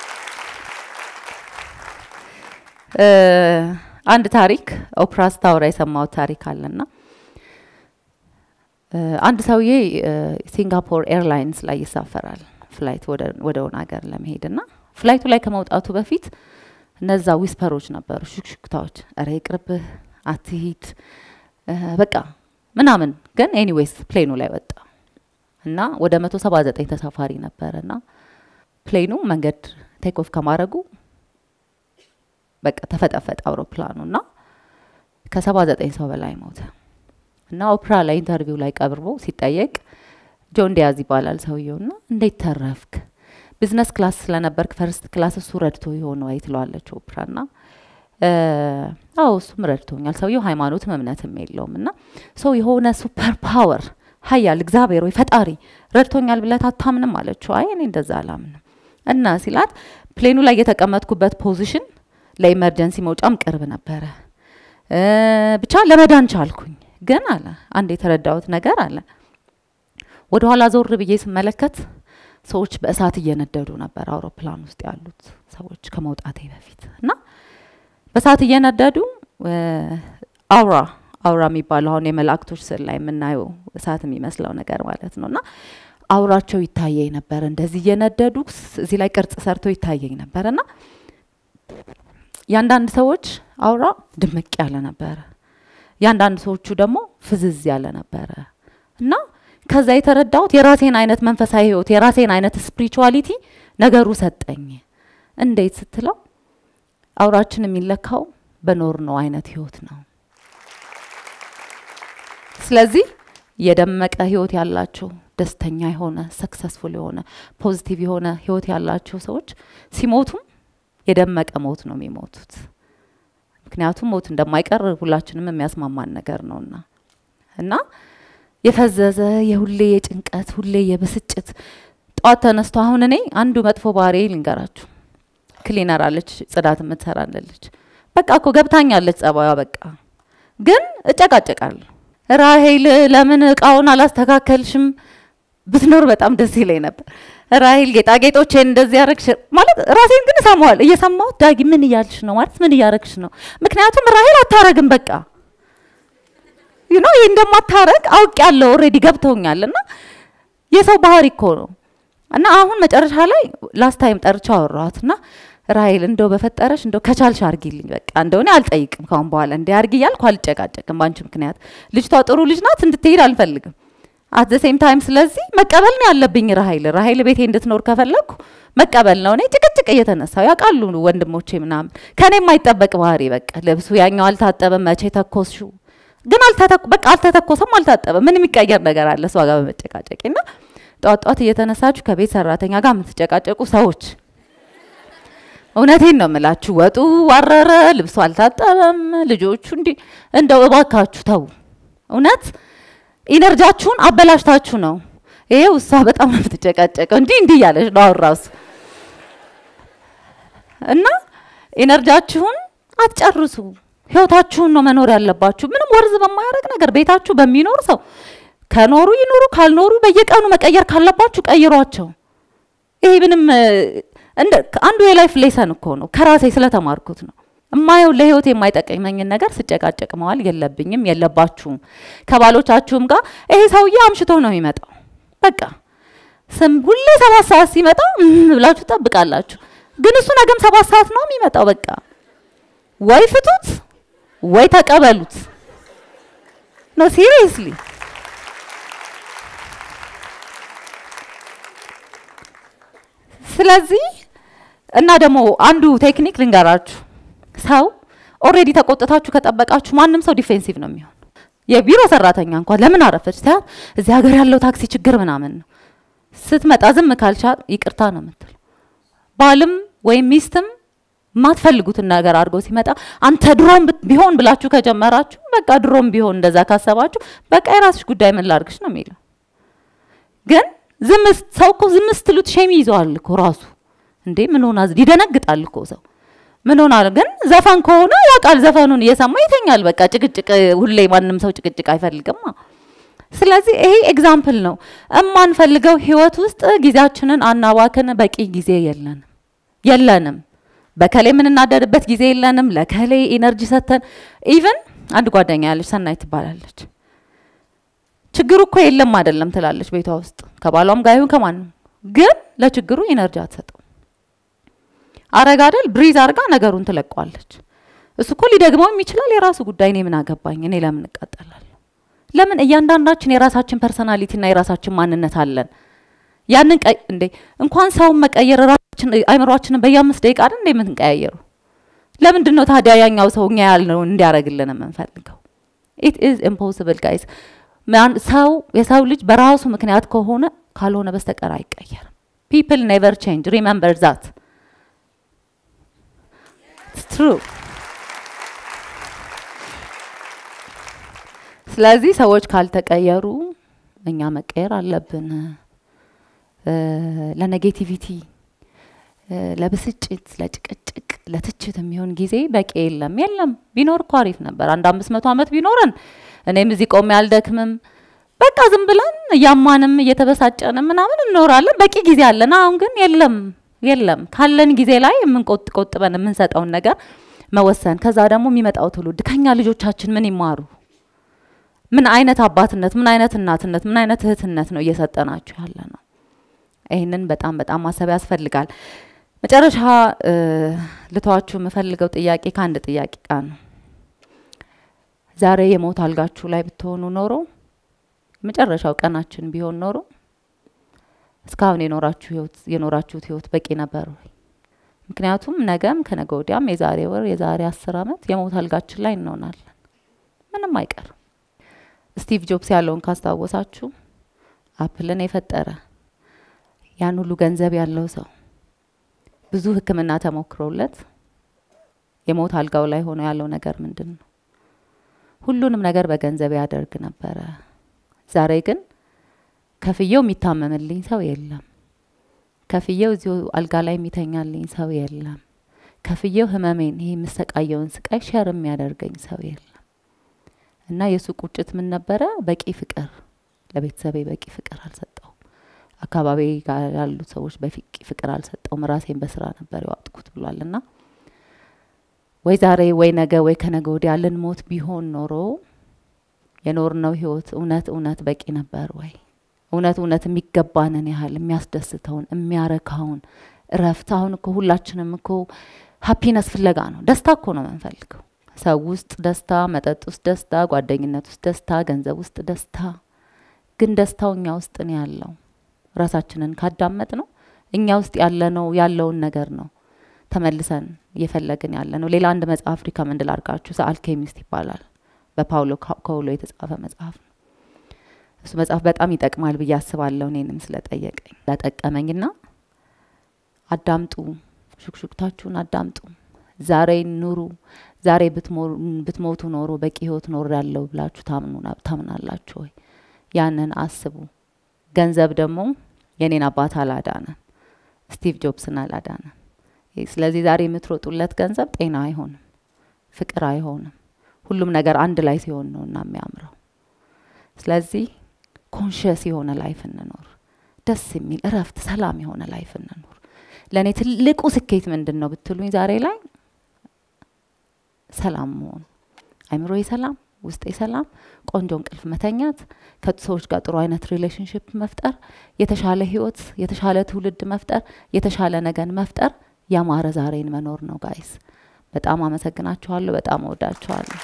አንድ ታሪክ ኦፕራ ስታወራ የሰማሁት ታሪክ አለና አንድ ሰውዬ ሲንጋፖር ኤርላይንስ ላይ ይሳፈራል ፍላይት ወደ ሆነ ሀገር ለመሄድ እና ፍላይቱ ላይ ከመውጣቱ በፊት እነዛ ዊስፐሮች ነበሩ፣ ሹክሹክታዎች፣ እረ ይቅርብህ፣ አትሂድ፣ በቃ ምናምን። ግን ኤኒዌይስ ፕሌኑ ላይ ወጣ እና ወደ መቶ ሰባ ዘጠኝ ተሳፋሪ ነበረ እና ፕሌኑ መንገድ ቴክ ኦፍ ከማድረጉ በቃ ተፈጠፈጠ አውሮፕላኑ እና ከሰባ ዘጠኝ ሰው በላይ ሞተ እና ኦፕራ ላይ ኢንተርቪው ላይ ቀርቦ ሲጠየቅ ጆን ዲያዝ ይባላል ሰውየው ና እንዴት ተረፍክ ቢዝነስ ክላስ ስለነበርክ ፈርስት ክላስ እሱ ረድቶ የሆነ ወይ ትለዋለች ኦፕራ ና አዎ እሱም ረድቶኛል ሰውየው ሃይማኖትም እምነትም የለውም እና ሰው የሆነ ሱፐር ፓወር ሀያል እግዚአብሔር ወይ ፈጣሪ ረድቶኛል ብለት አታምንም አለችው አይ እኔ እንደዛ አላምንም እና ሲላት ፕሌኑ ላይ የተቀመጥኩበት ፖዚሽን ለኢመርጀንሲ መውጫም ቅርብ ነበረ ብቻ ለመዳን ቻልኩኝ ግን አለ አንድ የተረዳሁት ነገር አለ ወደ ኋላ ዞር ብዬ ስመለከት ሰዎች በእሳት እየነደዱ ነበር አውሮፕላን ውስጥ ያሉት ሰዎች ከመውጣቴ በፊት እና በእሳት እየነደዱ አውራ አውራ የሚባለው አሁን የመላእክቶች ስዕል ላይ የምናየው እሳት የሚመስለው ነገር ማለት ነው እና አውራቸው ይታየኝ ነበር እንደዚህ እየነደዱ እዚህ ላይ ቅርጽ ሰርተው ይታየኝ ነበር እና የአንዳንድ ሰዎች አውራ ድምቅ ያለ ነበረ የአንዳንድ ሰዎቹ ደግሞ ፍዝዝ ያለ ነበረ እና ከዛ የተረዳሁት የራሴን አይነት መንፈሳዊ ህይወት የራሴን አይነት ስፒሪቹዋሊቲ ነገሩ ሰጠኝ እንዴት ስትለው አውራችን የሚለካው በኖር ነው አይነት ህይወት ነው ስለዚህ የደመቀ ህይወት ያላቸው ደስተኛ የሆነ ሰክሰስፉል የሆነ ፖዚቲቭ የሆነ ህይወት ያላቸው ሰዎች ሲሞቱም የደመቀ ሞት ነው የሚሞቱት ምክንያቱም ሞት እንደማይቀር ሁላችንም የሚያስማማን ነገር ነውና እና የፈዘዘ የሁሌ የጭንቀት ሁሌ የብስጭት ጠዋት ተነስቶ አሁን እኔ አንዱ መጥፎ ባህሪ ልንገራችሁ ክሊነር አለች ጽዳት የምትሰራለች በቃ እኮ ገብታኛለች ጸባዩ በቃ ግን እጨቃጨቃለሁ ራሄል ለምን እቃውን አላስተካከልሽም ብትኖር በጣም ደስ ይለኝ ነበር ራሄል ጌጣጌጦቼን እንደዚህ ያረግሽ ማለት ራሴን ግን እሰማዋል እየሰማሁት ዳጊ ምን እያልሽ ነው ማለት ምን እያረግሽ ነው ምክንያቱም ራሄል አታረግም በቃ ዩ ኖ ይህ እንደማታረግ አውቅ ያለው ኦልሬዲ ገብተውኛል እና የሰው ባህሪ እኮ ነው እና አሁን መጨረሻ ላይ ላስት ታይም ጠርቻ አወራኋት እና ራሄል እንደው በፈጠረሽ እንደው ከቻልሽ አርጊልኝ በቃ እንደው እኔ አልጠይቅም ካሁን በኋላ እንዲ አርጊ እያልኩ አልጨቃጨቅም በአንቺ ምክንያት ልጅቷ ጥሩ ልጅ ናት እንድትሄድ አልፈልግም አት ሴም ታይም ስለዚህ መቀበል ነው ያለብኝ ራሄል ራሄል ቤቴ እንድትኖር ከፈለግኩ መቀበል ነው እኔ ጭቅጭቅ እየተነሳው ያውቃሉ ወንድሞቼ ምናምን ከኔ የማይጠበቅ ባህሪ በቃ ልብሱ ያኛው አልታጠበም መቼ ተኮስሹ ግን በቃ አልተተኮሰም አልታጠበም ምን የሚቀየር ነገር አለ እሷ ጋር በመጨቃጨቂ ና ጠዋት ጠዋት እየተነሳችሁ ከቤት ሰራተኛ ጋር የምትጨቃጨቁ ሰዎች እውነቴን ነው የምላችሁ ወጡ ዋረረ ልብሱ አልታጠበም ልጆቹ እንዲ እንደው እባካችሁ ተው እውነት ኢነርጃችሁን አበላሽታችሁ ነው ይሄው እሷ በጣም ነው የምትጨቃጨቀው እንዲህ እንዲህ እያለች ነው አሁን ራሱ እና ኢነርጃችሁን አትጨርሱ ህይወታችሁን ነው መኖር ያለባችሁ ምንም ወርዝ በማያደርግ ነገር ቤታችሁ በሚኖር ሰው ከኖሩ ይኖሩ ካልኖሩ በየቀኑ መቀየር ካለባችሁ ቀይሯቸው ይሄ ምንም አንዱ የላይፍ ሌሰን እኮ ነው ከራሴ ስለተማርኩት ነው እማየው ለህይወት የማይጠቅመኝን ነገር ስጨቃጨቅ መዋል የለብኝም የለባችሁም ከባሎቻችሁም ጋር ይሄ ሰውዬ አምሽቶ ነው የሚመጣው በቃ ስም ሁሌ ሰባት ሰዓት ሲመጣ ብላችሁ ጠብቃላችሁ ግን እሱ ነገም ሰባት ሰዓት ነው የሚመጣው በቃ ወይ ፍቱት ወይ ተቀበሉት ነው ሲሪየስሊ ስለዚህ እና ደግሞ አንዱ ቴክኒክ ልንገራችሁ ሰው ኦሬዲ ተቆጥታችሁ ከጠበቃችሁ ማንም ሰው ዲፌንሲቭ ነው የሚሆን የቢሮ ሰራተኛ እንኳን ለምን አረፈች ታያት እዚህ ሀገር ያለው ታክሲ ችግር ምናምን ነው ስትመጣ ዝም ካልቻል ይቅርታ ነው የምትል ባልም ወይም ሚስትም የማትፈልጉትን ነገር አድርጎ ሲመጣ አንተ ድሮም ቢሆን ብላችሁ ከጀመራችሁ በቃ ድሮም ቢሆን እንደዛ ካሰባችሁ በቃ የራስሽ ጉዳይ ምን ላርግሽ ነው የሚለው ግን ዝም ሰው እኮ ዝም ስትሉት ሼም ይዘዋል እኮ ራሱ እንዴ ምን ሆና ይደነግጣል እኮ ሰው ምን ሆናል ግን ዘፈን ከሆነ ያውቃል ዘፈኑን እየሰማ ይተኛል በቃ ጭቅጭቅ ሁሌ ማንም ሰው ጭቅጭቅ አይፈልግማ ስለዚህ ይሄ ኤግዛምፕል ነው እማንፈልገው ህይወት ውስጥ ጊዜያችንን አናባክን በቂ ጊዜ የለንም የለንም በከሌ የምንናደድበት ጊዜ የለንም ለከሌ ኢነርጂ ሰተን ኢቨን አንድ ጓደኛ ያለች ሰናይ ትባላለች ችግሩ እኮ የለም አይደለም ትላለች ቤቷ ውስጥ ከባሏም ጋር ይሁን ከማንም ግን ለችግሩ ኢነርጂ አትሰጠው አረግ አይደል ብሪዝ አርጋ ነገሩን ትለቀዋለች እሱ እኮ ሊደግመውም ይችላል የራሱ ጉዳይ እኔ ምን አገባኝ እኔ ለምን እቃጠላለሁ ለምን እያንዳንዳችን የራሳችን ፐርሰናሊቲና የራሳችን ማንነት አለን ያንን እንዴ እንኳን ሰውን መቀየር ራሳችን አይምሯችንን በየአምስት ደቂቃ አይደል እንዴ የምንቀያየሩ ለምንድን ነው ታዲያ ያኛው ሰው እኛ ያልነው እንዲያደርግልን የምንፈልገው? ኢት ኢዝ ኢምፖሲብል ጋይስ። ሰው የሰው ልጅ በራሱ ምክንያት ከሆነ ካልሆነ በስተቀር አይቀየርም። ፒፕል ኔቨር ቼንጅ ሪመምበር ዛት ትሩ። ስለዚህ ሰዎች ካልተቀየሩ እኛ መቀየር አለብን። ለኔጌቲቪቲ፣ ለብስጭት፣ ለጭቅጭቅ፣ ለትችት የሚሆን ጊዜ በቂ የለም። የለም ቢኖር እኮ አሪፍ ነበር። አንድ አምስት መቶ ዓመት ቢኖረን እኔም እዚህ ቆሜ አልደክምም። በቃ ዝም ብለን እያማንም እየተበሳጨንም ምናምን እንኖራለን። በቂ ጊዜ አለን። አሁን ግን የለም የለም። ካለን ጊዜ ላይ የምንቆጥ ቆጥበን የምንሰጠውን ነገር መወሰን። ከዛ ደግሞ የሚመጣው ትውልድ ከኛ ልጆቻችን ምን ይማሩ? ምን አይነት አባትነት፣ ምን አይነት እናትነት፣ ምን አይነት እህትነት ነው እየሰጠናቸው ያለ ነው? ይህንን በጣም በጣም ማሰብ ያስፈልጋል። መጨረሻ ልተዋችሁ የምፈልገው ጥያቄ ከአንድ ጥያቄ ጋር ነው። ዛሬ የሞት አልጋችሁ ላይ ብትሆኑ ኖሮ የመጨረሻው ቀናችን ቢሆን ኖሮ እስካሁን የኖራችሁ ህይወት የኖራችሁት ህይወት በቂ ነበር ወይ? ምክንያቱም ነገም ከነገ ወዲያም የዛሬ ወር የዛሬ አስር አመት የሞት አልጋችን ላይ እንሆናለን። ምንም አይቀርም። ስቲቭ ጆብስ ያለውን ካስታወሳችሁ አፕልን የፈጠረ ያን ሁሉ ገንዘብ ያለው ሰው ብዙ ሕክምና ተሞክሮለት የሞት አልጋው ላይ ሆኖ ያለው ነገር ምንድን ነው? ሁሉንም ነገር በገንዘብ ያደርግ ነበረ። ዛሬ ግን ከፍየው የሚታመምልኝ ሰው የለም። ከፍየው እዚሁ አልጋ ላይ የሚተኛልኝ ሰው የለም። ከፍየው ህመሜን ይሄ የምሰቃየውን ስቃይ ሸር የሚያደርገኝ ሰው የለም። እና የእሱ ቁጭት ምን ነበረ? በቂ ፍቅር ለቤተሰቤ በቂ ፍቅር አልሰጠውም። አካባቢ ጋር ያሉ ሰዎች በቂ ፍቅር አልሰጠውም። ራሴን በስራ ነበር የዋጥኩት ብሏል። እና ወይ ዛሬ ወይ ነገ ወይ ከነገ ወዲያ ልንሞት ቢሆን ኖሮ የኖርነው ህይወት እውነት እውነት በቂ ነበር ወይ? እውነት እውነት የሚገባንን ያህል የሚያስደስተውን የሚያረካውን እረፍት። አሁን እኮ ሁላችንም እኮ ሀፒነስ ፍለጋ ነው። ደስታ እኮ ነው የምንፈልገው። ሰው ውስጥ ደስታ፣ መጠጥ ውስጥ ደስታ፣ ጓደኝነት ውስጥ ደስታ፣ ገንዘብ ውስጥ ደስታ። ግን ደስታው እኛ ውስጥ ነው ያለው። ራሳችንን ካዳመጥ ነው እኛ ውስጥ ያለነው ያለውን ነገር ነው ተመልሰን እየፈለግን ያለ ነው። ሌላ አንድ መጽሐፍ ሪከመንድ ላርጋችሁ፣ ዘ አልኬሚስት ይባላል። በፓውሎ ኮውሎ የተጻፈ መጽሐፍ ነው። እሱ መጽሐፍ በጣም ይጠቅማል ብዬ አስባለሁ። እኔንም ስለጠየቀኝ ለጠቀመኝና አዳምጡ፣ ሹክሹክታችሁን አዳምጡ፣ ዛሬ ኑሩ። ዛሬ ብትሞቱ ኖሮ በቂ ህይወት ኖር ያለው ብላችሁ ታምናላችሁ ወይ? ያንን አስቡ። ገንዘብ ደግሞ የኔን አባት አላዳነም፣ ስቲቭ ጆብስን አላዳነም። ስለዚህ ዛሬ የምትሮጡለት ገንዘብ ጤና አይሆንም፣ ፍቅር አይሆንም። ሁሉም ነገር አንድ ላይ ሲሆን ነው እና የሚያምረው። ስለዚህ ኮንሽስ የሆነ ላይፍ እንኖር፣ ደስ የሚል እረፍት፣ ሰላም የሆነ ላይፍ እንኖር። ለእኔ ትልቁ ስኬት ምንድን ነው ብትሉኝ ዛሬ ላይ ሰላም መሆን፣ አይምሮዬ ሰላም፣ ውስጤ ሰላም፣ ቆንጆ እንቅልፍ መተኛት፣ ከሰዎች ጋር ጥሩ አይነት ሪሌሽንሽፕ መፍጠር፣ የተሻለ ህይወት፣ የተሻለ ትውልድ መፍጠር፣ የተሻለ ነገን መፍጠር፣ ያማረ ዛሬን መኖር ነው ጋይስ። በጣም አመሰግናችኋለሁ። በጣም እወዳችኋለሁ።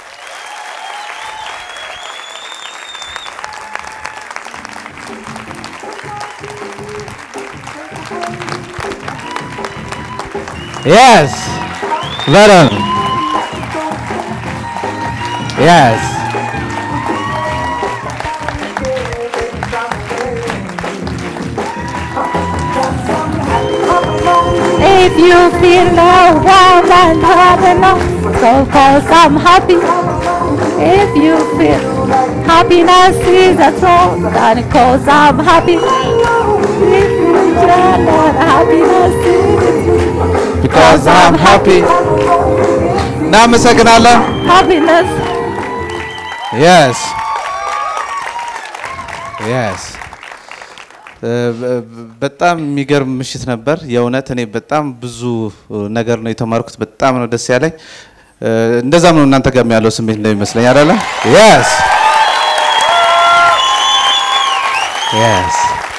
Yes. Venom. Yes. If you feel no warm and hot enough, so cause I'm happy. If you feel happiness is a song, then cause I'm happy. If you feel that happiness is Because I'm happy. እናመሰግናለን። happiness. Yes. Yes. በጣም የሚገርም ምሽት ነበር። የእውነት እኔ በጣም ብዙ ነገር ነው የተማርኩት። በጣም ነው ደስ ያለኝ። እንደዛም ነው እናንተ ጋርም ያለው ስሜት እንደሚመስለኝ አይደለ? Yes. Yes.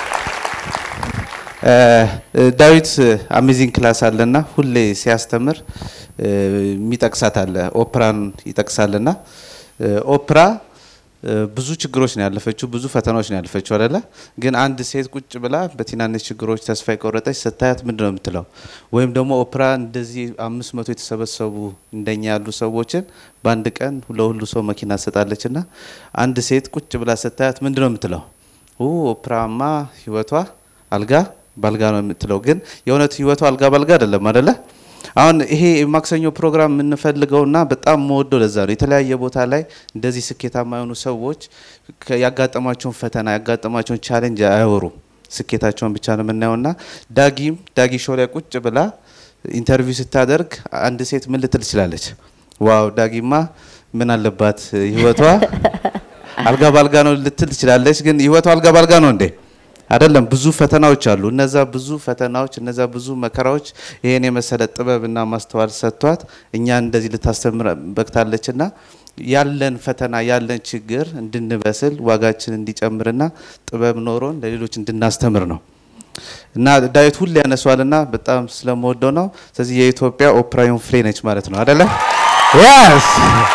ዳዊት አሜዚንግ ክላስ አለና ሁሌ ሲያስተምር የሚጠቅሳት አለ ኦፕራን ይጠቅሳልና ኦፕራ እ፣ ብዙ ችግሮች ነው ያለፈችው፣ ብዙ ፈተናዎች ነው ያለፈችው አይደለ? ግን አንድ ሴት ቁጭ ብላ በትናንሽ ችግሮች ተስፋ የቆረጠች ስታያት ምንድን ነው የምትለው? ወይም ደግሞ ኦፕራ እንደዚህ አምስት መቶ የተሰበሰቡ እንደኛ ያሉ ሰዎችን በአንድ ቀን ለሁሉ ሰው መኪና ትሰጣለች እና አንድ ሴት ቁጭ ብላ ስታያት ምንድን ነው የምትለው? ኦ ኦፕራማ ህይወቷ አልጋ ባልጋ ነው የምትለው። ግን የእውነት ህይወቷ አልጋ ባልጋ አይደለም አይደለ? አሁን ይሄ የማክሰኞ ፕሮግራም የምንፈልገውና በጣም መወደው ለዛ ነው። የተለያየ ቦታ ላይ እንደዚህ ስኬታማ የሆኑ ሰዎች ከ- ያጋጠሟቸውን ፈተና ያጋጠሟቸውን ቻሌንጅ አያወሩም። ስኬታቸውን ብቻ ነው የምናየውና ዳጊም ዳጊ ሾው ላይ ቁጭ ብላ ኢንተርቪው ስታደርግ አንድ ሴት ምን ልትል ትችላለች? ዋው ዳጊማ ምን አለባት ህይወቷ አልጋ ባልጋ ነው ልትል ትችላለች። ግን ህይወቷ አልጋ ባልጋ ነው እንዴ? አይደለም። ብዙ ፈተናዎች አሉ። እነዛ ብዙ ፈተናዎች፣ እነዛ ብዙ መከራዎች ይሄን የመሰለ ጥበብና ማስተዋል ሰጥቷት እኛን እንደዚህ ልታስተምር በቅታለችና ያለን ፈተና ያለን ችግር እንድንበስል ዋጋችን እንዲጨምርና ጥበብ ኖሮን ለሌሎች እንድናስተምር ነው። እና ዳዊት ሁሌ ያነሷልና በጣም ስለምወደው ነው። ስለዚህ የኢትዮጵያ ኦፕራ ፍሬ ነች ማለት ነው አይደለ? Yes.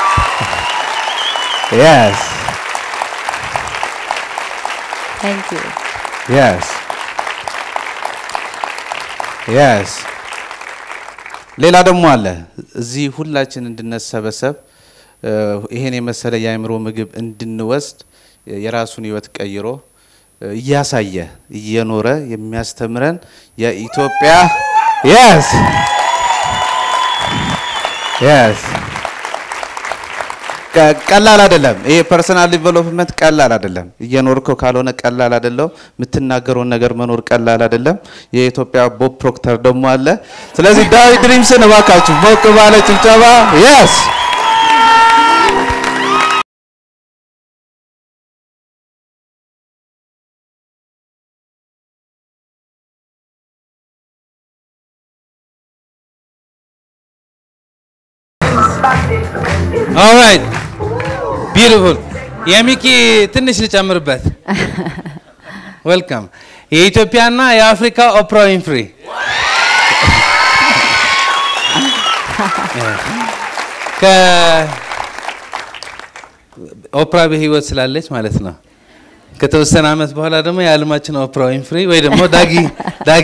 Yes. ታንክ ዩ Yes. Yes. ሌላ ደግሞ አለ እዚህ ሁላችን እንድንሰበሰብ እ፣ ይሄን የመሰለ የአእምሮ ምግብ እንድንወስድ እ፣ የራሱን ህይወት ቀይሮ እ፣ እያሳየ እየኖረ የሚያስተምረን የኢትዮጵያ Yes. Yes. ቀ- ቀላል አይደለም። ይሄ ፐርሰናል ዲቨሎፕመንት ቀላል አይደለም። እየኖርከው ካልሆነ ቀላል አይደለም። የምትናገረውን ነገር መኖር ቀላል አይደለም። የኢትዮጵያ ቦብ ፕሮክተር ደግሞ አለ። ስለዚህ ዳዊት ድሪምስን እባካችሁ ሞቅ ባለ ጭብጨባ የስ ኦልራይት ቢዩቲፉል የሚኪ ትንሽ ልጨምርበት። ዌልካም የኢትዮጵያና የአፍሪካ ኦፕራ ዊንፍሪ ኦፕራ በህይወት ስላለች ማለት ነው። ከተወሰነ አመት በኋላ ደግሞ የዓለማችን ኦፕራ ዊንፍሪ ወይ ደግሞ ዳጊ ዳጊ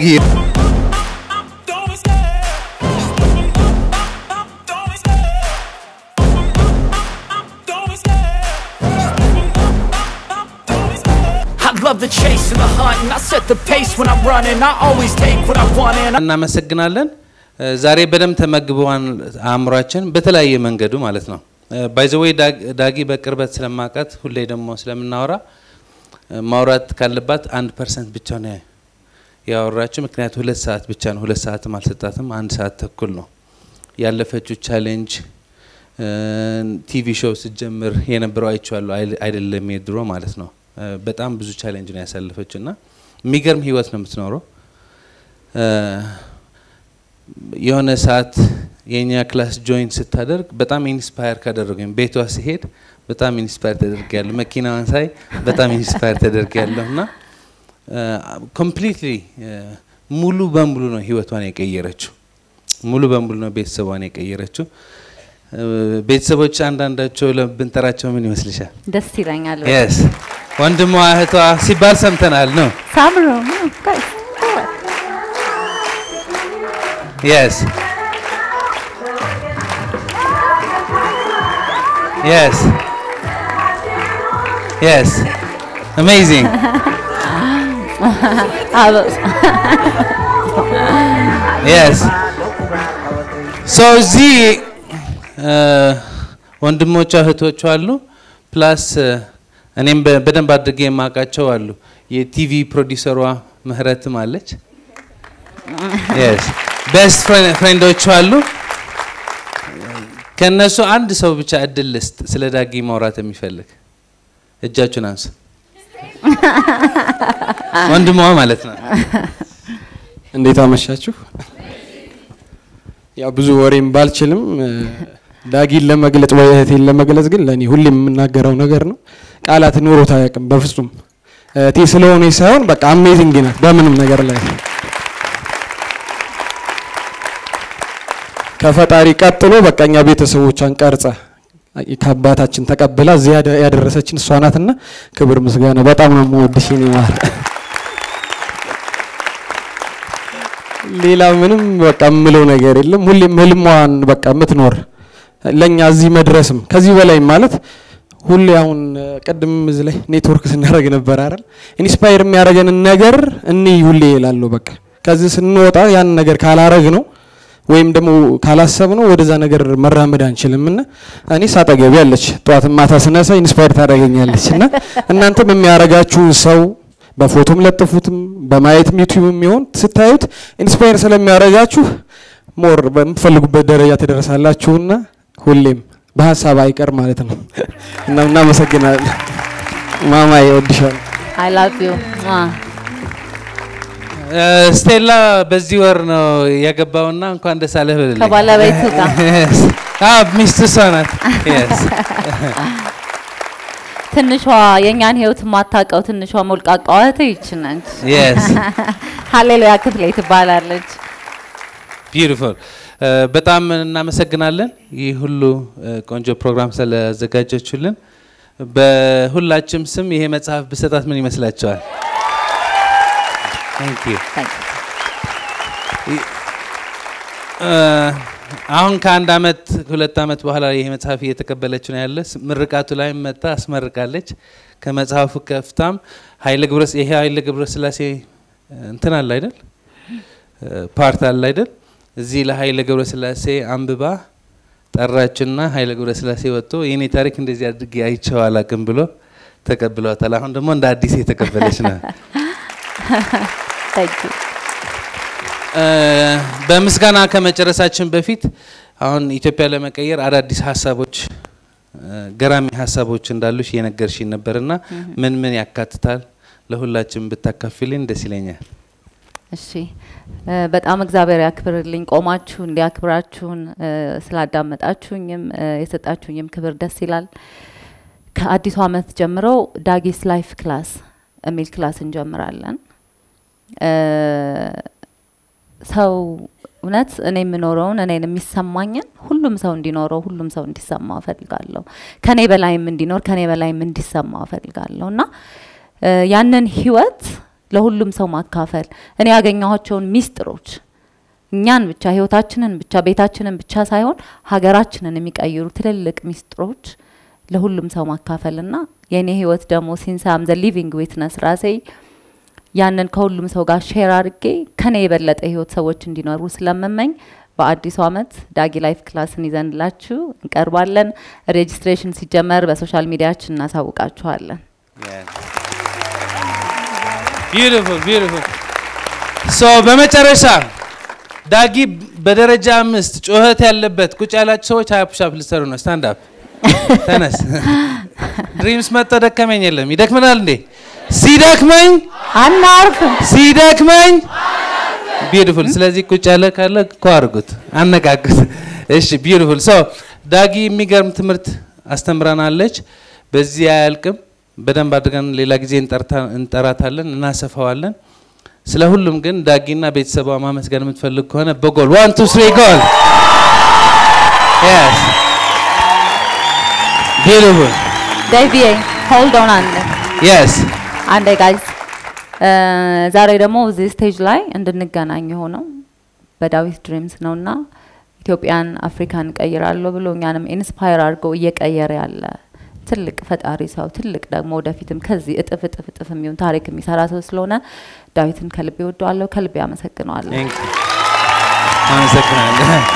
I love the chase and the hunt, and I set the pace when I'm running. I always take what I want, and I እናመሰግናለን። እ፣ ዛሬ በደንብ ተመግበዋን አእምሯችን በተለያየ መንገዱ ማለት ነው። ባይዘወይ ዳጊ በቅርበት ስለማውቃት ሁሌ ደግሞ ስለምናወራ እ፣ ማውራት ካለባት አንድ ፐርሰንት ብቻ ነው ያወራችው። ምክንያቱ ሁለት ሰዓት ብቻ ነው። ሁለት ሰዓትም አልሰጣትም። አንድ ሰዓት ተኩል ነው ያለፈችው ቻሌንጅ። ቲቪ ሾው ስትጀምር የነበረው አይቼዋለሁ። አይል- አይደለም የድሮ ማለት ነው። እ፣ በጣም ብዙ ቻሌንጅ ነው ያሳለፈችው እና የሚገርም ህይወት ነው የምትኖረው። እ፣ የሆነ ሰዓት የእኛ ክላስ ጆይን ስታደርግ በጣም ኢንስፓየር ካደረገኝ ቤቷ ሲሄድ በጣም ኢንስፓየር ተደርጊያለሁ። መኪናዋን ሳይ በጣም ኢንስፓየር ተደርጊያለሁ እና ኮምፕሊትሊ ሙሉ በሙሉ ነው ህይወቷን የቀየረችው። ሙሉ በሙሉ ነው ቤተሰቧን የቀየረችው። እ፣ ቤተሰቦች አንዳንዳቸው ለ- ብንጠራቸው ምን ይመስልሻል? ደስ ይለኛል። የስ ወንድሟ እህቷ ሲባል ሰምተናል ነው ሳምሩ Yes. Yes. Yes. Amazing. Yes. So እዚህ እ፣ ወንድሞቿ እህቶቿ አሉ ፕላስ እኔም በ- በደንብ አድርጌ የማውቃቸው አሉ። የቲቪ ፕሮዲሰሯ ምህረትም አለች። ቤስት ፍሬንዶቹ አሉ። ከእነሱ አንድ ሰው ብቻ እድል ልስጥ ስለ ዳጊ ማውራት የሚፈልግ እጃችሁን አንሱ። ወንድሟ ማለት ነው። እንዴት አመሻችሁ? ያው ብዙ ወሬም ባልችልም እ፣ ዳጊን ለመግለጽ ወይ እህቴን ለመግለጽ ግን ለእኔ ሁሌም የምናገረው ነገር ነው። ቃላት ኖሮት አያውቅም በፍጹም። እህቴ ስለሆነ ሳይሆን በቃ አሜዚንግ ናት በምንም ነገር ላይ ከፈጣሪ ቀጥሎ በቃ እኛ ቤተሰቦቿን ቀርጸ ከአባታችን ተቀብላ እዚህ ያደ- ያደረሰችን እሷ ናትና ክብር ምስጋና። በጣም ነው የምወድሽ የኔ ማር። ሌላ ምንም በቃ የምለው ነገር የለም። ሁሌም ህልሟን በቃ የምትኖር ለኛ እዚህ መድረስም ከዚህ በላይ ማለት ሁሌ አሁን እ፣ ቅድም እዚህ ላይ ኔትወርክ ስናደርግ ነበር አይደል? ኢንስፓየር የሚያደርገንን ነገር እኔ ሁሌ እላለሁ። በቃ ከዚህ ስንወጣ ያን ነገር ካላረግ ነው ወይም ደግሞ ካላሰብ ነው ወደዛ ነገር መራመድ አንችልም። እና እኔ ሳጠገቢ ያለች ጠዋት ማታ ስነሳ ኢንስፓየር ታደርገኛለች። እና እናንተም የሚያረጋችሁን ሰው በፎቶም ለጥፉትም በማየትም ዩቲዩብ የሚሆን ስታዩት ኢንስፓየር ስለሚያደርጋችሁ ሞር በምትፈልጉበት ደረጃ ትደርሳላችሁና ሁሌም በሀሳብ አይቀር ማለት ነው እና እናመሰግናለን። ማማዬ እወድሻለሁ። አይ ላቭ ዩ ስቴላ በዚህ ወር ነው ያገባውና እንኳን ደስ አለህ በልልኝ። ከባለቤቱ ጋር Yes. አዎ ሚስቱ እሷ ናት። Yes. ትንሿ የእኛን ህይወት የማታውቀው ትንሿ ሞልቃቃዋ እህቴ ይች ነች። Yes. ሀሌሉያ ክፍሌ ትባላለች። ቢዩቲፉል በጣም እናመሰግናለን። ይህ ሁሉ እ፣ ቆንጆ ፕሮግራም ስለዘጋጀችሁልን በሁላችም ስም ይሄ መጽሐፍ ብሰጣት ምን ይመስላችኋል? Thank you. Thank you. እ፣ አሁን ከአንድ አመት ሁለት አመት በኋላ ይሄ መጽሐፍ እየተቀበለች ነው ያለ ስ- ምርቃቱ ላይ መታ አስመርቃለች። ከመጽሐፉ ከፍታም ኃይለ ግብረ ይሄ ኃይለ ግብረ ስላሴ እ፣ እንትን አለ አይደል እ፣ ፓርት አለ አይደል እዚህ ለኃይለ ገብረ ስላሴ አንብባ ጠራችና ኃይለ ገብረ ስላሴ ወጥቶ የኔ ታሪክ እንደዚህ አድርጌ አይቼው አላቅም ብሎ ተቀብለዋታል። አሁን ደግሞ እንደ አዲስ የተቀበለች ነው። Thank you. እ፣ በምስጋና ከመጨረሳችን በፊት አሁን ኢትዮጵያ ለመቀየር አዳዲስ ሀሳቦች እ፣ ገራሚ ሀሳቦች እንዳሉሽ እየነገርሽኝ ነበርና ምን ምን ያካትታል ለሁላችን ብታካፊልኝ ደስ ይለኛል። እሺ እ፣ በጣም እግዚአብሔር ያክብርልኝ። ቆማችሁ እንዲያክብራችሁን እ፣ ስላዳመጣችሁኝም እ፣ የሰጣችሁኝም ክብር ደስ ይላል። ከአዲሱ ዓመት ጀምሮ ዳጊስ ላይፍ ክላስ የሚል ክላስ እንጀምራለን። እ፣ ሰው እውነት እኔ የምኖረውን እኔን የሚሰማኝን ሁሉም ሰው እንዲኖረው ሁሉም ሰው እንዲሰማው እፈልጋለሁ። ከኔ በላይም እንዲኖር ከኔ በላይም እንዲሰማው እፈልጋለሁ እና እ፣ ያንን ህይወት ለሁሉም ሰው ማካፈል እኔ ያገኘኋቸውን ሚስጥሮች እኛን ብቻ ህይወታችንን ብቻ ቤታችንን ብቻ ሳይሆን ሀገራችንን የሚቀይሩ ትልልቅ ሚስጥሮች ለሁሉም ሰው ማካፈልና የእኔ ህይወት ደግሞ ሲንሳም ዘ ሊቪንግ ዊትነስ ራሴ ያንን ከሁሉም ሰው ጋር ሼር አድርጌ ከኔ የበለጠ ህይወት ሰዎች እንዲኖሩ ስለምመኝ በአዲሱ አመት ዳጊ ላይፍ ክላስን ይዘንላችሁ እንቀርባለን። ሬጅስትሬሽን ሲጀመር በሶሻል ሚዲያችን እናሳውቃችኋለን። ቢዩቲፉል ቢዩቲፉል ሶ በመጨረሻ ዳጊ በደረጃ አምስት ጩኸት ያለበት ቁጭ ያላችሁ ሰዎች ሀያ ፑሻፕ ልትሰሩ ነው። ስታንድ አፕ ተነስ። ድሪምስ መጥቶ ደከመኝ የለም ይደክመናል እንዴ? ሲደክመኝ አናርፍም። ሲደክመኝ ቢዩቲፉል። ስለዚህ ቁጭ ያለ ካለ እኮ አድርጉት፣ አነቃቁት። እሺ ቢዩቲፉል። ሶ ዳጊ የሚገርም ትምህርት አስተምረናለች። በዚህ አያልቅም። በደንብ አድርገን ሌላ ጊዜ እንጠርታ- እንጠራታለን፣ እናሰፋዋለን። ስለ ሁሉም ግን ዳጊና ቤተሰቧ ማመስገን የምትፈልግ ከሆነ በጎል ዋን ቱ ስሪ ጎል Yes. Beautiful. ዴቪዬ ሆልድ ኦን አንድ Yes. አንዴ ጋይዝ ዛሬ ደግሞ እዚህ ስቴጅ ላይ እንድንገናኝ የሆነው በዳዊት ድሪምስ ነውና ኢትዮጵያን አፍሪካን እቀይራለሁ ብሎ እኛንም ኢንስፓየር አድርጎ እየቀየረ ያለ ትልቅ ፈጣሪ ሰው ትልቅ ደግሞ ወደፊትም ከዚህ እጥፍ እጥፍ እጥፍ የሚሆን ታሪክ የሚሰራ ሰው ስለሆነ ዳዊትን ከልቤ ወደዋለሁ፣ ከልቤ አመሰግነዋለሁ። Thank you. አመሰግናለሁ።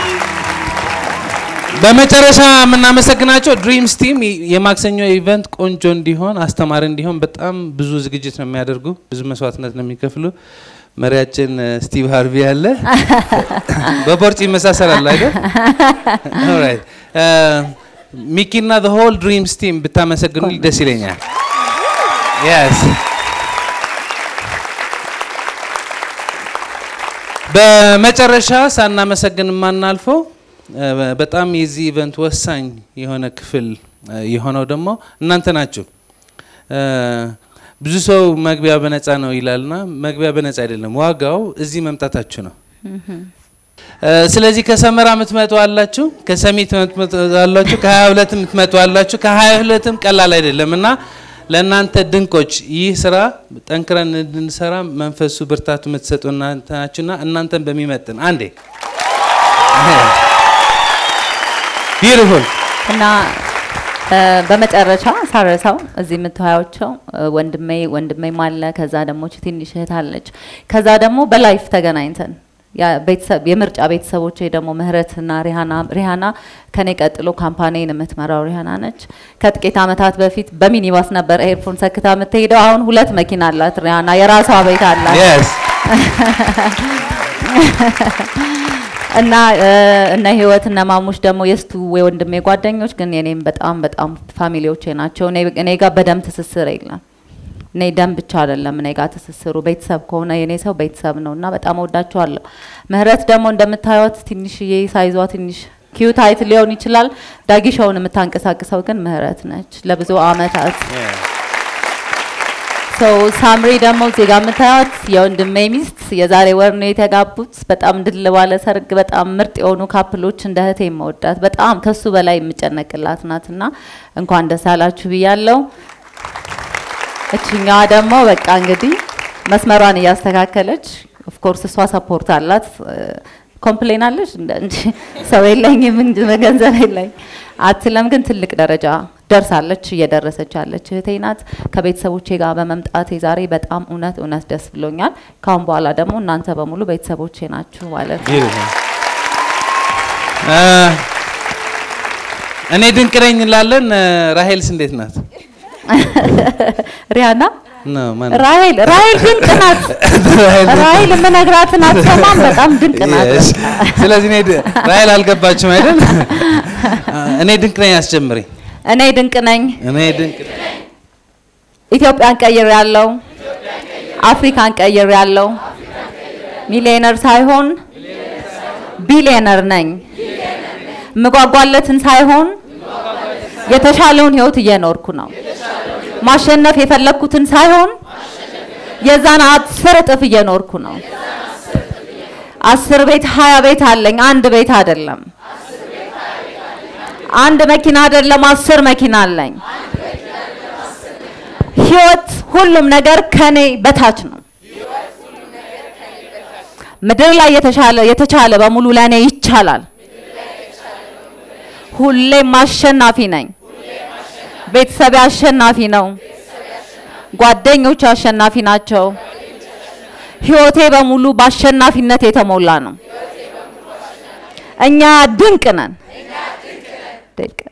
በመጨረሻ የምናመሰግናቸው ድሪምስ ቲም የማክሰኞ ኢቨንት ቆንጆ እንዲሆን አስተማሪ እንዲሆን በጣም ብዙ ዝግጅት ነው የሚያደርጉ፣ ብዙ መስዋዕትነት ነው የሚከፍሉ። መሪያችን እ፣ ስቲቭ ሃርቪ አለ። በቦርጭ ይመሳሰላል አይደል? ኦልራይት እ፣ ሚኪና ዘ ሆል ድሪምስ ቲም ብታመሰግኑ ደስ ይለኛል። የስ በመጨረሻ ሳናመሰግን የማናልፈው እ፣ በጣም የዚህ ኢቨንት ወሳኝ የሆነ ክፍል እ፣ የሆነው ደግሞ እናንተ ናችሁ። እ፣ ብዙ ሰው መግቢያ በነፃ ነው ይላልና መግቢያ በነፃ አይደለም፣ ዋጋው እዚህ መምጣታችሁ ነው። እ፣ ስለዚህ ከሰመራ የምትመጡ አላችሁ፣ ከሰሚት የምትመጡ አላችሁ፣ ከሀያ ሁለት የምትመጡ አላችሁ። ከሀያ ሁለትም ቀላል አይደለም እና ለእናንተ ድንቆች ይህ ስራ ጠንክረን እንድንሰራ መንፈሱ ብርታቱ የምትሰጡ እናንተ ናችሁና እናንተን በሚመጥን አንዴ ቢዩቲፉል እና እ፣ በመጨረሻ ሳረሳው እዚህ የምታያቸው እ፣ ወንድሜ ወንድሜም አለ። ከዛ ደግሞ እቺ ትንሽ እህት አለች። ከዛ ደግሞ በላይፍ ተገናኝተን ያ ቤተሰብ የምርጫ ቤተሰቦቼ ደግሞ ምህረትና ሪሃና ሪሃና ከኔ ቀጥሎ ካምፓኒን የምትመራው ሪሃና ነች። ከጥቂት ዓመታት በፊት በሚኒባስ ነበር ኤርፎን ሰክታ የምትሄደው። አሁን ሁለት መኪና አላት ሪሃና፣ የራሷ ቤት አላት። የስ እና እ፣ እነ ህይወት እነ ማሙሽ ደግሞ የስቱ የወንድሜ ጓደኞች ግን የኔም በጣም በጣም ፋሚሊዎቼ ናቸው። እኔ እኔ ጋር በደም ትስስር የለም። እኔ ደም ብቻ አይደለም እኔ ጋር ትስስሩ ቤተሰብ ከሆነ የኔ ሰው ቤተሰብ ነው እና በጣም ወዳቸዋለሁ። ምህረት ደግሞ እንደምታዩት ትንሽዬ ሳይዟ ትንሽ ኪዩት አይት ሊሆን ይችላል። ዳጊሻውን የምታንቀሳቅሰው ግን ምህረት ነች ለብዙ አመታት ሰው ሳምሪ ደግሞ እዚህ ጋር የምታዩት የወንድሜ ሚስት የዛሬ ወር ነው የተጋቡት። በጣም ድል ባለ ሰርግ በጣም ምርጥ የሆኑ ካፕሎች እንደ እህቴ የምወዳት በጣም ከሱ በላይ የምጨነቅላት ናትና እንኳን ደስ አላችሁ ብያለሁ። እችኛዋ ደግሞ በቃ እንግዲህ መስመሯን እያስተካከለች ኦፍኮርስ እሷ ሰፖርት አላት። ኮምፕሌን አለች እንደ እንጂ ሰው የለኝም እንጂ ገንዘብ የለኝ አትለም፣ ግን ትልቅ ደረጃ ደርሳለች፣ እየደረሰች ያለች እህቴ ናት። ከቤተሰቦቼ ጋር በመምጣቴ ዛሬ በጣም እውነት እውነት ደስ ብሎኛል። ካሁን በኋላ ደግሞ እናንተ በሙሉ ቤተሰቦቼ ናችሁ ማለት ነው። እ፣ እኔ ድንቅ ነኝ እንላለን። እ፣ ራሄልስ እንዴት ናት? ሪያና ነው ማን ራሄል ራሄል ድንቅ ናት። ራሄል የምነግራትን አትሰማም። በጣም ድንቅ ናት። Yes. ስለዚህ እኔ ድ- ራሄል አልገባችም አይደል? እኔ ድንቅ ነኝ አስጀምሪ። እኔ ድንቅ ነኝ። እኔ ድንቅ ነኝ። ኢትዮጵያን ቀይር ያለው አፍሪካን ቀይር ያለው ሚሊዮነር ሳይሆን ቢሊዮነር ነኝ። ምጓጓለትን ሳይሆን የተሻለውን ህይወት እየኖርኩ ነው። ማሸነፍ የፈለግኩትን ሳይሆን የዛን አስር እጥፍ እየኖርኩ ነው። አስር ቤት ሀያ ቤት አለኝ። አንድ ቤት አይደለም። አንድ መኪና አይደለም፣ አስር መኪና አለኝ። ህይወት ሁሉም ነገር ከኔ በታች ነው። ምድር ላይ የተሻለ የተቻለ በሙሉ ለእኔ ይቻላል። ሁሌም አሸናፊ ነኝ። ቤተሰቤ አሸናፊ ነው። ጓደኞች አሸናፊ ናቸው። ህይወቴ በሙሉ በአሸናፊነት የተሞላ ነው። እኛ ድንቅ ነን። ድንቅ